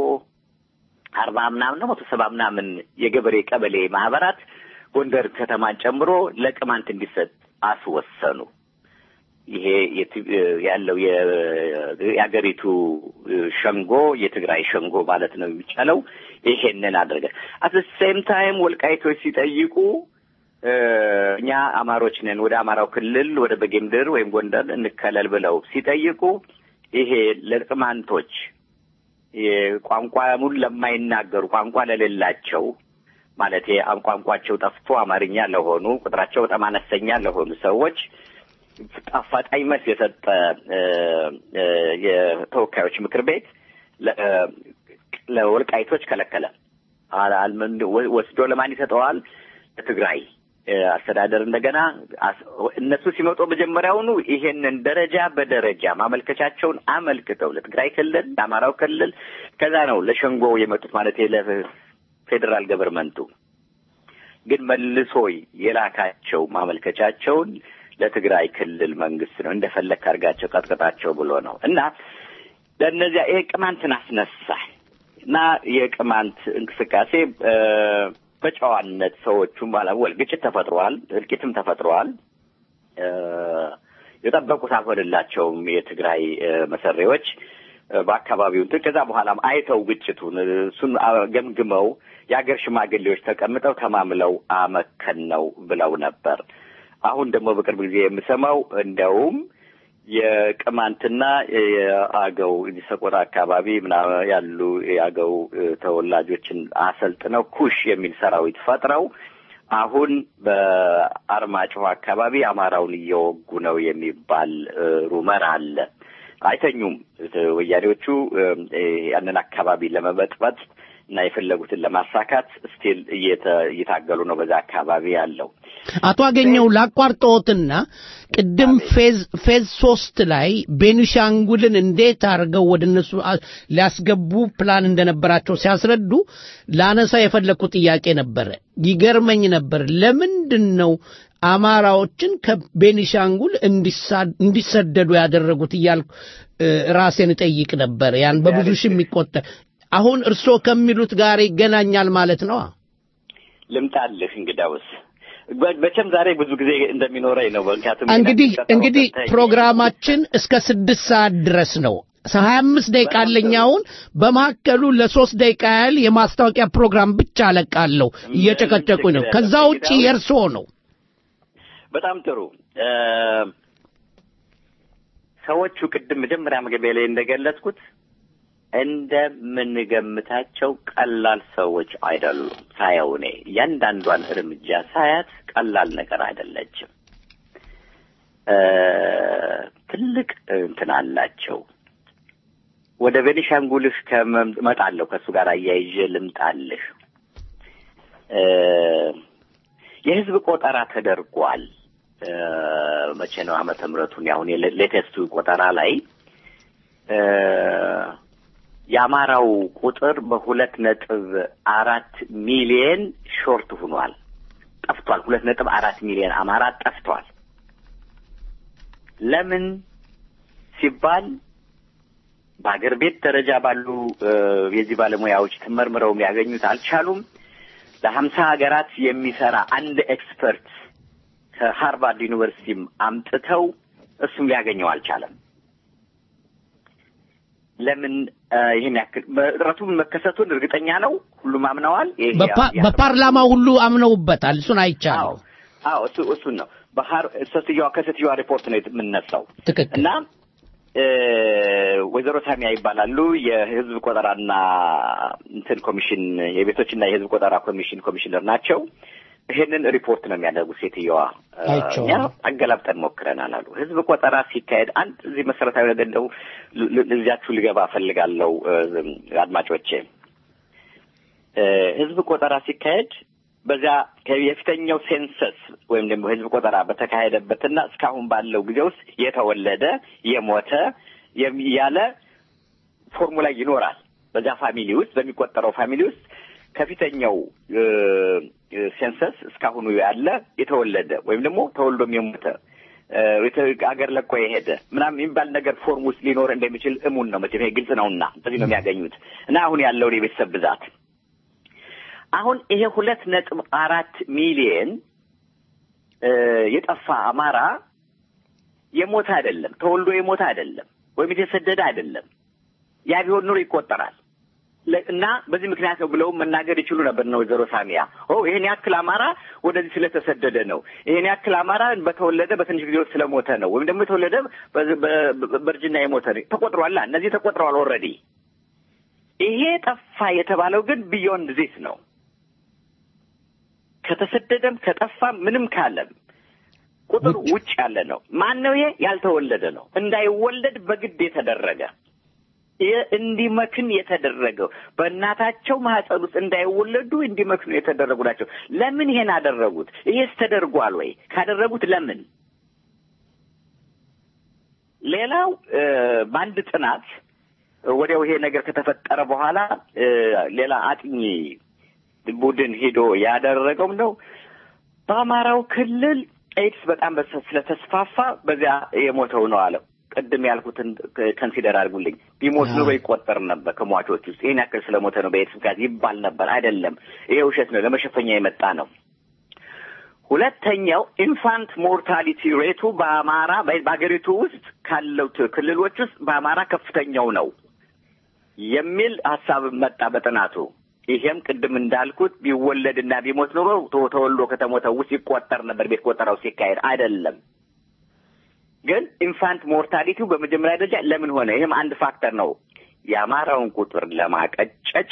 አርባ ምናምን ነው መቶ ሰባ ምናምን የገበሬ ቀበሌ ማህበራት ጎንደር ከተማን ጨምሮ ለቅማንት እንዲሰጥ አስወሰኑ። ይሄ የት- ያለው የ- የአገሪቱ ሸንጎ የትግራይ ሸንጎ ማለት ነው የሚቻለው ይሄንን አድርገ አት ሴም ታይም ወልቃይቶች ሲጠይቁ እ፣ እኛ አማሮች ነን ወደ አማራው ክልል ወደ በጌምድር ወይም ጎንደር እንከለል ብለው ሲጠይቁ ይሄ ለቅማንቶች የቋንቋ ሙሉ ለማይናገሩ ቋንቋ ለሌላቸው ማለት ቋንቋቸው ጠፍቶ አማርኛ ለሆኑ ቁጥራቸው በጣም አነስተኛ ለሆኑ ሰዎች አፋጣኝ መልስ የሰጠ እ፣ እ፣ የተወካዮች ምክር ቤት ለ- እ፣ ለወልቃይቶች ከለከለ። አል- አልመን- ወ- ወስዶ ለማን ይሰጠዋል? ለትግራይ እ፣ አስተዳደር እንደገና አስ- እነሱ ሲመጡ መጀመሪያውኑ ይሄንን ደረጃ በደረጃ ማመልከቻቸውን አመልክተው ለትግራይ ክልል፣ ለአማራው ክልል ከዛ ነው ለሸንጎ የመጡት ማለት ለፌዴራል ገቨርንመንቱ ግን መልሶ የላካቸው ማመልከቻቸውን ለትግራይ ክልል መንግስት ነው እንደፈለግ አድርጋቸው ቀጥቅጣቸው ብሎ ነው እና ለእነዚያ ይሄ ቅማንትን አስነሳ እና የቅማንት እንቅስቃሴ እ፣ በጨዋነት ሰዎቹም ባላወል ግጭት ተፈጥሯል፣ እልቂትም ተፈጥሯል። እ፣ የጠበቁት አልሆንላቸውም የትግራይ እ፣ መሰሬዎች በአካባቢው እንትን ከዛ በኋላም አይተው ግጭቱን እሱን ገምግመው የአገር ሽማግሌዎች ተቀምጠው ተማምለው አመከን ነው ብለው ነበር። አሁን ደግሞ በቅርብ ጊዜ የምሰማው እንደውም የቅማንትና የአገው ሰቆጣ አካባቢ ምናምን ያሉ የአገው ተወላጆችን አሰልጥነው ኩሽ የሚል ሰራዊት ፈጥረው አሁን በአርማጭሆ አካባቢ አማራውን እየወጉ ነው የሚባል ሩመር አለ። አይተኙም። ወያኔዎቹ ያንን አካባቢ ለመበጥበጥ እና የፈለጉትን ለማሳካት ስቲል እየታገሉ ነው በዛ አካባቢ ያለው። አቶ አገኘው ላቋርጠዎትና ቅድም ፌዝ ፌዝ ሶስት ላይ ቤኒሻንጉልን እንዴት አድርገው ወደ እነሱ ሊያስገቡ ፕላን እንደነበራቸው ሲያስረዱ ላነሳ የፈለግኩት ጥያቄ ነበረ። ይገርመኝ ነበር። ለምንድን ነው አማራዎችን ከቤኒሻንጉል እንዲሰደዱ ያደረጉት እያልኩ ራሴን እጠይቅ ነበር። ያን በብዙ ሺህ የሚቆጠር አሁን እርስዎ ከሚሉት ጋር ይገናኛል ማለት ነው። ልምጣልህ እንግዳውስ መቼም ዛሬ ብዙ ጊዜ እንደሚኖረኝ ነው። ምክንያቱም እንግዲህ እንግዲህ ፕሮግራማችን እስከ ስድስት ሰዓት ድረስ ነው። ሀያ አምስት ደቂቃ አለኝ። አሁን በመካከሉ ለሶስት ደቂቃ ያህል የማስታወቂያ ፕሮግራም ብቻ አለቃለሁ። እየጨቀጨቁኝ ነው። ከዛ ውጪ የእርስዎ ነው። በጣም ጥሩ። ሰዎቹ ቅድም መጀመሪያ መግቢያ ላይ እንደገለጽኩት እንደምንገምታቸው ቀላል ሰዎች አይደሉም። ሳየው እኔ እያንዳንዷን እርምጃ ሳያት ቀላል ነገር አይደለችም። ትልቅ እንትን አላቸው። ወደ ቤኒሻንጉልህ ከመጣለሁ ከእሱ ጋር አያይዤ ልምጣልህ። የህዝብ ቆጠራ ተደርጓል። መቼ ነው ዓመተ ምሕረቱን አሁን ሌቴስቱ ቆጠራ ላይ የአማራው ቁጥር በሁለት ነጥብ አራት ሚሊየን ሾርት ሆኗል፣ ጠፍቷል። ሁለት ነጥብ አራት ሚሊየን አማራ ጠፍቷል። ለምን ሲባል በአገር ቤት ደረጃ ባሉ የዚህ ባለሙያዎች ተመርምረው ያገኙት አልቻሉም። ለሀምሳ ሀገራት የሚሰራ አንድ ኤክስፐርት ከሃርቫርድ ዩኒቨርሲቲም አምጥተው እሱም ሊያገኘው አልቻለም። ለምን ይህን ያክል እጥረቱን መከሰቱን እርግጠኛ ነው። ሁሉም አምነዋል። በፓርላማ ሁሉ አምነውበታል። እሱን አይቻለሁ። አዎ እሱ እሱን ነው ባህር ሴትዮዋ ከሴትዮዋ ሪፖርት ነው የምነሳው ትክክል እና ወይዘሮ ሳሚያ ይባላሉ። የህዝብ ቆጠራና እንትን ኮሚሽን የቤቶችና የህዝብ ቆጠራ ኮሚሽን ኮሚሽነር ናቸው። ይሄንን ሪፖርት ነው የሚያደርጉት ሴትዮዋ። እኛ አገላብጠን ሞክረናል አሉ። ህዝብ ቆጠራ ሲካሄድ አንድ እዚህ መሰረታዊ ነገር እንደው እዚያችሁ ልገባ እፈልጋለሁ አድማጮቼ። ህዝብ ቆጠራ ሲካሄድ በዚያ የፊተኛው ሴንሰስ ወይም ደግሞ ህዝብ ቆጠራ በተካሄደበትና እስካሁን ባለው ጊዜ ውስጥ የተወለደ የሞተ ያለ ፎርሙላ ይኖራል። በዚያ ፋሚሊ ውስጥ በሚቆጠረው ፋሚሊ ውስጥ ከፊተኛው ሴንሰስ እስካሁኑ ያለ የተወለደ ወይም ደግሞ ተወልዶም የሞተ አገር ለቆ የሄደ ምናምን የሚባል ነገር ፎርም ውስጥ ሊኖር እንደሚችል እሙን ነው። መቼም ይሄ ግልጽ ነውና በዚህ ነው የሚያገኙት እና አሁን ያለውን የቤተሰብ ብዛት አሁን ይሄ ሁለት ነጥብ አራት ሚሊየን የጠፋ አማራ የሞተ አይደለም፣ ተወልዶ የሞተ አይደለም፣ ወይም የተሰደደ አይደለም። ያ ቢሆን ኑሮ ይቆጠራል እና በዚህ ምክንያት ነው ብለውም መናገር ይችሉ ነበር ነው ወይዘሮ ሳሚያ። ኦ ይሄን ያክል አማራ ወደዚህ ስለተሰደደ ነው፣ ይሄን ያክል አማራ በተወለደ በትንሽ ጊዜ ውስጥ ስለሞተ ነው፣ ወይም ደግሞ የተወለደ በእርጅና የሞተ ነው። ተቆጥሯላ፣ እነዚህ ተቆጥረዋል ኦልሬዲ። ይሄ ጠፋ የተባለው ግን ቢዮንድ ዚስ ነው። ከተሰደደም ከጠፋም ምንም ካለም ቁጥር ውጭ ያለ ነው። ማን ነው ይሄ? ያልተወለደ ነው። እንዳይወለድ በግድ የተደረገ እንዲመክን የተደረገው በእናታቸው ማህፀን ውስጥ እንዳይወለዱ እንዲመክኑ የተደረጉ ናቸው። ለምን ይሄን አደረጉት? ይሄስ ተደርጓል ወይ? ካደረጉት ለምን? ሌላው በአንድ ጥናት ወዲያው ይሄ ነገር ከተፈጠረ በኋላ ሌላ አጥኚ ቡድን ሄዶ ያደረገው ነው በአማራው ክልል ኤድስ በጣም ስለተስፋፋ በዚያ የሞተው ነው አለው። ቅድም ያልኩትን ከንሲደር አድርጉልኝ። ቢሞት ኑሮ ይቆጠር ነበር ከሟቾች ውስጥ ይህን ያክል ስለሞተ ነው በኤድስ ምክንያት ይባል ነበር። አይደለም፣ ይሄ ውሸት ነው፣ ለመሸፈኛ የመጣ ነው። ሁለተኛው ኢንፋንት ሞርታሊቲ ሬቱ በአማራ በሀገሪቱ ውስጥ ካለው ክልሎች ውስጥ በአማራ ከፍተኛው ነው። የሚል ሀሳብ መጣ በጥናቱ። ይሄም ቅድም እንዳልኩት ቢወለድና ቢሞት ኑሮ ቶ- ተወልዶ ከተሞተ ውስጥ ይቆጠር ነበር ቤት ቆጠራው ሲካሄድ አይደለም። ግን ኢንፋንት ሞርታሊቲው በመጀመሪያ ደረጃ ለምን ሆነ? ይህም አንድ ፋክተር ነው። የአማራውን ቁጥር ለማቀጨጭ፣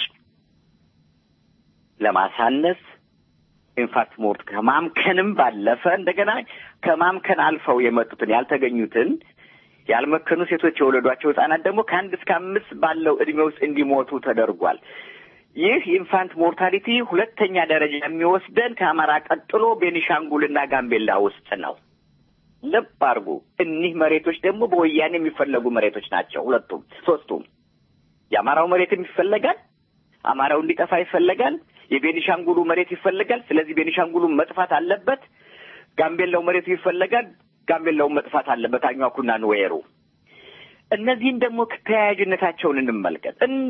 ለማሳነስ ኢንፋክት ሞርት ከማምከንም ባለፈ እንደገና ከማምከን አልፈው የመጡትን ያልተገኙትን ያልመከኑ ሴቶች የወለዷቸው ህጻናት ደግሞ ከአንድ እስከ አምስት ባለው እድሜ ውስጥ እንዲሞቱ ተደርጓል። ይህ ኢንፋንት ሞርታሊቲ ሁለተኛ ደረጃ የሚወስደን ከአማራ ቀጥሎ ቤኒሻንጉልና ጋምቤላ ውስጥ ነው። ልብ አድርጉ። እኒህ መሬቶች ደግሞ በወያኔ የሚፈለጉ መሬቶች ናቸው። ሁለቱም ሶስቱም። የአማራው መሬትም ይፈለጋል። አማራው እንዲጠፋ ይፈለጋል። የቤኒሻንጉሉ መሬት ይፈለጋል። ስለዚህ ቤኒሻንጉሉ መጥፋት አለበት። ጋምቤላው መሬቱ ይፈለጋል። ጋምቤላውን መጥፋት አለበት። አኟኩና ንዌሩ። እነዚህን ደግሞ ተያያዥነታቸውን እንመልከት። እን-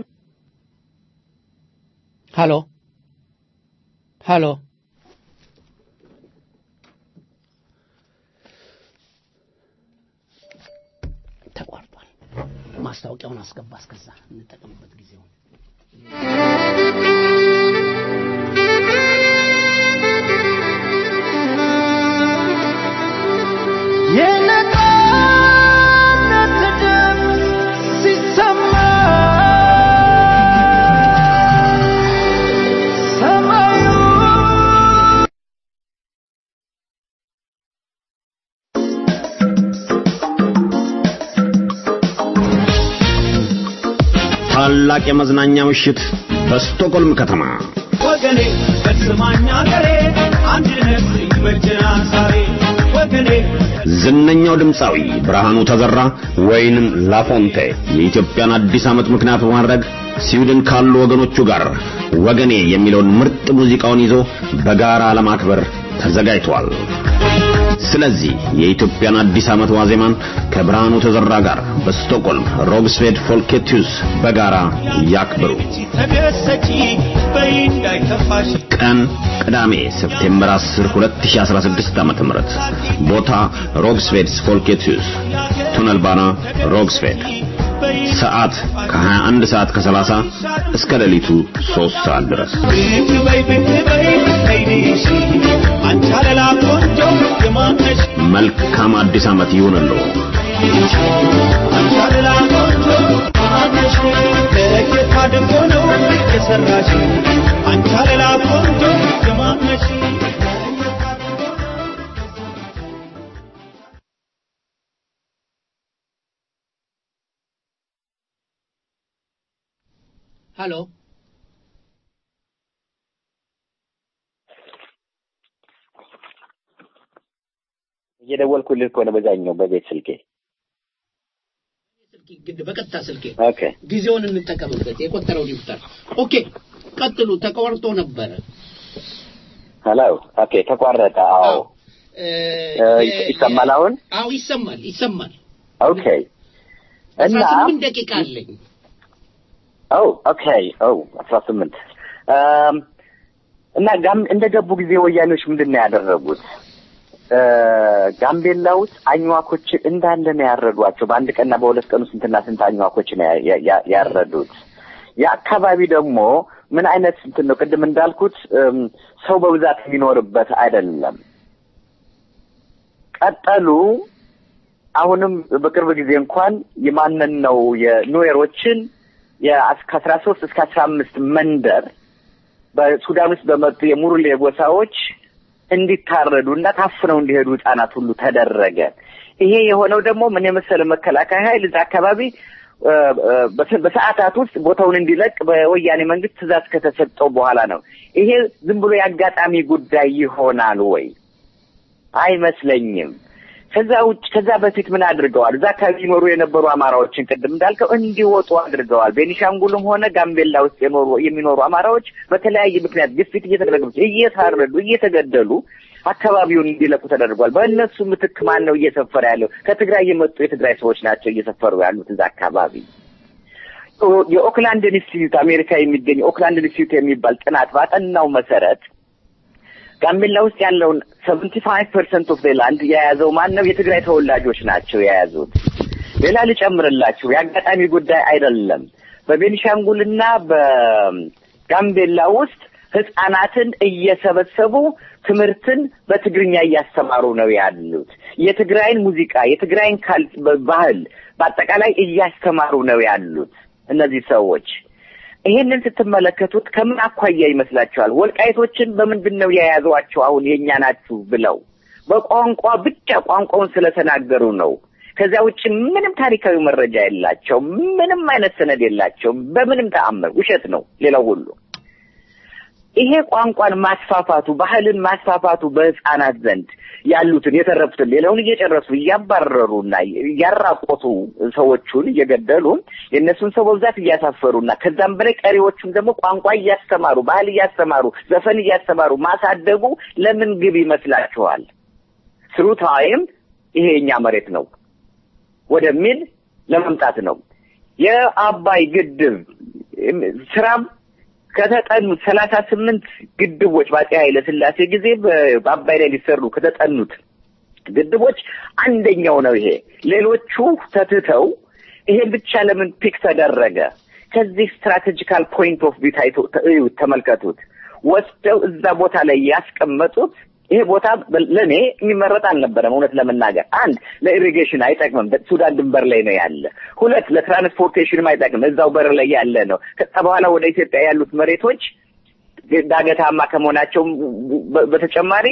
ሃሎ ሃሎ ተቋርጧል። ማስታወቂያውን አስገባ። እስከዛ እንጠቀምበት ጊዜውን የነጻነት ድምፅ ሲሰማ ሰማዩ ታላቅ የመዝናኛ ምሽት በስቶኮልም ከተማ ወገኔ በስማኛ ገሬ አንድነት ይበጀናል ዛሬ ወገኔ ዝነኛው ድምፃዊ ብርሃኑ ተዘራ ወይንም ላፎንቴ የኢትዮጵያን አዲስ ዓመት ምክንያት በማድረግ ስዊድን ካሉ ወገኖቹ ጋር ወገኔ የሚለውን ምርጥ ሙዚቃውን ይዞ በጋራ ለማክበር ተዘጋጅቷል። ስለዚህ የኢትዮጵያን አዲስ ዓመት ዋዜማን ከብርሃኑ ተዘራ ጋር በስቶክሆልም ሮግስቬድ ፎልኬቱስ በጋራ ያክብሩ። ተደሰቺ በይ እንዳይከፋሽ ቀን ቅዳሜ ሴፕቴምበር 10 2016 ዓ.ም ቦታ ሮግስቬድስ ፎልኬቱስ ቱነልባና ሮግስቬድ ሰዓት ከ21 ሰዓት ከ30 እስከ ሌሊቱ 3 ሰዓት ድረስ ብቅ በይ ብቅ በይ አይዲሽ አንቺ አለላ ቆንጆ የማነሽ መልካም አዲስ ዓመት ይሁንልዎ። አንቺ አለላ ቆንጆ የማነሽ ለየት አድርጎ ነው የሰራሽ አንቺ አለላ ቆንጆ የማነሽ ሃሎ እየደወልኩልህ ከሆነ በዛኛው በቤት ስልኬ ግድ በቀጥታ ስልኬ ኦኬ ጊዜውን እንጠቀምበት። የቆጠረው ይፍጠር። ኦኬ ቀጥሉ። ተቋርጦ ነበረ። ሄሎ ኦኬ ተቋረጠ አዎ እ፣ እ፣ ይስ- ይሰማል አሁን አዎ ይሰማል፣ ይሰማል። ኦኬ እና አስራ ስምንት ደቂቃ አለኝ። ኦ ኦኬ ኦ አስራ ስምንት እም፣ እና ጋም እንደ ገቡ ጊዜ ወያኔዎች ምንድን ነው ያደረጉት? እ፣ ጋምቤላ ውስጥ አኝዋኮችን እንዳለ ነው ያረዷቸው። በአንድ ቀንና በሁለት ቀን ውስጥ ስንትና ስንት አኝዋኮችን ነው ያ- ያ- ያረዱት። የአካባቢ ደግሞ ምን አይነት እንትን ነው? ቅድም እንዳልኩት እም፣ ሰው በብዛት የሚኖርበት አይደለም። ቀጠሉ። አሁንም በቅርብ ጊዜ እንኳን የማንን ነው የኑዌሮችን ከአስራ ሶስት እስከ አስራ አምስት መንደር በሱዳን ውስጥ በመጡ የሙሩሌ ጎሳዎች እንዲታረዱ እና ታፍነው እንዲሄዱ ህጻናት ሁሉ ተደረገ። ይሄ የሆነው ደግሞ ምን የመሰለ መከላከያ ኃይል እዛ አካባቢ እ፣ እ፣ በስ- በሰዓታት ውስጥ ቦታውን እንዲለቅ በወያኔ መንግስት ትእዛዝ ከተሰጠው በኋላ ነው። ይሄ ዝም ብሎ የአጋጣሚ ጉዳይ ይሆናል ወይ? አይመስለኝም። ከዛ ውጭ ከዛ በፊት ምን አድርገዋል? እዛ አካባቢ ይኖሩ የነበሩ አማራዎችን ቅድም እንዳልከው እንዲወጡ አድርገዋል። ቤኒሻንጉልም ሆነ ጋምቤላ ውስጥ የኖሩ የሚኖሩ አማራዎች በተለያየ ምክንያት ግፊት እየተደረገባቸው እየታረዱ፣ እየተገደሉ አካባቢውን እንዲለቁ ተደርጓል። በእነሱ ምትክ ማን ነው እየሰፈረ ያለው? ከትግራይ የመጡ የትግራይ ሰዎች ናቸው እየሰፈሩ ያሉት እዛ አካባቢ። የኦክላንድ ኢንስቲትዩት አሜሪካ የሚገኝ ኦክላንድ ኢንስቲትዩት የሚባል ጥናት ባጠናው መሰረት ጋምቤላ ውስጥ ያለውን ሰቨንቲ ፋይቭ ፐርሰንት ኦፍ ላንድ የያዘው ማን ነው? የትግራይ ተወላጆች ናቸው የያዙት። ሌላ ልጨምርላችሁ፣ የአጋጣሚ ጉዳይ አይደለም። በቤኒሻንጉልና በጋምቤላ ውስጥ ህጻናትን እየሰበሰቡ ትምህርትን በትግርኛ እያስተማሩ ነው ያሉት። የትግራይን ሙዚቃ፣ የትግራይን ካል ባህል በአጠቃላይ እያስተማሩ ነው ያሉት እነዚህ ሰዎች። ይሄንን ስትመለከቱት ከምን አኳያ ይመስላችኋል? ወልቃይቶችን በምንድን ነው የያዟቸው? አሁን የእኛ ናችሁ ብለው በቋንቋ ብቻ ቋንቋውን ስለተናገሩ ነው። ከዚያ ውጭ ምንም ታሪካዊ መረጃ የላቸው፣ ምንም አይነት ሰነድ የላቸው። በምንም ተአምር ውሸት ነው ሌላው ሁሉ። ይሄ ቋንቋን ማስፋፋቱ ባህልን ማስፋፋቱ በህፃናት ዘንድ ያሉትን የተረፉትን ሌላውን እየጨረሱ እያባረሩና እያራቆቱ ሰዎቹን እየገደሉ የእነሱን ሰው በብዛት እያሳፈሩና ከዛም በላይ ቀሪዎቹም ደግሞ ቋንቋ እያስተማሩ ባህል እያስተማሩ ዘፈን እያስተማሩ ማሳደጉ ለምን ግብ ይመስላችኋል? ስሩ ታይም ይሄ የኛ መሬት ነው ወደሚል ለመምጣት ነው። የአባይ ግድብ ስራም ከተጠኑት ሰላሳ ስምንት ግድቦች በአፄ ኃይለ ሥላሴ ጊዜ በአባይ ላይ ሊሰሩ ከተጠኑት ግድቦች አንደኛው ነው ይሄ። ሌሎቹ ተትተው ይሄን ብቻ ለምን ፒክ ተደረገ? ከዚህ ስትራቴጂካል ፖይንት ኦፍ ቪው ታይቶ እዩት፣ ተመልከቱት። ወስደው እዛ ቦታ ላይ ያስቀመጡት ይሄ ቦታ ለእኔ የሚመረጥ አልነበረም። እውነት ለመናገር አንድ ለኢሪጌሽን አይጠቅምም፣ ሱዳን ድንበር ላይ ነው ያለ። ሁለት ለትራንስፖርቴሽንም አይጠቅምም፣ እዛው በር ላይ ያለ ነው። ከዛ በኋላ ወደ ኢትዮጵያ ያሉት መሬቶች ዳገታማ ከመሆናቸው በተጨማሪ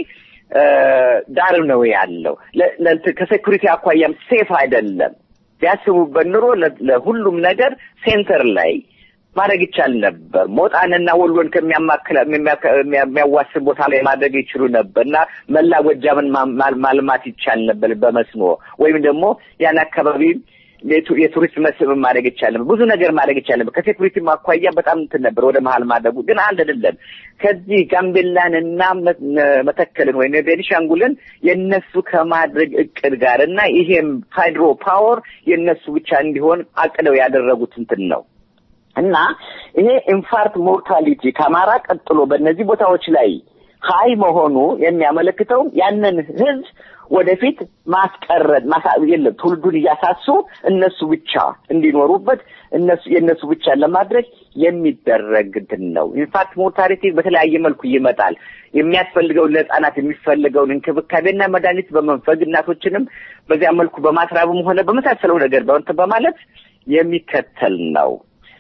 ዳር ነው ያለው። ከሴኩሪቲ አኳያም ሴፍ አይደለም። ቢያስቡበት ኑሮ ለሁሉም ነገር ሴንተር ላይ ማድረግ ይቻል ነበር። ሞጣንና ወሎን ከሚያማክል የሚያዋስን ቦታ ላይ ማድረግ ይችሉ ነበር እና መላ ጎጃምን ማልማት ይቻል ነበር በመስኖ ወይም ደግሞ ያን አካባቢ የቱሪስት መስህብ ማድረግ ይቻል ነበር። ብዙ ነገር ማድረግ ይቻል ነበር። ከሴኩሪቲ አኳያ በጣም እንትን ነበር ወደ መሀል ማድረጉ ግን አንድ አይደለም። ከዚህ ጋምቤላንና መተከልን ወይም ቤኒሻንጉልን የነሱ ከማድረግ እቅድ ጋር እና ይሄም ሃይድሮ ፓወር የነሱ ብቻ እንዲሆን አቅደው ያደረጉት እንትን ነው። እና ይሄ ኢንፋርክት ሞርታሊቲ ከአማራ ቀጥሎ በእነዚህ ቦታዎች ላይ ሀይ መሆኑ የሚያመለክተው ያንን ህዝብ ወደፊት ማስቀረት የለም ትውልዱን እያሳሱ እነሱ ብቻ እንዲኖሩበት እነሱ የእነሱ ብቻ ለማድረግ የሚደረግ እንትን ነው። ኢንፋክት ሞርታሊቲ በተለያየ መልኩ ይመጣል። የሚያስፈልገውን ለህፃናት የሚፈልገውን እንክብካቤና መድኃኒት በመንፈግ እናቶችንም በዚያ መልኩ በማስራብም ሆነ በመሳሰለው ነገር በንትን በማለት የሚከተል ነው።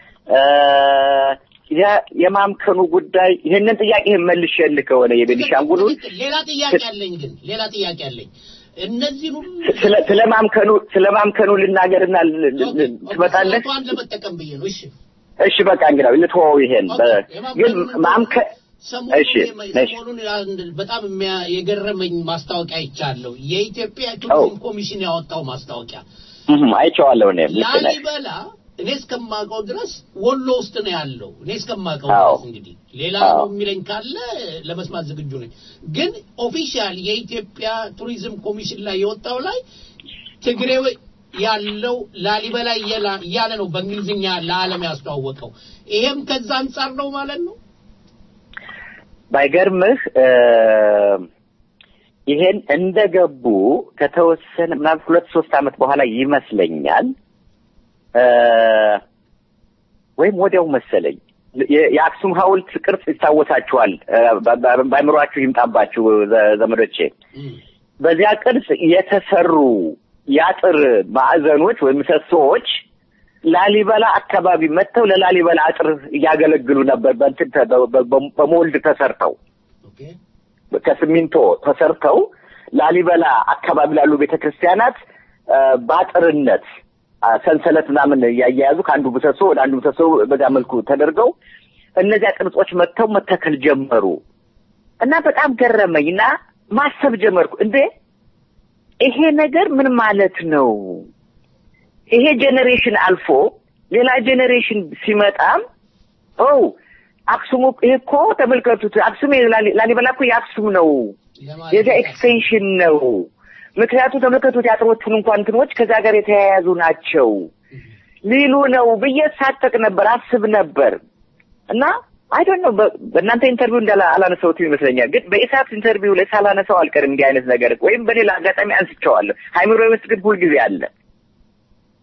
የማምከኑ ጉዳይ ይህንን ጥያቄ መልሼልህ ከሆነ የቤኒሻንጉሉን ሌላ ጥያቄ አለኝ። ግን ሌላ ጥያቄ አለኝ። እነዚህን ሁሉ ስለ ማምከኑ ስለ ማምከኑ ልናገርና ትመጣለህ? ቷን ለመጠቀም ብዬ ነው። እሺ እሺ፣ በቃ እንግዲህ ልትወው ይሄን ግን ማምከ እሺ ሰሞኑን በጣም የገረመኝ ማስታወቂያ አይቻለሁ። የኢትዮጵያ ቱሪዝም ኮሚሽን ያወጣው ማስታወቂያ አይቼዋለሁ። እኔም ልክ ነህ። ላሊበላ እኔ እስከማውቀው ድረስ ወሎ ውስጥ ነው ያለው። እኔ እስከማውቀው ድረስ እንግዲህ ሌላ ነው የሚለኝ ካለ ለመስማት ዝግጁ ነኝ። ግን ኦፊሻል የኢትዮጵያ ቱሪዝም ኮሚሽን ላይ የወጣው ላይ ትግሬው ያለው ላሊበላ እያለ ነው በእንግሊዝኛ ለዓለም ያስተዋወቀው። ይሄም ከዛ አንጻር ነው ማለት ነው። ባይገርምህ ይሄን እንደገቡ ከተወሰነ ምናምን ሁለት ሶስት ዓመት በኋላ ይመስለኛል ወይም ወዲያው መሰለኝ የአክሱም ሐውልት ቅርጽ ይታወሳችኋል። በአእምሯችሁ ይምጣባችሁ ዘመዶቼ። በዚያ ቅርጽ የተሰሩ የአጥር ማዕዘኖች ወይም ምሰሶዎች ላሊበላ አካባቢ መጥተው ለላሊበላ አጥር እያገለግሉ ነበር። በእንትን በሞልድ ተሰርተው ከሲሚንቶ ተሰርተው ላሊበላ አካባቢ ላሉ ቤተክርስቲያናት በአጥርነት ሰንሰለት ምናምን እያያያዙ ከአንዱ ምሰሶ ወደ አንዱ ምሰሶ በዛ መልኩ ተደርገው እነዚያ ቅርጾች መጥተው መተከል ጀመሩ እና በጣም ገረመኝ እና ማሰብ ጀመርኩ። እንዴ ይሄ ነገር ምን ማለት ነው? ይሄ ጄኔሬሽን አልፎ ሌላ ጄኔሬሽን ሲመጣም ኦ አክሱም ይሄ እኮ ተመልከቱት፣ አክሱም ላሊበላ እኮ የአክሱም ነው፣ የዚያ ኤክስቴንሽን ነው። ምክንያቱ ተመልከቱት የአጥሮቹን እንኳን እንትኖች ከዛ ጋር የተያያዙ ናቸው ሊሉ ነው ብዬ ሳጠቅ ነበር አስብ ነበር እና አይ ዶንት ኖ በእናንተ ኢንተርቪው እንዳላ አላነሳሁትም ይመስለኛል፣ ግን በኢሳት ኢንተርቪው ላይ ሳላነሳው አልቀርም እንዲህ አይነት ነገር ወይም በሌላ አጋጣሚ አንስቼዋለሁ። ሃይምሮ ውስጥ ግን ሁልጊዜ አለ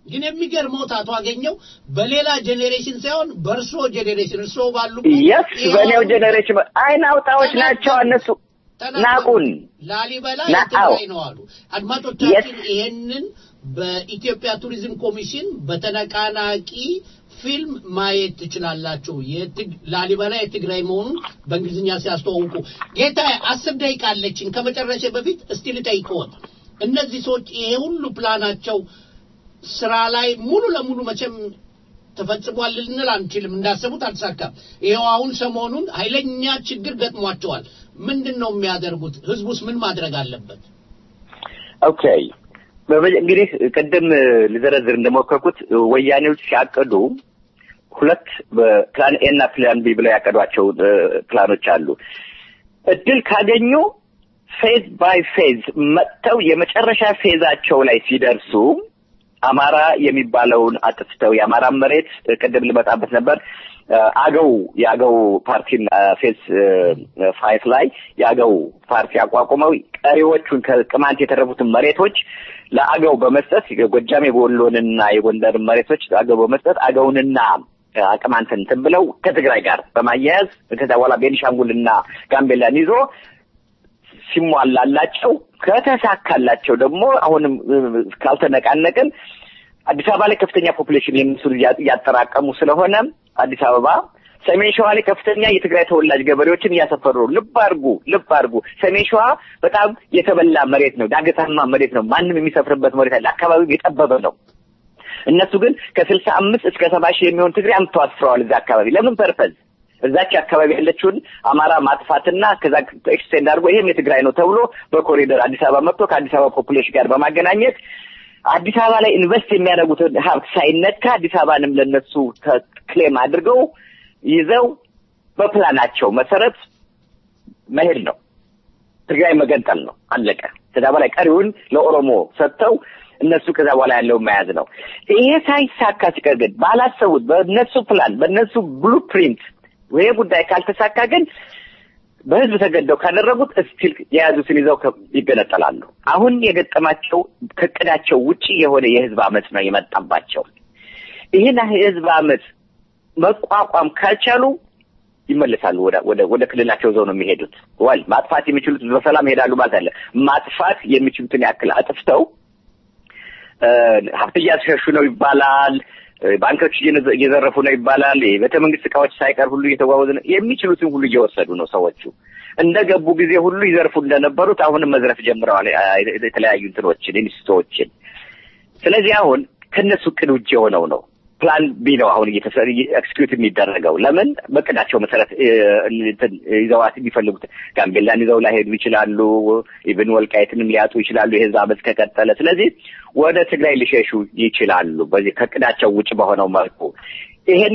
ግን የሚገርመው አቶ አገኘው በሌላ ጄኔሬሽን ሳይሆን በእርሶ ጄኔሬሽን እርሶ ባሉ የስ በእኔው ጄኔሬሽን አይን አውጣዎች ናቸው እነሱ ናቁን ላሊበላ ና- የትግራይ አዎ። ነው አሉ። አድማጮቻችን ይሄንን በኢትዮጵያ ቱሪዝም ኮሚሽን በተነቃናቂ ፊልም ማየት ትችላላችሁ። የትግ- ላሊበላ የትግራይ መሆኑን በእንግሊዝኛ ሲያስተዋውቁ። ጌታ አስር ደቂቃ አለችን። ከመጨረሻ በፊት እስቲ ልጠይቅዎት፣ እነዚህ ሰዎች ይሄ ሁሉ ፕላናቸው ስራ ላይ ሙሉ ለሙሉ መቼም ተፈጽሟል ልንል አንችልም። እንዳሰቡት አልተሳካም። ይኸው አሁን ሰሞኑን ኃይለኛ ችግር ገጥሟቸዋል። ምንድን ነው የሚያደርጉት? ህዝቡስ ምን ማድረግ አለበት? ኦኬ በመጀ- እንግዲህ ቅድም ልዘረዝር እንደሞከርኩት ወያኔዎች ሲያቅዱ ሁለት ፕላን ኤ እና ፕላን ቢ ብለው ያቀዷቸው እ፣ ፕላኖች አሉ። እድል ካገኙ ፌዝ ባይ ፌዝ መጥተው የመጨረሻ ፌዛቸው ላይ ሲደርሱ አማራ የሚባለውን አጥፍተው የአማራ መሬት እ፣ ቅድም ልመጣበት ነበር እ፣ አገው የአገው ፓርቲን እ፣ ፌዝ እ፣ ፋይፍ ላይ የአገው ፓርቲ አቋቁመው ቀሪዎቹን ከቅማንት የተረፉትን መሬቶች ለአገው በመስጠት የጎጃም የወሎንና የጎንደርን መሬቶች ለአገው በመስጠት አገውንና እ፣ ቅማንትን እንትን ብለው ከትግራይ ጋር በማያያዝ ከዛ በኋላ ቤኒሻንጉልና ጋምቤላን ይዞ ሲሟላላቸው ከተሳካላቸው ደግሞ አሁንም እ፣ ካልተነቃነቅን አዲስ አበባ ላይ ከፍተኛ ፖፑሌሽን የነሱ እያ- እያጠራቀሙ ስለሆነ አዲስ አበባ ሰሜን ሸዋ ላይ ከፍተኛ የትግራይ ተወላጅ ገበሬዎችን እያሰፈሩ ነው። ልብ አድርጉ፣ ልብ አድርጉ። ሰሜን ሸዋ በጣም የተበላ መሬት ነው፣ ዳገታማ መሬት ነው። ማንም የሚሰፍርበት መሬት አለ። አካባቢው የጠበበ ነው። እነሱ ግን ከስልሳ አምስት እስከ ሰባ ሺህ የሚሆን ትግሬ አምጥተው አስፍረዋል እዛ አካባቢ ለምን ፐርፐዝ እዛች አካባቢ ያለችውን አማራ ማጥፋትና ከዛ ኤክስቴንድ አድርጎ ይሄም የትግራይ ነው ተብሎ በኮሪደር አዲስ አበባ መጥቶ ከአዲስ አበባ ፖፑሌሽን ጋር በማገናኘት አዲስ አበባ ላይ ኢንቨስት የሚያደርጉትን ሀብት ሳይነካ አዲስ አበባንም ለነሱ ክሌም አድርገው ይዘው በፕላናቸው መሰረት መሄድ ነው። ትግራይ መገንጠል ነው። አለቀ። ከዛ በላይ ቀሪውን ለኦሮሞ ሰጥተው እነሱ ከዛ በኋላ ያለውን መያዝ ነው። ይሄ ሳይሳካ ሲቀር ግን ባላሰቡት በእነሱ ፕላን በእነሱ ብሉፕሪንት ይሄ ጉዳይ ካልተሳካ ግን በህዝብ ተገደው ካደረጉት እስቲል የያዙትን ይዘው ከ- ይገነጠላሉ። አሁን የገጠማቸው ከእቅዳቸው ውጪ የሆነ የህዝብ አመፅ ነው የመጣባቸው። ይህን የህዝብ አመፅ መቋቋም ካልቻሉ ይመለሳሉ ወደ ወደ ወደ ክልላቸው ዘው ነው የሚሄዱት። ወል ማጥፋት የሚችሉት በሰላም ይሄዳሉ ማለት አለ። ማጥፋት የሚችሉትን ያክል አጥፍተው እ፣ ሀብት እያስሸሹ ነው ይባላል። እ፣ ባንኮች እየነዘ- እየዘረፉ ነው ይባላል። የቤተ መንግስት እቃዎች ሳይቀር ሁሉ እየተጓወዙ ነው። የሚችሉትን ሁሉ እየወሰዱ ነው ሰዎቹ። እንደገቡ ጊዜ ሁሉ ይዘርፉ እንደነበሩት አሁንም መዝረፍ ጀምረዋል። አ- የተለያዩ እንትኖችን ኢንስቲትዎችን። ስለዚህ አሁን ከነሱ እቅድ ውጭ የሆነው ነው ፕላን ቢ ነው አሁን እየተሰ- ኤክስኪዩት የሚደረገው። ለምን በቅዳቸው መሰረት እ፣ እንትን ይዘዋት የሚፈልጉት ጋምቤላን ይዘው ላይሄዱ ይችላሉ። ኢቭን ወልቃይትንም ሊያጡ ይችላሉ የህዝብ አመፅ ከቀጠለ። ስለዚህ ወደ ትግራይ ሊሸሹ ይችላሉ በዚህ ከቅዳቸው ውጭ በሆነው መልኩ ይሄን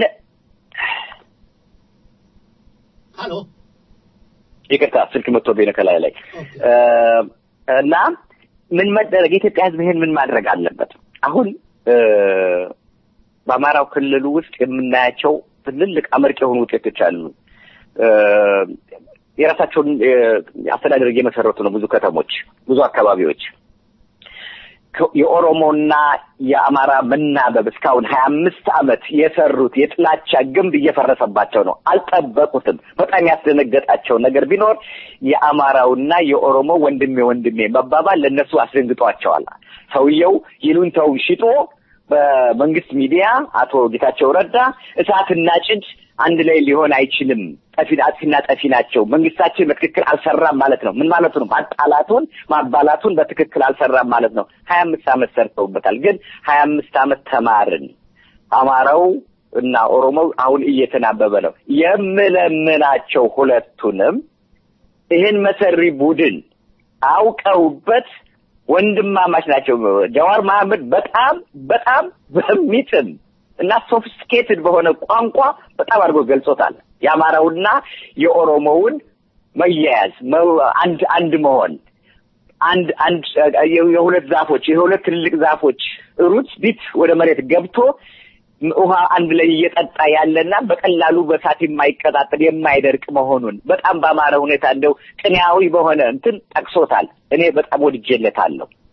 ሀሎ ይቅርታ ስልክ መጥቶብኝ ነው ከላይ ላይ እ፣ እና ምን መደረግ የኢትዮጵያ ህዝብ ይሄን ምን ማድረግ አለበት? አሁን እ፣ በአማራው ክልል ውስጥ የምናያቸው ትልልቅ አመርቂ የሆኑ ውጤቶች አሉ። እ፣ የራሳቸውን እ፣ አስተዳደር እየመሰረቱ ነው። ብዙ ከተሞች፣ ብዙ አካባቢዎች ከ- የኦሮሞና የአማራ መናበብ እስካሁን ሀያ አምስት ዓመት የሰሩት የጥላቻ ግንብ እየፈረሰባቸው ነው። አልጠበቁትም። በጣም ያስደነገጣቸው ነገር ቢኖር የአማራውና የኦሮሞ ወንድሜ ወንድሜ መባባል ለእነሱ አስደንግጧቸዋል። ሰውየው ይሉንታው ሽጦ በመንግስት ሚዲያ አቶ ጌታቸው ረዳ እሳትና ጭድ አንድ ላይ ሊሆን አይችልም፣ ጠፊ አጥፊና ጠፊ ናቸው፣ መንግስታችን በትክክል አልሰራም ማለት ነው። ምን ማለቱ ነው? ማጣላቱን ማባላቱን በትክክል አልሰራም ማለት ነው። ሀያ አምስት ዓመት ሰርተውበታል። ግን ሀያ አምስት ዓመት ተማርን። አማራው እና ኦሮሞው አሁን እየተናበበ ነው። የምለምናቸው ሁለቱንም ይህን መሰሪ ቡድን አውቀውበት ወንድማማች ናቸው። ጀዋር መሐመድ በጣም በጣም በሚጥም እና ሶፊስቲኬትድ በሆነ ቋንቋ በጣም አድርጎ ገልጾታል። የአማራውና የኦሮሞውን መያያዝ መ- አንድ አንድ መሆን አንድ አንድ የ- የሁለት ዛፎች የሁለት ትልልቅ ዛፎች ሩት ቢት ወደ መሬት ገብቶ ውሃ አንድ ላይ እየጠጣ ያለና በቀላሉ በሳት የማይቀጣጠል የማይደርቅ መሆኑን በጣም በአማረ ሁኔታ እንደው ቅኔያዊ በሆነ እንትን ጠቅሶታል። እኔ በጣም ወድጄለታለሁ።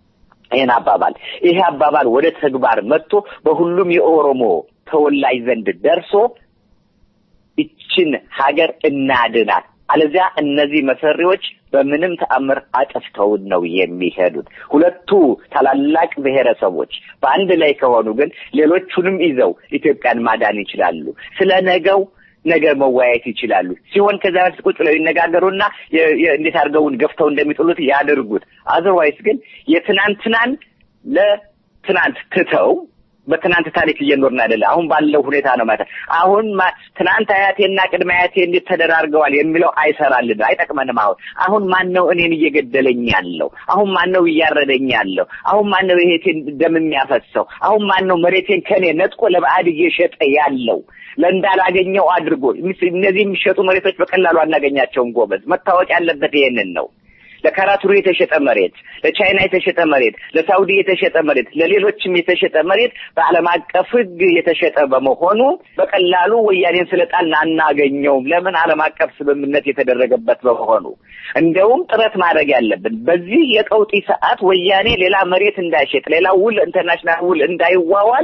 ይህን አባባል ይሄ አባባል ወደ ተግባር መጥቶ በሁሉም የኦሮሞ ተወላጅ ዘንድ ደርሶ ይችን ሀገር እናድናት። አለዚያ እነዚህ መሰሪዎች በምንም ተአምር አጥፍተውን ነው የሚሄዱት። ሁለቱ ታላላቅ ብሔረሰቦች በአንድ ላይ ከሆኑ ግን ሌሎቹንም ይዘው ኢትዮጵያን ማዳን ይችላሉ። ስለ ነገው ነገ መወያየት ይችላሉ። ሲሆን ከዚያ በፊት ቁጭ ብለው ይነጋገሩና የ- የ- እንዴት አድርገውን ገፍተው እንደሚጥሉት ያድርጉት። አዘርዋይስ ግን የትናንትናን ለትናንት ትተው በትናንት ታሪክ እየኖርን አይደለም። አሁን ባለው ሁኔታ ነው ማለት አሁን ማ- ትናንት አያቴና ቅድመ አያቴ እንዴት ተደራርገዋል የሚለው አይሰራልን፣ አይጠቅመንም። አሁን አሁን ማን ነው እኔን እየገደለኝ ያለው? አሁን ማን ነው እያረደኝ ያለው? አሁን ማን ነው ይሄቴን ደም የሚያፈሰው? አሁን ማን ነው መሬቴን ከኔ ነጥቆ ለባዕድ እየሸጠ ያለው? ለእንዳላገኘው አድርጎ እነዚህ የሚሸጡ መሬቶች በቀላሉ አናገኛቸውም። ጎበዝ መታወቅ ያለበት ይሄንን ነው። ለካራቱሪ የተሸጠ መሬት፣ ለቻይና የተሸጠ መሬት፣ ለሳውዲ የተሸጠ መሬት፣ ለሌሎችም የተሸጠ መሬት በዓለም አቀፍ ሕግ የተሸጠ በመሆኑ በቀላሉ ወያኔን ስለጣልን አናገኘውም። ለምን? ዓለም አቀፍ ስምምነት የተደረገበት በመሆኑ። እንደውም ጥረት ማድረግ ያለብን በዚህ የቀውጢ ሰዓት ወያኔ ሌላ መሬት እንዳይሸጥ፣ ሌላ ውል ኢንተርናሽናል ውል እንዳይዋዋል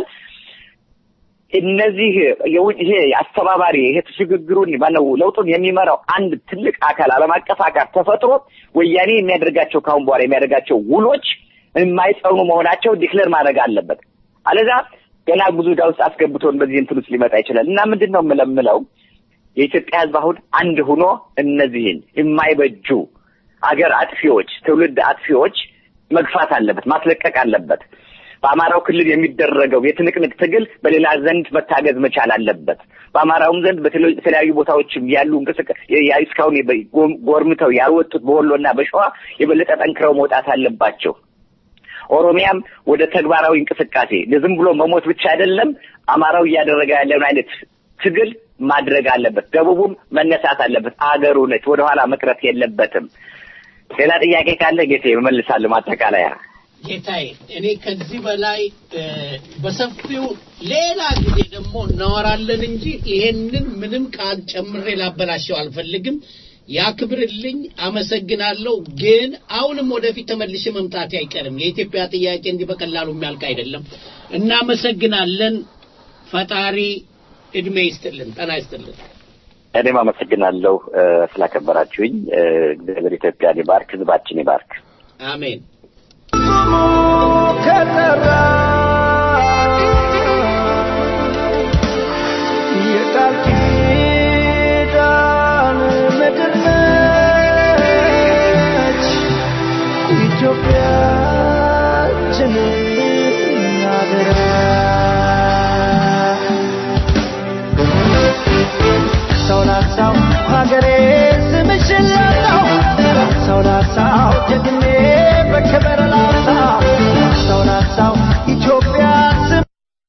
እነዚህ የውጭ ይሄ አስተባባሪ ይሄ ሽግግሩን ማነው ለውጡን የሚመራው አንድ ትልቅ አካል ዓለም አቀፍ አካል ተፈጥሮ ወያኔ የሚያደርጋቸው ካሁን በኋላ የሚያደርጋቸው ውሎች የማይጸኑ መሆናቸው ዲክለር ማድረግ አለበት። አለዛ ገና ብዙ ዕዳ ውስጥ አስገብቶን በዚህ እንትን ውስጥ ሊመጣ ይችላል እና ምንድን ነው የምለምለው የኢትዮጵያ ሕዝብ አሁን አንድ ሆኖ እነዚህን የማይበጁ አገር አጥፊዎች፣ ትውልድ አጥፊዎች መግፋት አለበት፣ ማስለቀቅ አለበት። በአማራው ክልል የሚደረገው የትንቅንቅ ትግል በሌላ ዘንድ መታገዝ መቻል አለበት። በአማራውም ዘንድ በተለያዩ ቦታዎችም ያሉ እንቅስቃሴ እስካሁን ጎርምተው ያልወጡት በወሎና በሸዋ የበለጠ ጠንክረው መውጣት አለባቸው። ኦሮሚያም ወደ ተግባራዊ እንቅስቃሴ ዝም ብሎ መሞት ብቻ አይደለም፣ አማራው እያደረገ ያለውን አይነት ትግል ማድረግ አለበት። ደቡቡም መነሳት አለበት። አገሩ ነች፣ ወደኋላ መቅረት የለበትም። ሌላ ጥያቄ ካለ ጌቴ እመልሳለሁ። ማጠቃለያ ጌታዬ እኔ ከዚህ በላይ በሰፊው ሌላ ጊዜ ደግሞ እናወራለን እንጂ ይሄንን ምንም ቃል ጨምሬ ላበላሸው አልፈልግም። ያክብርልኝ፣ አመሰግናለሁ። ግን አሁንም ወደፊት ተመልሼ መምጣቴ አይቀርም። የኢትዮጵያ ጥያቄ እንዲህ በቀላሉ የሚያልቅ አይደለም። እናመሰግናለን። ፈጣሪ እድሜ ይስጥልን፣ ጤና ይስጥልን። እኔም አመሰግናለሁ ስላከበራችሁኝ። እግዚአብሔር ኢትዮጵያን ይባርክ፣ ህዝባችን ይባርክ። አሜን። ከጠራ የቃል ኪዳን ምድር ነች ኢትዮጵያችን አደራ ሰው ላሳው ሀገሬ ስምሽን ላጣው ሰው ላሳው ጀግኔ በክብር ላሳው ሰው ላሳው ኢትዮጵያ ስም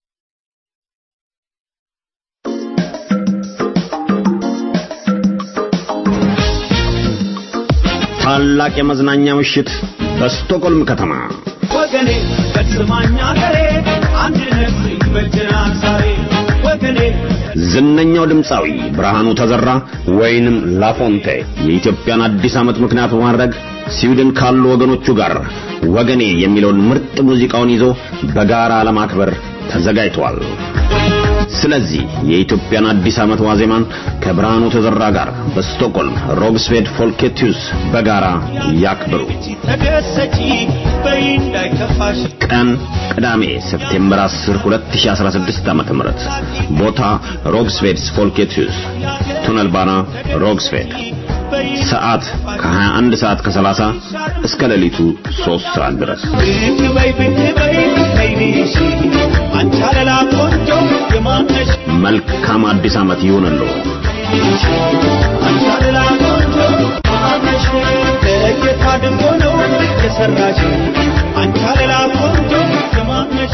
ታላቅ የመዝናኛ ምሽት በስቶኮልም ከተማ ወገኔ ከስማኝ ሀገሬ አንድነት ይበጀናል ዛሬ ወገኔ ዝነኛው ድምፃዊ ብርሃኑ ተዘራ ወይንም ላፎንቴ የኢትዮጵያን አዲስ ዓመት ምክንያት በማድረግ ስዊድን ካሉ ወገኖቹ ጋር ወገኔ የሚለውን ምርጥ ሙዚቃውን ይዞ በጋራ ለማክበር ተዘጋጅቷል። ስለዚህ የኢትዮጵያን አዲስ ዓመት ዋዜማን ከብርሃኑ ተዘራ ጋር በስቶክሆልም ሮግስቬድ ፎልኬቲዩስ በጋራ ያክብሩ። ተደሰቺ በይ እንዳይከፋሽ ቀን ቅዳሜ ሴፕቴምበር 10 2016 ዓመተ ምህረት ቦታ ሮግስቬድስ ፎልኬቲዩስ ቱነል ባና ሮግስቬድ ሰዓት ከ21 ሰዓት ከ30 እስከ ሌሊቱ 3 ሰዓት ድረስ ብቅ በይ ብቅ በይ ከይዲሽ አንቺ አለላ ቆንጆ የማነሽ መልካም አዲስ ዓመት ይሁንልዎ። አንቺ አለላ ቆንጆ የማነሽ ለየት አድርጎ ነው የሰራሽ አንቺ አለላ ቆንጆ የማነሽ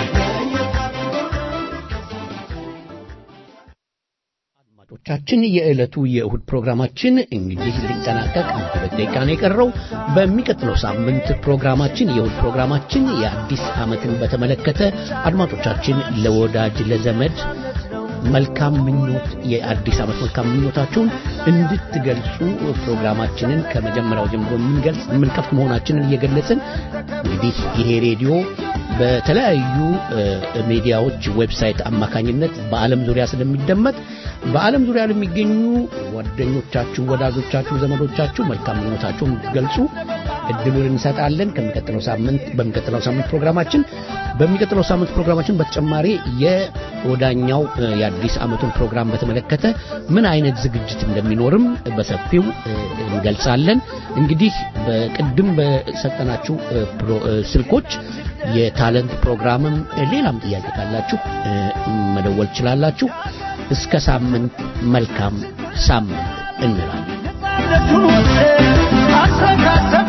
አድማጮቻችን የዕለቱ የእሁድ ፕሮግራማችን እንግዲህ ሊጠናቀቅ አንድ ሁለት ደቂቃ ነው የቀረው። በሚቀጥለው ሳምንት ፕሮግራማችን የእሁድ ፕሮግራማችን የአዲስ ዓመትን በተመለከተ አድማጮቻችን ለወዳጅ ለዘመድ መልካም ምኞት የአዲስ ዓመት መልካም ምኞታችሁን እንድትገልጹ ፕሮግራማችንን ከመጀመሪያው ጀምሮ የምንገልጽ የምንከፍት መሆናችንን እየገለጽን እንግዲህ ይሄ ሬዲዮ በተለያዩ ሚዲያዎች ዌብሳይት አማካኝነት በዓለም ዙሪያ ስለሚደመጥ በዓለም ዙሪያ ለሚገኙ ጓደኞቻችሁ፣ ወዳጆቻችሁ፣ ዘመዶቻችሁ መልካም ምኞታችሁን ገልጹ እድሉን እንሰጣለን። ከሚቀጥለው ሳምንት በሚቀጥለው ሳምንት ፕሮግራማችን በሚቀጥለው ሳምንት ፕሮግራማችን በተጨማሪ የወዳኛው የአዲስ ዓመቱን ፕሮግራም በተመለከተ ምን አይነት ዝግጅት እንደሚኖርም በሰፊው እንገልጻለን። እንግዲህ በቅድም በሰጠናችሁ ስልኮች የታለንት ፕሮግራምም ሌላም ጥያቄ ካላችሁ መደወል ትችላላችሁ። እስከ ሳምንት መልካም ሳምንት እንላለን።